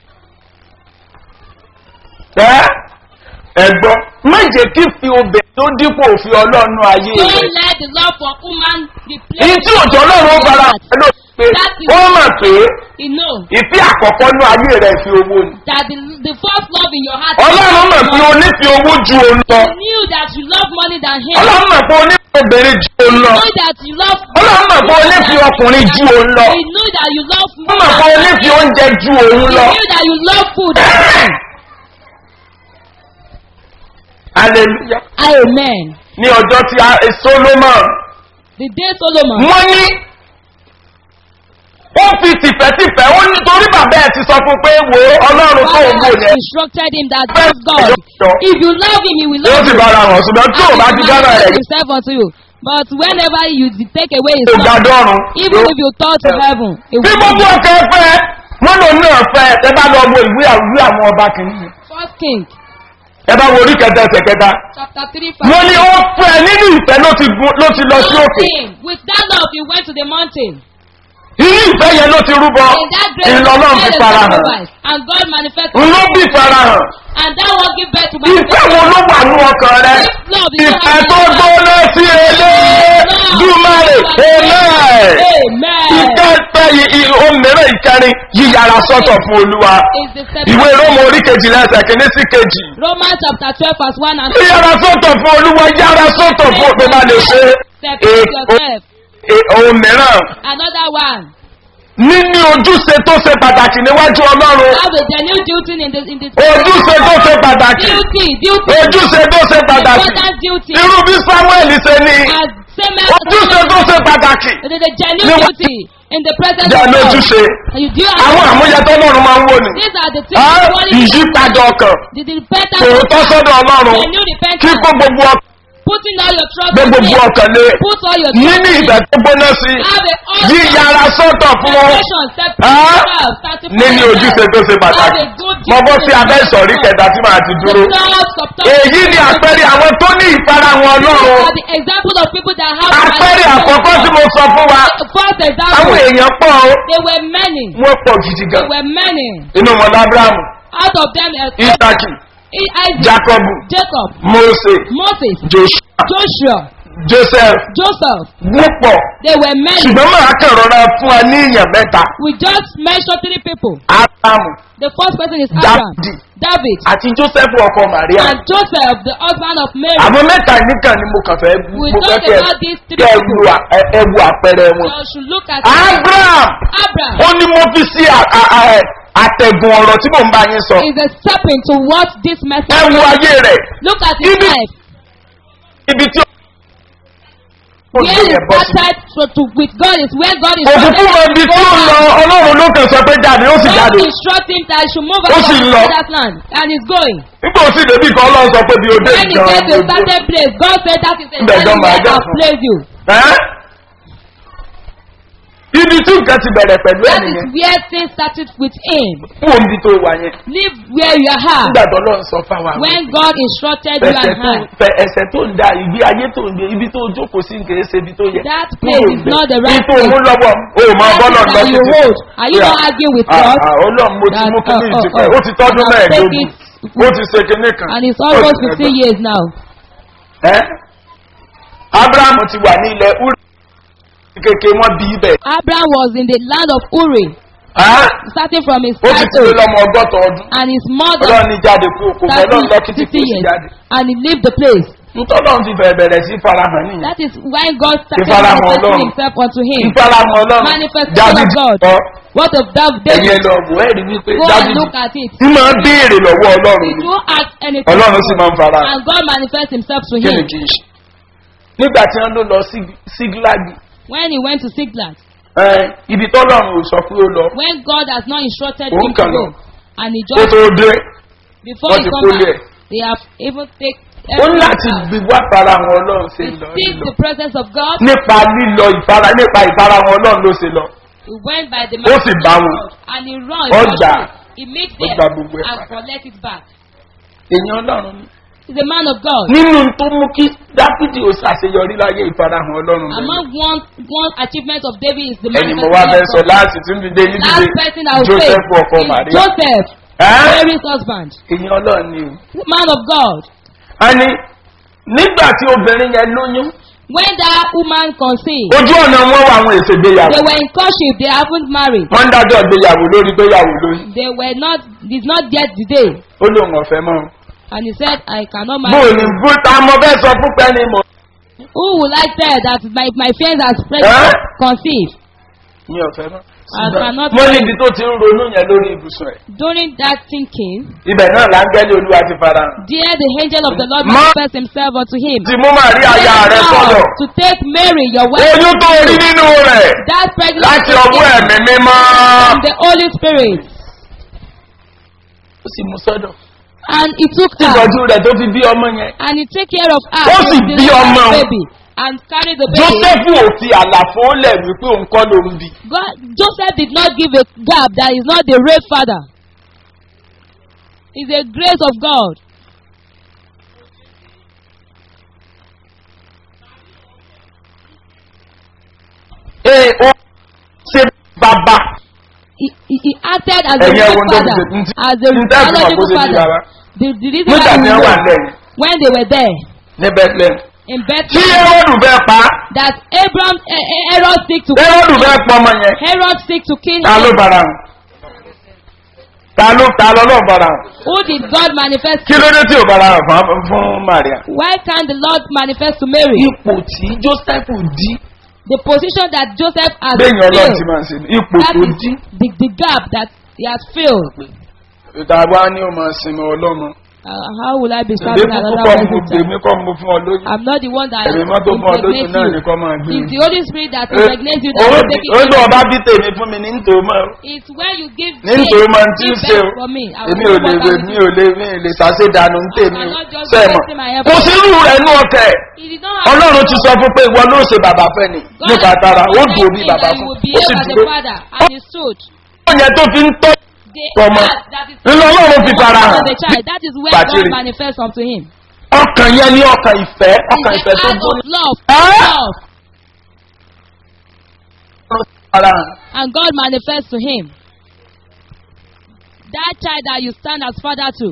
S3: ẹ́ ẹ̀gbọ́n má jẹ́ kí fi obìnrin tó dípò òfin ọlọ́run ayé rẹ̀.
S2: Don't let the love for woman be
S3: Èyí
S2: placed.
S3: tí òjò ọlọ́run ó fara ló pé ó mọ̀ pé
S2: You know
S3: ìfẹ́ àkọ́kọ́ ní ayé rẹ̀ fi owó ni.
S2: that the, the first love in your heart.
S3: Ọlọ́run mọ̀ pé o nífẹ̀ẹ́ owó ju òun lọ.
S2: You knew that you love money than him.
S3: Ọlọ́run mọ̀ pé o nífẹ̀ẹ́ obìnrin ju òun
S2: You
S3: lọ.
S2: know that you love.
S3: Ọlọ́run mọ̀ pé o nífẹ̀ẹ́ ọkùnrin ju òun lọ.
S2: You know that you love.
S3: Ó mọ̀ pé o nífẹ̀ẹ́ oúnjẹ ju òun
S2: You
S3: lọ.
S2: knew that you love food.
S3: Hallelujah.
S2: Amen.
S3: Ní ọjọ́ tí a Solomon
S2: The day Solomon.
S3: wọ́n ní ó fi tìfẹ́tìfẹ́ ó ní torí bàbá ẹ̀ ti sọ fún pé wo ọlọ́run tó ń wò
S2: Father
S3: yẹn.
S2: instructed him that love God. If you love him, he will
S3: Yóò
S2: love
S3: sì
S2: you.
S3: bára wọn ṣùgbọ́n tí ò bá ti dára
S2: manifest
S3: rẹ̀
S2: himself unto you. But whenever you de- take away his
S3: yóò ga
S2: love,
S3: dọ́run.
S2: even if you turn to heaven, it
S3: Bí
S2: will
S3: gbogbo
S2: be
S3: ọkọ̀ fẹ́, wọ́n lò náà fẹ́, ẹ bá lọ wo ìwé ìwé àwọn ọba kìíní.
S2: First King,
S3: Ẹ bá wo orí kẹta ẹsẹ̀ kẹta.
S2: chapter 3,
S3: Wọ́n ní
S2: verse
S3: ó fẹ́ nínú ìfẹ́ ló ti gun- ló ti lọ sí òkè.
S2: Him. With that love, he went to the mountain.
S3: Inú ìfẹ́ yẹn ló ti rúbọ.
S2: In that great
S3: Ìlọ náà fi
S2: fire
S3: fara hàn.
S2: sacrifice, and God manifested.
S3: N ló bí fara hàn.
S2: and that one give birth to my
S3: ìfẹ́ wo ló wà ní ọkàn rẹ
S2: love is
S3: ìfẹ́ tó gbóná sí elédùmarè amen
S2: Amen.
S3: ìkẹta òmìnira ìkẹrin yíyára sọ́tọ̀ fún olúwa
S2: Is the
S3: ìwé
S2: seven.
S3: rómù orí kejìlá ẹsẹ̀ kìíní sí kejì
S2: Romans chapter twelve verse one and two.
S3: yíyára sọ́tọ̀ fún olúwa yára sọ́tọ̀ fún òpin bá lè ṣe
S2: Separate yourself.
S3: òmìnira
S2: Another one.
S3: níní ojúṣe tó ṣe pàtàkì níwájú ọlọ́run
S2: Have a genuine duty in this in this.
S3: ojúṣe tó ṣe pàtàkì
S2: Duty, duty.
S3: ojúṣe tó ṣe pàtàkì
S2: Important duty.
S3: irú bí samuel ṣe ní
S2: As same as
S3: ojúṣe tó ṣe pàtàkì
S2: It is a genuine
S3: Níwá-
S2: duty in the presence
S3: jẹ́
S2: of God.
S3: lójúṣe
S2: And you do
S3: àwọn
S2: have
S3: àmúyẹ tó lọ́run máa ń wò ní
S2: these are the things
S3: Ah,
S2: you only
S3: ìyípadà ọkàn
S2: the repentance
S3: tòótọ́ sọ́dọ̀ ọlọ́run
S2: genuine repentance
S3: kíkó gbogbo ọkàn
S2: putting all your trust
S3: gbé
S2: in
S3: gbogbo
S2: him
S3: ọkàn lé
S2: put all your trust
S3: níní
S2: in
S3: ìfẹ́
S2: him
S3: tó gbóná sí
S2: have a
S3: yíyára sọ́tọ̀ fún wọn
S2: separation separate
S3: Ah,
S2: yourself sanctify
S3: níní ojúṣe
S2: yourself
S3: tó ṣe pàtàkì
S2: have a good
S3: mo bọ́ sí abẹ́ ìsọ̀rí kẹta tí màá ti dúró
S2: the thoughts of thoughts
S3: èyí ni àpẹẹrẹ àwọn tó ní ìfarahàn ọlọ́run
S2: are the example of people that have
S3: àpẹẹrẹ àkọ́kọ́ tí mo sọ fún wa
S2: first
S3: àwọn
S2: example
S3: èèyàn pọ̀ ó
S2: they were many
S3: wọ́n pọ̀ gidi gan
S2: they were many
S3: inú wọn lábúrámù
S2: out of them uh,
S3: isaki
S2: Isaac
S3: jacobu
S2: Jacob
S3: mose
S2: Moses
S3: joshua
S2: Joshua
S3: joseph
S2: Joseph
S3: wọ́n pọ̀
S2: they were many
S3: ṣùgbọ́n màá kàn rọra fún wa ní èèyàn mẹ́ta
S2: we just mentioned three people
S3: abrahamu
S2: the first person is Abraham
S3: Dáfídì.
S2: David
S3: àti joseph ọkọ maria
S2: and Joseph the husband of Mary
S3: àwọn mẹ́ta nìkan ni mo kàn fẹ́
S2: we
S3: mo fẹ́
S2: talk
S3: kẹ́
S2: about these three
S3: kẹ́ ẹ
S2: people
S3: wo à- ẹ- ẹ wo àpẹẹrẹ wọn.
S2: you should look at
S3: abraham
S2: Abraham
S3: ó ní mo fi sí à- à- à- àtẹ̀gùn ọ̀rọ̀ tí mò ń bá yín sọ
S2: is a stepping to what this
S3: ẹ
S2: message
S3: wo ayé rẹ̀
S2: look at his
S3: Ibi-
S2: life
S3: ibi tí ó
S2: where
S3: gbé
S2: he
S3: yẹn bọ́ sí.
S2: started to, to with God is where God is
S3: òkùnkùn mọ ibi tí ó lọ ọlọ́run ló kàn sọ pé jáde ó sì
S2: God
S3: jáde
S2: instruct him that he should move
S3: Ó
S2: out
S3: sì
S2: of
S3: lọ.
S2: that land and he's going
S3: nígbà ó sì débi kan ọlọ́run sọ pé bí o dé
S2: when he
S3: ìjọ
S2: get to a certain place God say that is a
S3: Ibẹ̀ gan
S2: certain
S3: máa
S2: where
S3: jà
S2: I
S3: fún.
S2: place you
S3: ibi tí nǹkan ti bẹ̀rẹ̀ pẹ̀lú
S2: that is
S3: ẹnìyẹn
S2: where things started with him
S3: fún omi tó wà yẹn
S2: live where you are
S3: nígbà tó lọ́run sọ fáwọn àwọn
S2: when God instructed you
S3: ẹsẹ̀
S2: and
S3: tó
S2: I
S3: fẹ ẹsẹ̀ tó ń da ìgbé ayé tó ń gbé ibi tó jókòó sí nǹkan ẹsẹ̀ ibi tó yẹ.
S2: That place is not the right
S3: ibi tó mú
S2: place.
S3: lọ́wọ́ o ò mọ bọ́lọ̀
S2: That
S3: lọ
S2: is that you hold are you not arguing with God
S3: ọlọ́run mo ti
S2: That,
S3: mú kíní
S2: uh, uh,
S3: ìtìpẹ́
S2: uh,
S3: ó ti tọ́dún
S2: and I'll take
S3: mẹ́ẹ̀ẹ́dógún ó ti ṣe kíní kan.
S2: and it's
S3: ó
S2: almost
S3: ti
S2: fifteen
S3: ẹgbẹ́.
S2: years now
S3: Ẹ́? abrahamu ti wà ní ilẹ̀ uri kékeré wọn bí ibẹ̀.
S2: Abraham was in the land of Uri
S3: Ẹ́?
S2: starting from his
S3: ó ti ti lé
S2: childhood
S3: lọ́mọ ọgọ́ta ọdún
S2: and his mother
S3: ọlọ́run ní jáde kú kò fẹ́ lọ́run lọ kí ti kú
S2: fifty
S3: sí
S2: years
S3: jáde.
S2: and he left the place
S3: ntọ́lọ́run ti bẹ̀rẹ̀ bẹ̀rẹ̀ sí farahàn nìyẹn.
S2: that is when God started
S3: Ìfarahàn
S2: manifesting
S3: Ọlọ́run.
S2: himself unto him
S3: ìfarahàn ọlọ́run
S2: manifestation of God
S3: ọ
S2: what of Dav-
S3: ẹ̀yẹ
S2: David
S3: lọ wò ẹ́ rí wípé
S2: go and
S3: dábìdì
S2: look at it
S3: tí máa béèrè lọ́wọ́ ọlọ́run
S2: he
S3: ni
S2: do ask anything
S3: ọlọ́run sì máa ń fara
S2: and God manifest himself to
S3: kí ni
S2: him
S3: kì í ṣe. nígbà tí wọ́n ló lọ sí- sígílágì
S2: when he went to Siglag
S3: ẹ, ibi tọ́lọ́run ò sọ pé ó lọ
S2: when God has not instructed
S3: Òun
S2: him to
S3: kàn
S2: go
S3: lọ.
S2: and he
S3: kó
S2: just
S3: tó dé
S2: before
S3: wọ́n
S2: he
S3: ti
S2: come
S3: kólé
S2: back
S3: ẹ̀.
S2: they have even take
S3: ó ní láti
S2: out.
S3: gbé wá farahàn ọlọ́run ṣe
S2: he
S3: lọ
S2: seeks
S3: lílọ
S2: the presence of God
S3: nípa lílọ ìfara nípa ìfarahàn ọlọ́run ló ṣe lọ
S2: he went by the
S3: Ó sì bá
S2: of
S3: wọn.
S2: God and he run
S3: Ọjà.
S2: he meet
S3: Ó
S2: them
S3: gba gbogbo ẹ̀
S2: and
S3: padà.
S2: collect it back
S3: èèyàn ọlọ́run ni.
S2: he is a man of God
S3: nínú tó mú kí dáfídì ó ṣàṣeyọrí láyé ìfarahàn ọlọ́run
S2: among
S3: lẹ́yìn.
S2: one one achievement of David is the
S3: ẹni mo wá fẹ́ sọ
S2: manifestation of God
S3: láti tún dìde ní
S2: last
S3: dìde
S2: person I will say
S3: joseph ọkọ
S2: is
S3: maria.
S2: Joseph
S3: Ẹ́?
S2: Mary's husband
S3: èèyàn ọlọ́run ni o.
S2: the man of God
S3: a ní nígbà tí obìnrin yẹn lóyún
S2: when that woman conceived
S3: ojú ọ̀nà wọn wà àwọn èsè ìgbéyàwó
S2: they were in courtship they haven't married
S3: wọ́n ń dájọ́ ìgbéyàwó lórí ìgbéyàwó lóyún
S2: they were not did not get the day
S3: ó lóun ọ̀fẹ́ mọ́
S2: and he said I cannot
S3: bó
S2: marry
S3: o ní bó ta mọ bẹ́ẹ̀ sọ fún pẹ́ni mọ́
S2: who will I tell that my my friends has
S3: Ẹ́?
S2: pregnant conceived
S3: ní ọ̀fẹ́ mọ́
S2: I cannot
S3: mo ní ibi tó ti ń ronú yẹn lórí ibùsùn ẹ̀
S2: during that thinking
S3: ibẹ̀ náà láńgẹ́lì olúwa ti fara hàn.
S2: there the angel of the Lord
S3: Ma-
S2: manifest himself unto him
S3: ti mú màrí aya rẹ
S2: Now,
S3: sọ̀rọ̀
S2: to take Mary your wife
S3: oyún tó rí nínú rẹ̀
S2: that pregnancy
S3: láti ọwọ́ ẹ̀mí mímọ́
S2: from the Holy Spirit
S3: ó sì mú sọ́dọ̀
S2: and he took her
S3: ìtọ́jú rẹ̀ tó fi bí ọmọ yẹn
S2: and he take care of her
S3: Ó sì
S2: to
S3: bí
S2: deliver
S3: ọmọ.
S2: the baby and carry the baby.
S3: jósẹ́fù ò fi àlàfo lẹ̀ wípé òun kọ́ ló ń bì
S2: God, Joseph did not give a gap that is not the real father. It's a grace of God.
S3: ee ó ṣe bàbá
S2: He, he, he acted as a
S3: Ẹ̀yin
S2: real
S3: ẹ̀wọ̀n tó
S2: father,
S3: ti ṣe- ntí-
S2: as a
S3: ntí ẹ̀fọn
S2: biological
S3: kó ṣe bí
S2: father.
S3: bàbá.
S2: The, the reason
S3: nígbà
S2: why
S3: tí
S2: we
S3: wọ́n wà
S2: know
S3: lẹ́yìn
S2: when they were there
S3: ní bethlehem
S2: in
S3: tí
S2: Bethlehem
S3: Hẹ́rọ́dù fẹ́ pa á,
S2: that Abraham eh, eh, Herod seek to
S3: Hẹ́rọ́dù fẹ́ pọ ọmọ yẹn
S2: Herod seek to kill
S3: ta ló
S2: him.
S3: bara hàn ta ló ta ló lọ́ọ̀ bara hàn
S2: Who did God manifest?
S3: kí ló dé tí ò bara hàn fún fún Maria.
S2: Why can't the Lord manifest to Mary?
S3: ipò tí Joseph dí
S2: The position that Joseph has
S3: bẹ́ẹ̀ni ọlọ́run ti
S2: filled.
S3: máa ń ṣe ni ipò
S2: That
S3: tó
S2: is
S3: dí.
S2: the, the gap that he has filled.
S3: ìta wa ni ó máa sinmi ọlọ́run.
S2: Uh, how will I be
S3: ìdè
S2: serving
S3: kúkú
S2: another
S3: kọ́ mo
S2: person's
S3: gbèmí
S2: child?
S3: kọ́ mo fún ọ lóyún.
S2: I'm not the one that
S3: ẹ̀mí mọ́tò fún ọ lóyún
S2: impregnates
S3: náà ni
S2: you.
S3: kọ́ máa gbé.
S2: It's the Holy Spirit that impregnates you that
S3: ó
S2: will take it.
S3: ó lọ ọba bí tèmi fún mi ní nítorí mọ́
S2: It's when you give
S3: ní nítorí mọ́ tí ń
S2: give
S3: ṣe o
S2: birth for me. I will
S3: èmi
S2: do
S3: ò lè
S2: what I
S3: wé
S2: will
S3: mi
S2: do.
S3: ò lè mi ò lè ṣàṣe dànù ní tèmi o
S2: cannot just be
S3: sẹ́mọ̀
S2: wasting my
S3: kò
S2: effort.
S3: sí irú rẹ̀ nú ọkẹ́
S2: He did not have
S3: ọlọ́run ti sọ fún pé ìwọ ló ṣe bàbá fẹ́ ni
S2: God
S3: nípa
S2: has
S3: tara ó
S2: promised
S3: dùn bí
S2: him
S3: bàbá
S2: that he
S3: fún
S2: will
S3: ó sì
S2: behave as a
S3: dúró
S2: father and he stood.
S3: ó yẹn tó fi ń tọ́
S2: The
S3: Tọmọ.
S2: heart that is
S3: nínú ọlọ́run fi fara hàn
S2: the child, that is where
S3: Bàtírì.
S2: God manifests unto him.
S3: ọkàn yẹn ní ọkàn ìfẹ́ ọkàn
S2: It's
S3: ìfẹ́
S2: the
S3: tó
S2: heart
S3: gbóná
S2: of love,
S3: Ah!
S2: love,
S3: fara hàn.
S2: and God manifests to him. That child that you stand as father to,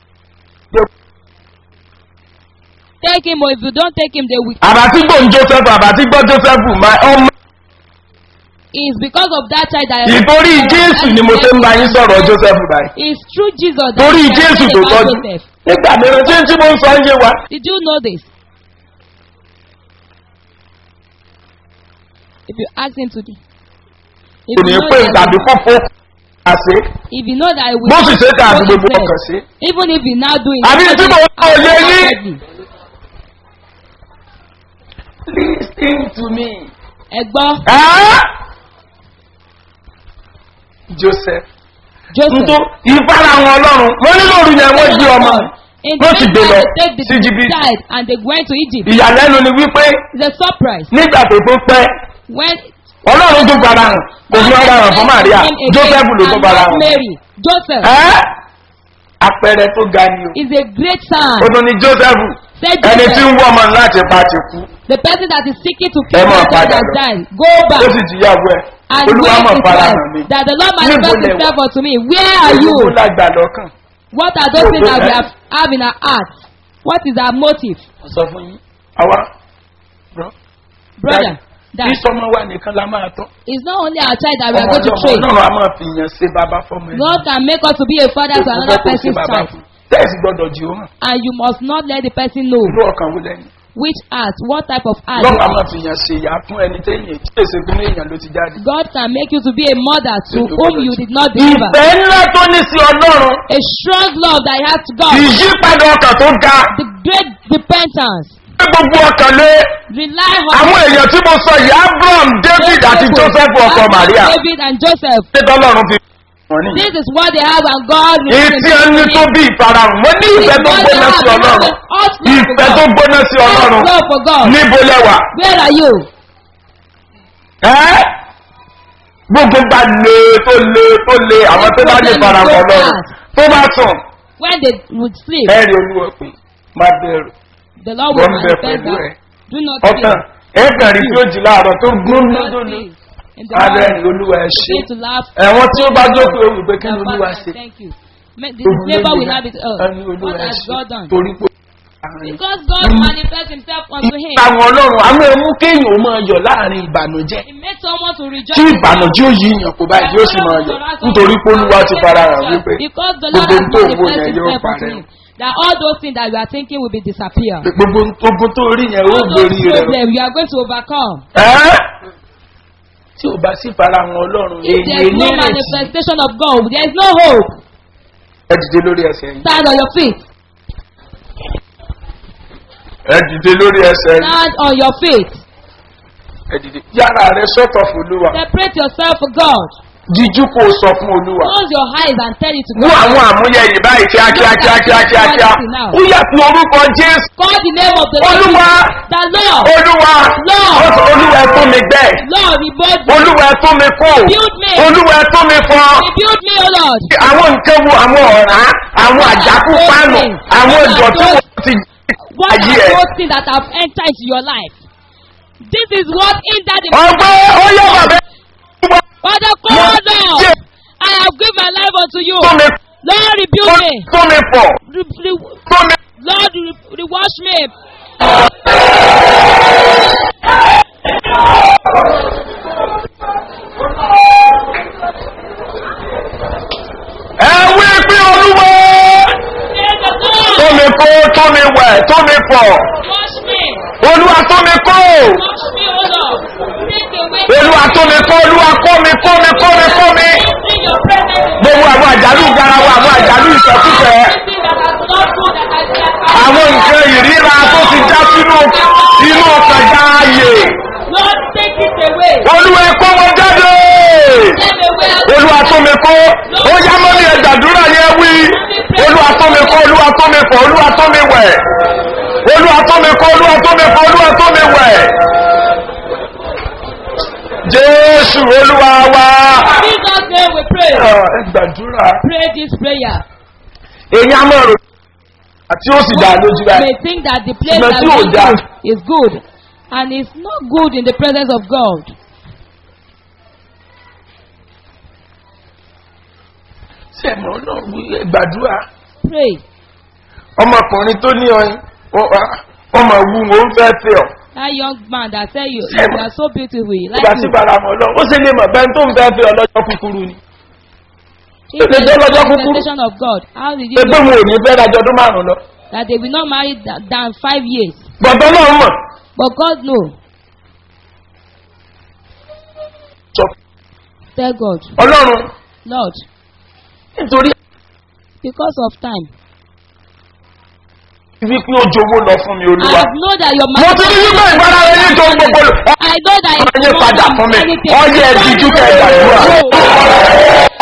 S2: take him or if you don't take him, they will.
S3: àbátí gbòǹ joseph àbátí gbọ́ joseph máa ọmọ
S2: It's because of that child that
S3: ìtorí jésù ni mo ṣe ń bá yín sọ̀rọ̀ joseph báyìí
S2: It's through Jesus that
S3: torí
S2: we are
S3: jésù
S2: talking
S3: tó
S2: about
S3: tọ́jú
S2: Joseph.
S3: nígbà mìíràn tí tí mo ń sọ ń yé wa
S2: Did you know this? If you ask him to do, if
S3: kò ní
S2: you know
S3: pé
S2: that,
S3: tàbí kó fó àṣẹ
S2: if you know that it will
S3: bó sì ṣe ká àti
S2: go
S3: gbogbo
S2: his
S3: ọkàn
S2: best,
S3: sí.
S2: even if you now do it,
S3: àbí tí mo ń sọ òye yín.
S2: wholeheartedly.
S3: lis ten to me.
S2: ẹ gbọ́
S3: Ah! joseph
S2: Joseph.
S3: ntó ìfara àwọn ọlọ́run wọ́n ní lóru yẹn wọ́n gbé ọmọ
S2: In
S3: wọ́n sì
S2: the
S3: gbé lọ
S2: they take the
S3: sí jìbìtì
S2: child and they went to Egypt.
S3: ìyàlẹ́nu ni wípé
S2: It's a surprise.
S3: nígbà tó tó pẹ́
S2: When
S3: ọlọ́run tó fara hàn kò fi ọ̀rọ̀ hàn fún maria
S2: Him again
S3: joseph ló tó
S2: and
S3: fara
S2: not
S3: hàn.
S2: Mary. Joseph
S3: Ẹ́ àpẹẹrẹ tó ga ni o.
S2: is a great sign.
S3: ó tún ní joseph
S2: Said
S3: ẹni tí ń
S2: Joseph,
S3: wọ́ ọmọ láti pa ti kú
S2: the person that is seeking to
S3: Ẹ
S2: kill
S3: máa
S2: my child
S3: padà
S2: has
S3: lọ.
S2: died. Go back.
S3: ó sì jìyàwó ẹ̀
S2: and
S3: olúwa
S2: where
S3: mọ̀
S2: is
S3: fara
S2: God?
S3: hàn mi.
S2: That the Lord
S3: Níbo
S2: manifest
S3: lẹ wà?
S2: himself unto me. Where are you?
S3: olúwa lágbà lọ́kàn.
S2: What are those things that we
S3: Níbo lẹ-
S2: have, have in our hearts? What is our motive?
S3: mo sọ fún yín àwa bro
S2: Brother, that
S3: kí sọmọ wa nìkan la máa tọ́.
S2: it's not only our child that we are
S3: ọmọ
S2: going to
S3: ọlọ́mọ
S2: train.
S3: ọlọ́run a máa fi yàn ṣe bàbá fọmọ ẹ̀.
S2: God can make us to be a father to another person's child.
S3: tẹ́ẹ̀sì gbọ́dọ̀ jì ó hàn.
S2: And you must not let the person know
S3: irú ọkàn wo lẹ́yìn.
S2: which heart, what type of heart.
S3: lọ́wọ́ a máa fi yàn ṣe ìyá fún ẹni téèyàn tí èsè fún èèyàn ló ti jáde.
S2: God can make you to be a mother to whom you did not deliver.
S3: ìfẹ́ ńlá tó ní sí ọlọ́run
S2: A strong love that he has to God.
S3: ìyípadà ọkàn tó ga
S2: The great repentance.
S3: pé gbogbo ọkàn lé
S2: Rely on
S3: àwọn èèyàn tí mo sọ yìí abraham david àti joseph ọkọ maria
S2: David and Joseph.
S3: ṣé tọ́lọ́run fi wọ́n nìyí.
S2: This is what they have and God
S3: èyí tí a ní tó bí ìfarahàn wọ́n ní ìfẹ́ tó gbóná sí ọlọ́run ìfẹ́ tó gbóná sí ọlọ́run
S2: Love for God.
S3: níbo lẹ́wà.
S2: Where are you?
S3: ẹ́ gbogbo bá le tó le tó le àwọn tó bá lè farahàn ọlọ́run tó bá sùn
S2: When they would sleep,
S3: ẹ rí olúwa pé má bẹ̀rù
S2: the Lord will
S3: wọ́n bẹ
S2: manifest
S3: pẹ̀lú ẹ̀
S2: that. Do not fear.
S3: ọ̀tàn ẹ kàn rí tí ó jí láàárọ̀ tó gbóná
S2: Do not
S3: lónìí
S2: fear. In the
S3: abẹ́
S2: morning,
S3: rí olúwa ẹ ṣe
S2: begin to laugh.
S3: ẹ̀wọ̀n tí ó bá jókòó ó wí pé kí ni
S2: Your
S3: olúwa
S2: Father,
S3: ṣe
S2: Thank you. May- The neighbor will not be to us.
S3: ẹni olúwa
S2: What
S3: ẹ
S2: has
S3: ṣe
S2: God done?
S3: torí pé
S2: Because God manifests himself unto him.
S3: àwọn ọlọ́run àwọn ẹmú kéèyàn ó máa yọ̀ láàrin ìbànújẹ́
S2: He makes someone to rejoice.
S3: tí ìbànújẹ́ ò yí yàn kó báyìí yóò sì máa yọ̀ nítorí pé olúwa ti fara hàn wípé
S2: Because the Lord
S3: gbogbo
S2: has
S3: tó wò
S2: manifested
S3: yẹn yóò
S2: himself unto
S3: parẹ́
S2: him. That all those things that you are thinking will be disappear.
S3: gbogbo ogun tó rí yẹn ó
S2: All those
S3: gbórí rẹ̀
S2: problems you are going to overcome.
S3: ẹ́ tí ò bá sí fara hàn ọlọ́run
S2: If there
S3: èyí
S2: is no
S3: nírètí
S2: manifestation of God, there is no hope.
S3: ẹ dìde lórí ẹsẹ̀ yìí
S2: Stand on your feet.
S3: ẹ dìde lórí ẹsẹ̀ yìí
S2: Stand on your feet.
S3: ẹ dìde yára rẹ sọ́tọ̀ fún olúwa
S2: Separate yourself for God.
S3: díjú kó o sọ fún olúwa
S2: Close your eyes and tell it to
S3: mú
S2: God.
S3: àwọn àmúyẹ yìí báyìí kíákíá kíákíá kíákíá ó yàtọ̀ orúkọ jésù
S2: Call the name of the Lord.
S3: olúwa
S2: The Lord.
S3: olúwa
S2: Lord.
S3: ó sọ, olúwa ẹ tún mi gbẹ
S2: Lord, rebuild me.
S3: olúwa ẹ tún mi kú
S2: Build me.
S3: olúwa ẹ tún mi fọ
S2: Rebuild me, O Lord.
S3: àwọn nǹkan wo àwọn ọ̀rá àwọn àjákú pánù àwọn ìdọ̀tí wo ti
S2: What
S3: ayé
S2: are
S3: ẹ̀.
S2: those things that have entered into your life? This is what hindered the
S3: ọgbẹ́ ó yẹ bàbá
S2: Father, call them. I unto you.
S3: tó mi
S2: Lord, rebuke me.
S3: tó mi pọ̀
S2: Re- re-
S3: tó mi.
S2: Lord, re- rewash me.
S3: ẹ wí pé olúwa
S2: Say the Lord,
S3: tó mi kó tó mi wẹ̀ tó mi pọ̀
S2: wash me.
S3: olúwa tó mi kó
S2: Wash me, O Lord. Take away
S3: olúwa tó mi kó olúwa kó mi kó mi kó mi kó mi
S2: everything your presence.
S3: gbogbo àwọn àjálù garawa àwọn àjálù ìfẹ́kúfẹ́
S2: Everything that has not good that has that
S3: àwọn nǹkan ìríra tó ti já sínú inú kànga ààyè
S2: Lord, take it away.
S3: olúwa ẹ kó wọn jáde
S2: Take away
S3: olúwa tó mi kó ó yá mọ́ ní ẹ̀dàdúrà yẹn wí olúwa tó mi kó olúwa tó mi fọ̀ olúwa tó mi wẹ̀ olúwa tó mi kó olúwa tó mi fọ̀ olúwa tó mi wẹ̀ jésù olúwa wa.
S2: Jesus' name we pray.
S3: ẹ gbàdúrà.
S2: Pray this prayer.
S3: èyí á mọ̀ rò àti ó sì dá lójú
S2: You
S3: rẹ̀.
S2: may think that the place
S3: Ṣùgbọ́n
S2: that
S3: tí ò
S2: we
S3: dáa.
S2: go is good and it's not good in the presence of God.
S3: ṣé ẹ̀mọ́ náà wí ẹ gbàdúrà.
S2: Pray.
S3: ọmọkùnrin tó ní ọyìn ọmọ wù ú ń fẹ́ fẹ́ ọ.
S2: That young man that tell you,
S3: Ṣé-
S2: you are so beautiful. you
S3: ìgbà
S2: Like
S3: tí
S2: you.
S3: bàrà mọ̀ lọ ó sì lè mọ̀ bẹ́ẹ̀ tó ń fẹ́ fẹ́ ọ lọ́jọ́ kúkúrú ni.
S2: If
S3: Ṣé
S2: there is
S3: lọ́jọ́
S2: no
S3: kúkúrú?
S2: manifestation of God, how did you
S3: pé pé
S2: know
S3: mo ò ní fẹ́ dájọ́ ọdún márùn-ún lọ.
S2: that they will not marry th- than five years?
S3: gbọ̀ngàn náà mọ̀.
S2: But God know.
S3: sọ
S2: Tell God,
S3: ọlọ́run
S2: Lord,
S3: nítorí
S2: because of time,
S3: wípé ó jowó lọ fún mi
S2: I
S3: olúwa.
S2: know that your
S3: mo ti ní wípé ìbára rẹ ní tó gbogbo lò.
S2: I know that
S3: ọmọ
S2: it's
S3: yẹn
S2: more
S3: padà
S2: than
S3: fún mi
S2: anything.
S3: ọyẹ ìdíjú kẹ gbàdúrà.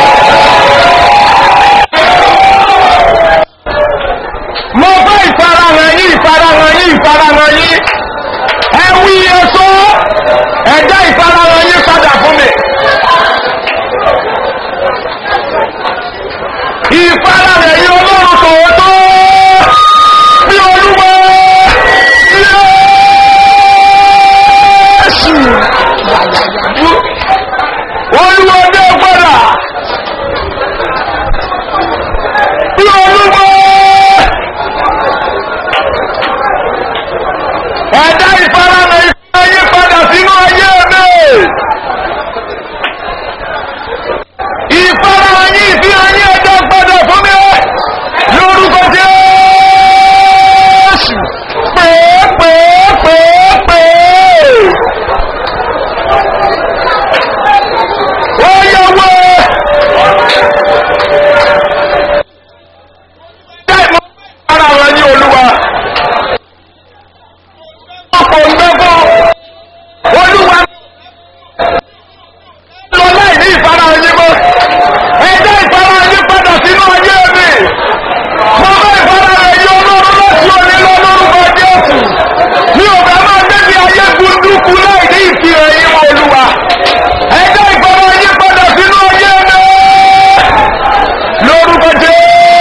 S3: mo fẹ́ ìfarahàn yín ìfarahàn yín ìfarahàn yín ẹ wí èso ẹ̀dá ìfarahàn yín padà fún mi. ìfarahàn yín ọlọ́run tòótọ́ bí olúwa yéésù olúwa dé gbọ́dà bí olúwa ẹ̀dá ìfarahàn ìfẹ́ yí padà sínú ayé mi ìfarahàn yí ìfi ayé ẹ̀dá padà fún mi lórúkọ jésù pèépèépèépè ó yẹ wọ. Bẹ́ẹ̀ mo ara wọn ní olúwa. Ọ̀pọ̀ ìgbẹ́fọ́. Olúwa lọ láì ní ìfarahàn yín mọ́. Ẹjẹ́ ìfarahàn yín padà sínú ayé mi. Mo fẹ́ ìfarahàn yín olóró láti òní lọ lórúkọ Jésù. Mi ò fẹ́ máa débi ayé gbunduku láì ní ìfihàn yín mọ́ olúwa. Ẹjẹ́ ìfarahàn yín padà sínú ayé mi. Lórúkọ Jésù.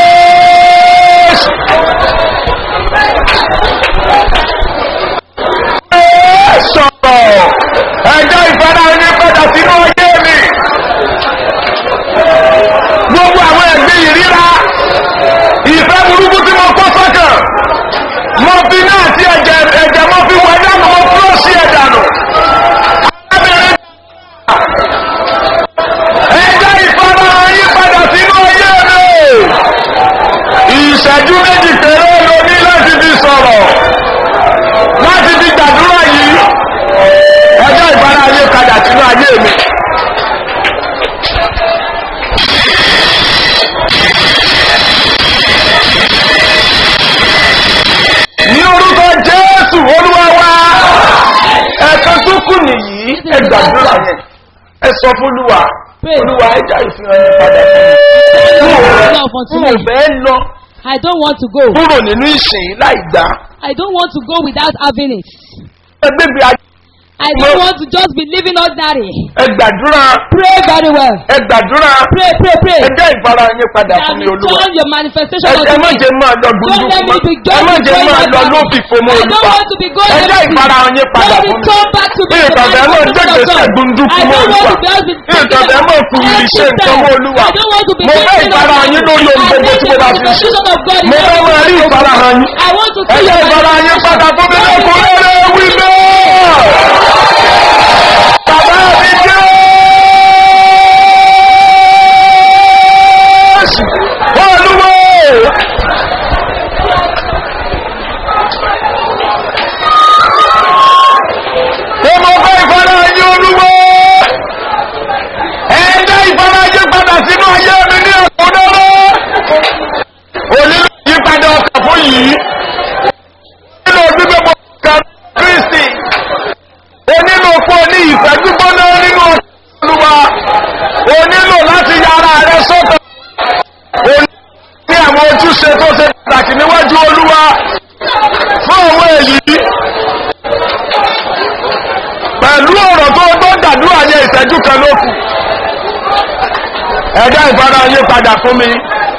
S3: sọ̀rọ̀ ẹjọ́ ìfẹ́ra ẹni padà sínú ayé mi gbogbo àwọn ẹ̀gbẹ́ ìríra ìfẹ́ burúkú tí mo kó sọ́kàn mo fi náà sí ẹ̀jẹ̀ ẹ̀jẹ̀ mo fi wọ ẹ̀dánù mo fúró sí ẹ̀dánù arábìnrin ẹjọ́ ìfẹ́ra ẹni padà sínú ayé mi ìṣẹ́jú méjì péré ló ní láti fi sọ̀rọ̀ láti fi gbàdúrà yìí ọjọ́ ìbára ayé padà sínú ayé mi. ní orúkọ jésù olúwa wa ẹ̀kan tó kù nìyí ẹ gbàdúrà yẹn ẹ sọ fún olúwa olúwa ẹja ìfihàn yẹn padà fún mi. n ò fẹ́ lọ
S2: I don't want to go.
S3: kúrò nínú ìsìn láì dá
S2: I don't want to go without having it.
S3: ẹgbẹ́gbẹ́ ayé
S2: I don't want to just be living ordinary.
S3: ẹ gbàdúrà
S2: Pray very well.
S3: ẹ gbàdúrà
S2: Pray, pray, pray.
S3: ẹ jẹ́ ìfara yín padà
S2: And
S3: fún mi olúwa
S2: return your manifestation
S3: ẹ
S2: unto
S3: ẹ má
S2: me.
S3: jẹ́ máa lọ
S2: Don't
S3: gbùdùkú
S2: let me
S3: mọ́
S2: be
S3: ẹ
S2: just
S3: má jẹ́
S2: going
S3: máa lọ
S2: ordinary.
S3: lófìfo mọ́
S2: I don't
S3: olúwa
S2: want to be going
S3: ẹ jẹ́
S2: empty.
S3: ìfara yín padà
S2: Let me
S3: fún mi
S2: come back to be the
S3: ìtọ̀bẹ̀ náà
S2: manifestation
S3: jẹ́
S2: of
S3: gbèsè
S2: God.
S3: gbùdùkú
S2: I
S3: mọ́
S2: don't want
S3: olúwa
S2: to be just be
S3: ìtọ̀bẹ̀ náà kù lè ṣe nǹkan mọ́ olúwa
S2: I don't want to be
S3: mo fẹ́
S2: thinking
S3: ìfara
S2: of
S3: yín lórí ohun
S2: I
S3: gbogbo
S2: need
S3: tí
S2: the
S3: mo bá fi ṣe
S2: manifestation of God in
S3: mo fẹ́
S2: everything
S3: máa rí
S2: I do.
S3: ìfara hàn yín
S2: I want to
S3: ẹ
S2: see
S3: jẹ́
S2: your
S3: ìfara yín padà fún mi lẹ́kùnrin rẹ̀ wí bẹ́ẹ̀. Bàbá mi jẹ́ olúwo. Mo mọ fẹ́ ìfara yín olúwo. Ẹ dá ìfara yín padà sínú ayé mi ní ẹ̀kúnrẹ́rẹ́. Onílò yípadà ọkàn fún yìí. Nínú gbígbé mo kà Kristi. O nílò fún ọ ní ìfẹ́ gbígbóná nínú olúwa. O nílò láti yára rẹ sọ́tọ̀. O ní àwọn ojúṣe tó ṣe pàtàkì níwájú olúwa. Fún àwọn èyí. Pẹ̀lú ọ̀rọ̀ tó gbọ́ gbàdúrà yẹ ìṣẹ́jú kan ló kù. Ẹ̀dá ìfara yín padà fún mi.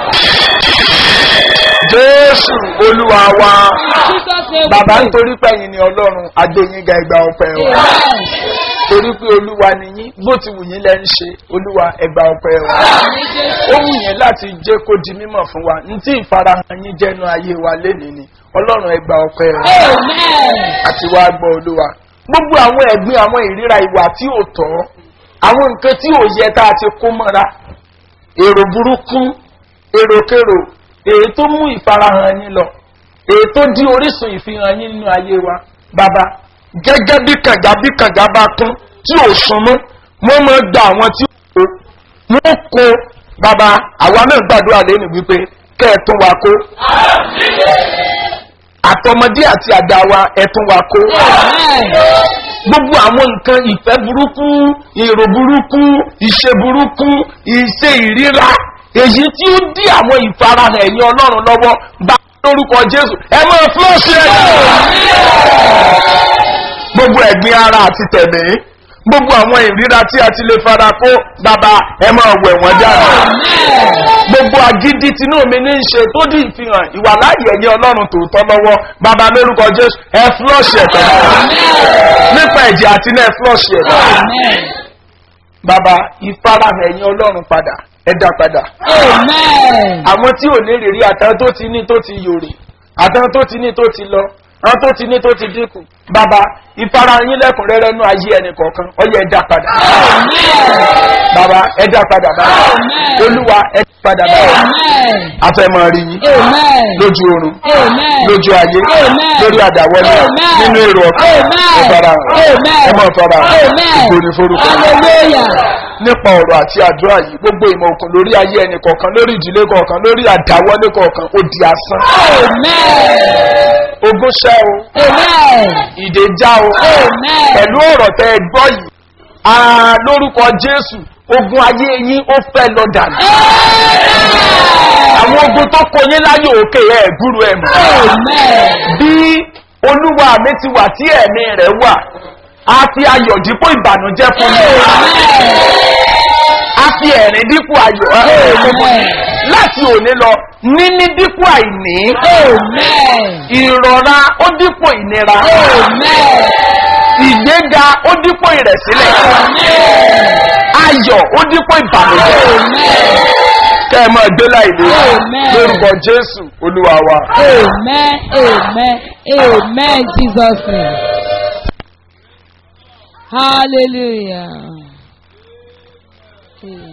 S3: Jésù olúwa wa.
S2: Jesus name we
S3: Bàbá
S2: pray.
S3: nítorí pẹ̀yìn ni Ọlọ́run Adéyínga ẹgbà ọpẹ́ wa.
S2: Amen.
S3: Torí pé olúwa nìyí bó ti wù yín lẹ́ ń ṣe olúwa ẹgbà ọpẹ́ wa.
S2: Àmín Jésù.
S3: Ó wù yín láti jẹ́ kó di mímọ̀ fún wa. Ní tí ìfarahàn yín jẹ́nu ayé wa lénìí ni Ọlọ́run ẹgbà ọpẹ́ wa.
S2: Amen.
S3: Àti wá gbọ́ olúwa. Gbogbo àwọn ẹ̀gbin àwọn ìríra ìwà tí ò tọ́. Àwọn nǹkan tí ò yẹ tá a ti kó mọ́ra. Èrò burúkú, èròkèrò, èyí tó mú ìfarahàn yín lọ èyí tó dí orísun ìfihàn yín nínú ayé wa bàbá gẹ́gẹ́ bí kànga bí kànga bá kún tí ò súnmọ́ wọ́n máa gba àwọn tí ò kó wọ́n kó bàbá àwa náà gbàdúrà lẹ́nu wípé kẹ́ ẹ̀ tún wa kó àtọmọdé àti àgbà wa ẹ̀ tún wa kó
S2: Amen.
S3: gbogbo àwọn nǹkan ìfẹ́ burúkú èrò burúkú ìṣe burúkú ìṣe ìríra èyí tí ó dí àwọn ìfarahàn ẹ̀yìn ọlọ́run lọ́wọ́ bá lórúkọ jésù ẹ máa fúlọ́ọ̀ṣì ẹ̀ gbogbo ẹ̀gbin ara àti tẹ̀mí gbogbo àwọn ìríra tí a ti lè fara kó bàbá ẹ máa wẹ̀ wọ́n dára gbogbo agídí tinú mi ní í ṣe tó dì ìfihàn ìwà láàyè ẹ̀yìn ọlọ́run tòótọ́ lọ́wọ́ bàbá lórúkọ jésù ẹ fúlọ́ọ̀ṣì ẹ̀ tẹ̀lé nípa ẹ̀jẹ̀ àti náà flush ẹ̀
S2: Amen.
S3: bàbá ìfarahàn ẹ̀yìn ọlọ́run padà ẹ̀dá padà
S2: Amen.
S3: àwọn tí ò ní rírí àtàwọn tó ti ní tó ti yòrè àtàwọn tó ti ní tó ti lọ àwọn tó ti ní tó ti dínkù bàbá ìfarahàn yín lẹ́kùnrẹ́rẹ́ nú ayé ẹnì kọ̀ọ̀kan ọyẹ ẹ̀dá padà bàbá ẹ̀dá padà bàbá
S2: Amen.
S3: olúwa ẹ̀dá padà bàbá
S2: Amen.
S3: afẹ́mọ̀ rí yín
S2: Amen.
S3: lójú oorun
S2: Amen.
S3: lójú ayé
S2: Amen.
S3: lórí àdáwọlé
S2: Amen.
S3: nínú èrò ọkàn
S2: Amen.
S3: ìfarahàn
S2: Amen.
S3: ẹmọ ìfarahàn
S2: Amen.
S3: ìgbòrí forúkọ
S2: Hallelujah.
S3: nípa ọ̀rọ̀ àti àdúrà yìí gbogbo ìmọ̀ òkun lórí ayé ẹnì kọ̀ọ̀kan lórí ìdílé kọ̀ọ̀kan lórí àdáwọlé kọ̀ọ̀kan ó di asán
S2: Amen.
S3: ogún ṣẹ́ o
S2: Amen.
S3: ìdè já o
S2: Amen.
S3: pẹ̀lú ọ̀rọ̀ tẹ́ ẹ gbọ́ yìí àà lórúkọ jésù ogun ayé yín ó fẹ́ lọ dànù àwọn ogun tó kọ yín láyé òkè ẹ̀ gúrú ẹ̀ mọ́
S2: Amen.
S3: bí olúwa mi ti wà tí ẹ̀mí rẹ̀ wà á fi ayọ̀ dípò ìbànújẹ́ fún mi á fi ẹ̀rín dípò ayọ̀
S2: Amen.
S3: láti òní lọ níní dípò àìní
S2: Amen.
S3: ìrọ̀ra ó dípò ìnira
S2: Amen.
S3: ìgbéga ó dípò ìrẹ̀sílẹ̀ ayọ̀ ó dípò ìbànújẹ́
S2: Amen.
S3: kẹ́ ẹ máa gbé láìlé
S2: Amen.
S3: lórúkọ jésù olúwa wa.
S2: Amen. Amen. Amen. Jesus name. Hallelujah. Amen.